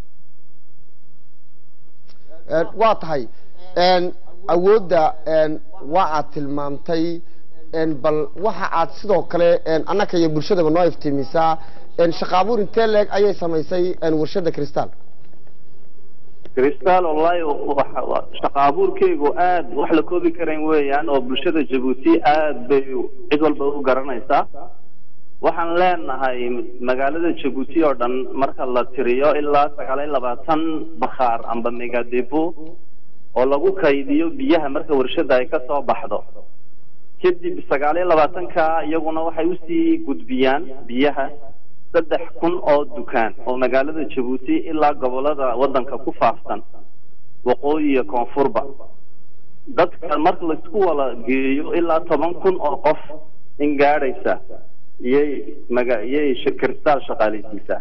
Een, waa tahay een, awoodda een, waa aad tilmaamtay een, bal waxa aad sidoo kale een, annaka iyo bulshadaba noo iftiimisaa een, shaqa abuur intee leeg ayay samaysay een, warshada cristal cristal wallahi waxa- waa- shaqa abuurkeygu aad wax la koobi karayn weeyaan oo bulshada jabuuti aad bay cid walba u garanaysaa waxaan leenahay magaalada jabuuti oo dhan marka la tiriyo ilaa sagaal iyo labaatan bakhaar amba megadepo oo lagu kaydiyo biyaha marka warshada ay kasoo baxdo kadib sagaal iyo labaatanka iyaguna waxay usii gudbiyaan biyaha saddex kun oo dukaan oo magaalada jabuuti ilaa gobolada wadanka ku faafsan waqooyi iyo koonfurba dadka marka laisku wada geeyo ilaa toban kun oo qof in gaadhaysa iyay maga iyay kirstaal shaqaalaysiisaa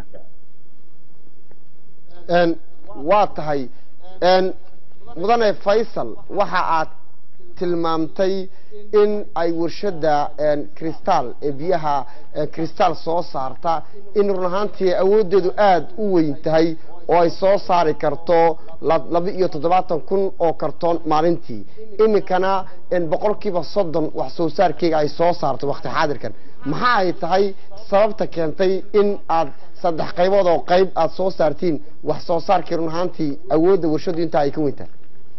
Een, waa tahay een, mudane faysal waxa aad tilmaamtay in ay warshada een, kristal ee biyaha ee, kristal soo saarta in run ahaantii awooddeedu aada u weyn tahay oo ay soo saari karto la- laba iyo toddobaatan kun oo kartoon maalintii iminkana een, boqolkiiba soddon wax soo saarkeyga ay soo saarto waqti xaadirkan maxaa ay tahay sababta keentay in aad saddex qaybood oo qayb aad soo saartiin wax soo saarkii run ahaantii awoodda warshadu intaa ay ka weyn tahay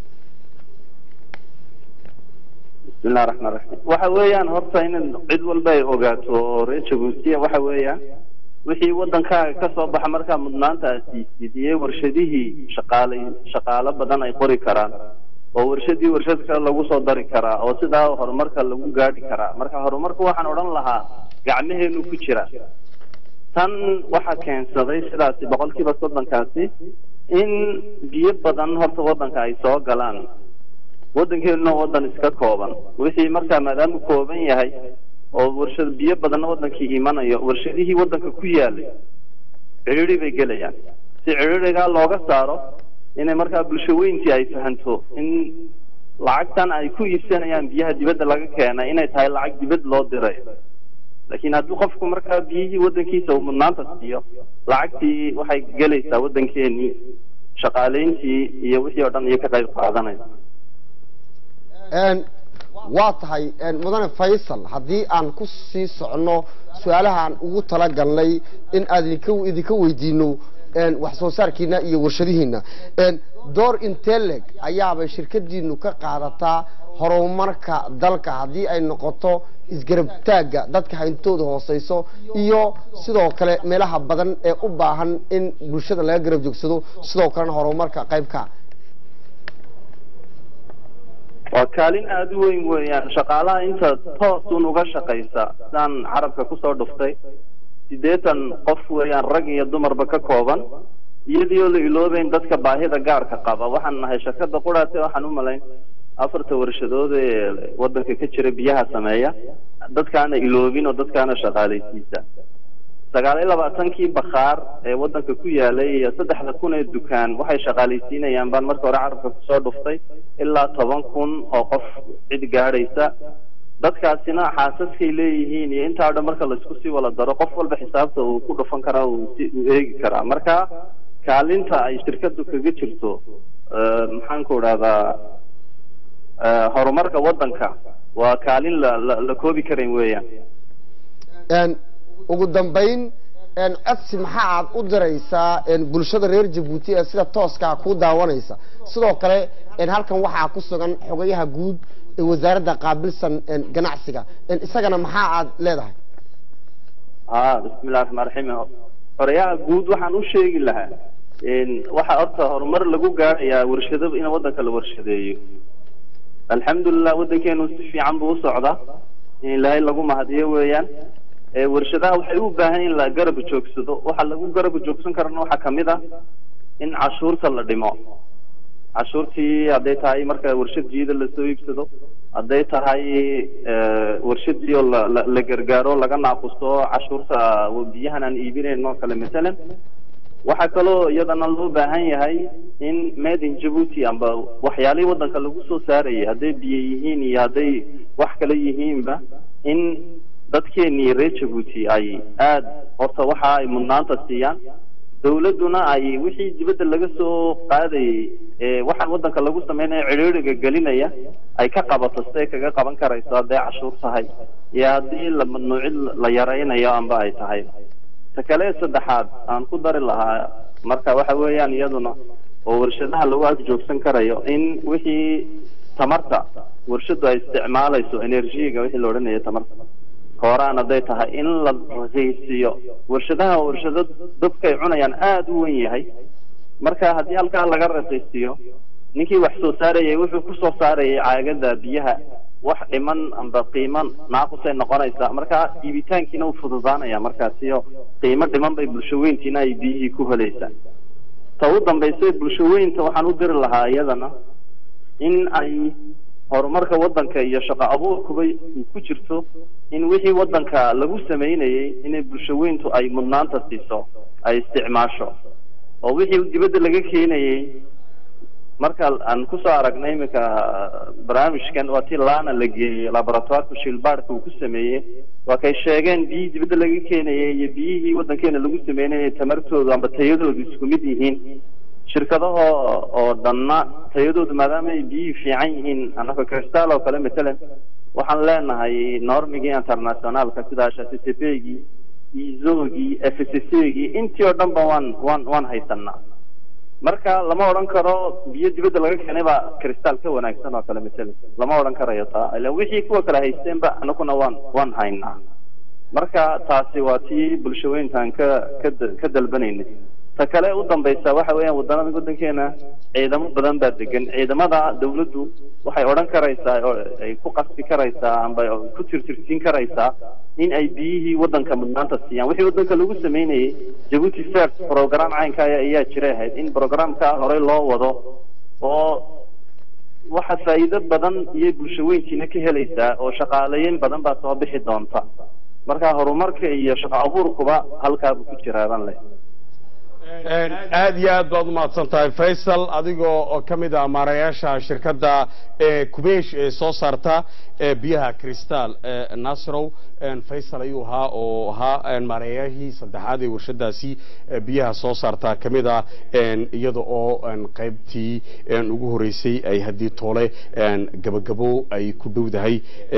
bismillahi raxmaan raxiim waxa weeyaan horta in cid walba ay ogaato oo reer jabuutiya waxa weeyaan wixii wadankaaga kasoo baxa markaa mudnaanta aad siisid iyo warshadihii shaqaale shaqaalo badan ay qori karaan oo warshadii warshad kale lagu soo dari karaa oo sidaa horumarka lagu gaadhi karaa marka horumarka waxaan odhan lahaa gacmaheenu ku jira tan waxaa keensaday sidaasi boqolkiiba soddonkaasi in biyo badan horta wadanka ay soo galaan wadankeenu wadan iska kooban wixii markaa maadaama kooban yahay oo warshad biyo badanna wadankii imanayo warshadihii wadanka ku yaalay cidhiri bay gelayaan si cidhirigaa looga saaro inay markaa bulsho weyntii ay fahanto in lacagtan ay ku iibsanayaan biyaha dibadda laga keenay inay tahay lacag dibad loo diray laakiin haddii qofku markaa biyihii wadankiisa uu mudnaanta siiyo lacagtii waxay gelaysaa wadankeenii shaqaaleyntii iyo wixii oo dhan iyo ka qayb qaadanaysa Een, waa tahay een, mudane faysal haddii aan ku sii socono su-aalahaan ugu talagalnay in aad idinka idinka weydiino een, wax soo saarkiina iyo warshadihiina een, door inteleg ayaabay shirkadiinu ka qaadataa horumarka dalka haddii ay noqoto isgarabtaagga dadka hayntooda hooseyso iyo sidoo kale meelaha badan ee u baahan in bulshada laga garab joogsado sidoo kalena horumarka qaybka waa kaalin aada u weyn weeyaan shaqaalaha inta toosun uga shaqaysa sidaan carabka kusoo dhuftay siddeetan qof weeyaan rag iyo dumarba ka kooban iyadoo la iloobeyn dadka baahida gaarka qaba waxaan nahay shirkada quraate waxaan u malayn afarta warshadood ee wadanka ka jira biyaha sameeya dadkaana iloobin oo dadkaana shaqaalaysiisa sagaal iyo labaatankii bakhaar ee wadanka ku yaalay iyo saddexda kun ee dukaan waxay shaqaalaysiinayaan baan marka hore carabka kusoo dhuftay ilaa toban kun oo qof cid gaadhaysa dadkaasina xaasaskay leeyihiin iyo intaa o dhan marka laisku sii wala daro qof walba xisaabta uu ku dhufan karaa uu si uu eegi karaa marka kaalinta ay shirkadu kaga jirto eh, maxaan ku idhahdaa eh, horumarka wadanka waa kaalin la la la koobi karayn weeyaan een ugu dambayn een codsi maxaa aad u diraysaa een bulshada reer jabuuti ee sida tooskaa ku daawanaysa sidoo kale een halkan waxaa ku sugan xogayaha guud ee wasaaradda qaabilsan een ganacsiga een isagana maxaa aad leedahay ah bismillahi raxmaan raxiim horeyaha guud waxaan u sheegi lahaa in waxa horta horumar lagu gaadhayaa warshado in wadanka la warshadeeyo alxamdulilah wadankeenu si fiican buu u socdaa in ilaahay lagu mahadiyo weeyaan ee warshadaha waxay u baahan in la garab joogsado waxa lagu garab joogsan karana waxaa kamid ah in cashuurta la dhimo cashuurtii hadday tahay marka warshad jiida lasoo iibsado hadday tahay eh, warshadii oo la- la- la gargaaro laga naaqusto cashuurta biyahan aan iibinayn oo kale matalan waxaa kaloo iyadana loo baahan yahay in made in Djibouti amba waxyaalihii wadanka lagu soo saarayay hadday biyo yihiin iyo hadday wax kale yihiinba in dadkeenii reer Djibouti ay aad horta waxa ay mudnaanta siiyaan dawladuna ay wixii dibadda laga soo qaadayay ee waxaan wadanka lagu sameynayo ciriiriga gelinaya ay ka qabato siday kaga qaban karayso hadday cashuur tahay iyo haddii la mamnuucid la yaraynayo amba ay tahay ta kale saddexaad aan ku dari lahaa marka waxa weeyaan iyaduna oo warshadaha lagu ag joogsan karayo in wixii tamarta warshadu ay isticmaalayso energiga wixii la odhanayo tamarta kooraan hadday tahay in la raqiisiyo warshadaha warshado dadkay cunayaan aada u wen yahay marka haddii halkaa laga raqiisiyo ninkii wax soo saarayay wuxuu ku soo saarayay caagada biyaha wax dhiman amba qiimo naaqusay noqonaysaa marka iibitaankiina u fududaanaya markaasiyo qiimo dhiman bay bulshaweyntiina ay biyihii ku helaysaa ta u dambaysa bulshaweynta waxaan u diri lahaa iyadana in ay horumarka waddanka iyo shaqo abuurkuba ku jirto in wixii waddanka lagu sameynayay inay bulshaweyntu ay mudnaanta siiso ay isticmaasho oo wixii dibadda laga keenayay marka aan kusoo aragnay iminka barnaamijkan waa tii laana la geeyey laboratoireka shilbaadhka uu ku sameeyey waa kay sheegeen biyihii dibadda laga keenayay iyo biyihii waddankeena lagu sameynayay tamartoodu amba tayadoodu isku mid yihiin shirkadaha oo dhanna tayadoodu maadaama ay biyihii fiican yihiin anaka cristal oo kale matalan waxaan leenahay normigii internationaalka sida http-gii izogii fccgii intii oo dhan ba waan waan waan haysanaa marka lama odhan karo biyo dibadda laga keenay baa cristal ka wanaagsan oo kale matalan lama odhan karayo taa ila wixii kuwa kale haysteenba anaguna waan waan haynaa marka taasi waa tii bulshaweyntaan ka ka ka dalbanaynay ta kale u dambaysa waxa weeyaan wadanada waddankeena ciidamo badan baa degan ciidamada dawladdu waxay odhan karaysaa oo ay ku qasbi karaysaa amba ku tirtirsiin karaysaa in ay biyihii waddanka mudnaanta siiyaan wixii waddanka lagu sameynayay jabuuti first program caynka ayaa jiray ahayd in programka horey loo wado oo waxa faa'iido badan iyo bulshaweyntiina ka helaysaa oo shaqaaleyin badan baa soo bixi doonta marka horumarka iyo shaqo abuurkuba halkaabuu ku jiraaban leh aad iyo aad baad umahadsan tahay faysal adigoo ka mid ah maarayaasha shirkadda kubesh ee soo saarta biyaha cristal nasrow faysal ayuu ahaa oo ahaa maarayahii saddexaad ee warshadaasi biyaha soo saarta ka mid ah iyada oo qaybtii ugu horeysay ay haddii toole gabagabo ay ku dhowdahay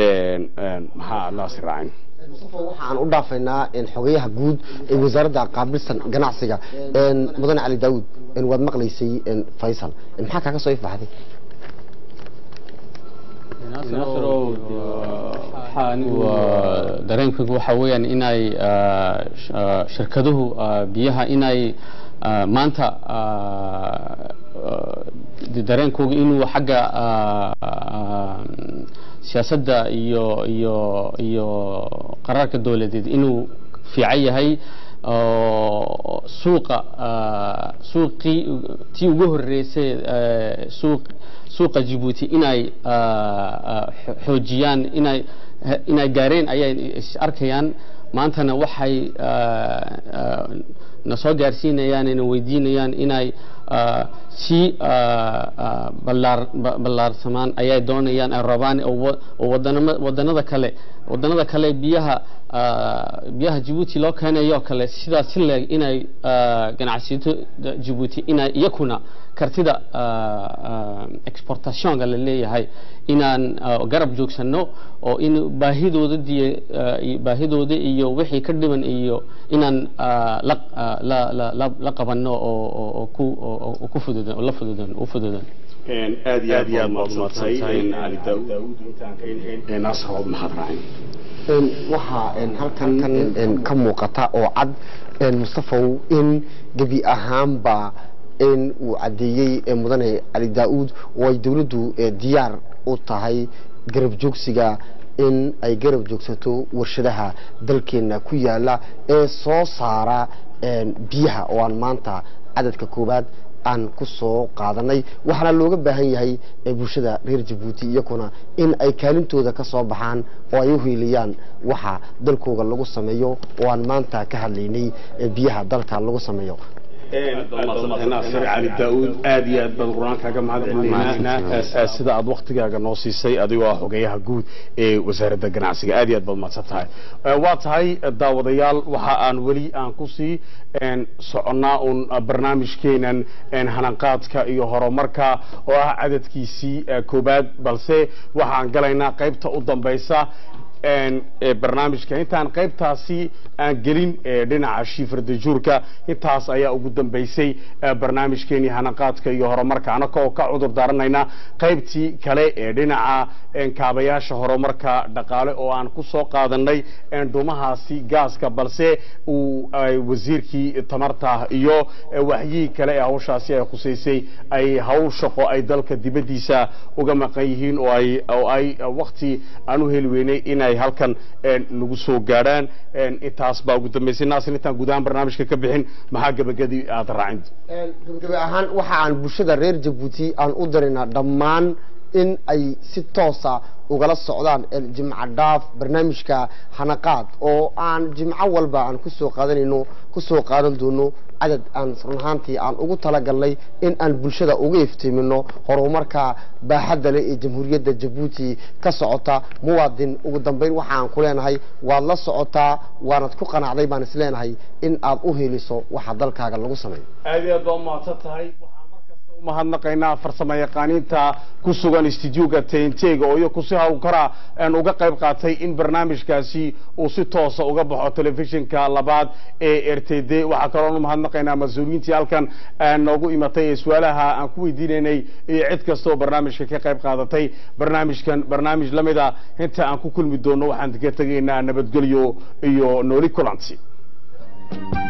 maxaa naasir raacin waxaan u dhaafaynaa xogayaha guud ee wasaaradda qaabilsan ganacsiga mudane cali daawud waad maqlaysay faysal maxaa kaaga soo ifbaxday dareenkaygu waxa weeyaan inay shirkaduhu biyaha inay maanta dareenkooga inuu xagga siyaasadda iyo iyo iyo qaraarka dowladeed inuu fiican yahay suuqa suuqii tii ugu horeysay suuq suuqa Djibouti inay xoojiyaan inay inay gaareen ayay is arkayaan maantana waxay na soo gaarsiinayaan ina weydiinayaan inay si ballaarsamaan ayay doonayaan ay rabaan oo wadanada kale wadanada kale biyaha biyaha Djibouti loo keenayo kale sidaas si leeg inay ganacsiyo Djibouti inay iyakuna kartida exportationka la leeyahay inaan garab joogsano oo in baahidooda diye baahidooda iyo wixii ka dhiman iyo inaan la la la la qabano oo oo ku oo ku fududan la fududan u fududan aad iyo aad iyo aad baad umadsantay cali daawud intaan ka inhayn naasir waad mahad raacin waxaa halkan ka muuqata oo cad mustafaw in gebi ahaanba in uu caddeeyey mudane cali daa-uud oo ay dowladdu diyaar u tahay garab joogsiga in ay garab joogsato warshadaha dalkeena ku yaala ee soo saara biyaha oo aan maanta cadadka koowaad aan ku soo qaadanay waxaana looga baahan yahay bulshada reer jabuuti iyakuna in ay kaalintooda ka soo baxaan oo ay u hiiliyaan waxa dalkooga lagu sameeyo oo aan maanta ka hadlaynay biyaha dalka lagu sameeyo naasir cali daa-uud aad iyo aad baan qur-aan kaaga mahad celinaynaa sida aad waktigaaga noo siisay adigoo ah xogeyaha guud ee wasaaradda ganacsiga aad iyo aad baad mahadsan tahay waa tahay daawadayaal waxa aan weli aan kusii soconnaa uun barnaamijkeenan hanaqaadka iyo horumarka oo ah cadadkiisii koobaad balse waxaan galaynaa qaybta u dambaysa een, ee, barnaamijka intaan qaybtaasi aan gelin ee, dhinaca shiifradajuurka intaas ayaa ugu dambeysay ee, barnaamijkeenii hanaqaadka iyo horumarka anaka oo ka cudur daaranayna qaybtii kale ee dhinaca een, kaabayaasha horumarka dhaqaale oo aan ku soo qaadanay een, dhumahaasi gaaska balse uu ay wasiirkii tamarta iyo ee, waxyihii kale ee hawshaasi ay khuseysay ay hawl shaqo ay dalka dibaddiisa uga maqan yihiin oo ay oo ay wakti aan u heli weynay inay halkan een, nagu soo gaadhaan een, intaas baa ugu dambeysay naasir intaan guud ahaan barnaamijka ka bixin maxaa gabagadi aada raacin gabagabe ahaan waxa aan bulshada reer jabuuti aan u diraynaa dhammaan in ay si toosa ugala socdaan jimco dhaaf barnaamijka hanaqaad oo aan jimco walba aan kusoo qaadanayno kusoo qaadan doono cadad aan run ahaantii aan ugu talagalnay in aan bulshada uga iftiimino horumarka baaxadda leh ee jamhuuriyadda jabuuti ka socota muwaadin ugu dambeyn waxaan ku leenahay waad la socotaa waanad ku qanacday baan is leenahay in aad u heliso waxa dalkaaga lagu sameeyo aad iyo aad baa umahadsan tahay mahadnaqaynaa farsamo yaqaaniinta ku sugan stuudioga tntga oo iyaku si hawlkara aan uga qayb qaatay in barnaamijkaasi uu si toosa uga baxo telefishinka labaad ee r t d waxaa kaloonu mahadnaqaynaa mas-uuliyiintii halkan noogu imatay ee su-aalaha aan ku weydiinaynay iyo cid kasta oo barnaamijka ka qayb qaadatay barnaamijkan barnaamij la mid a inta aan ku kulmi doono waxaan ka tegaynaa nabadgelyo iyo nooli kulanti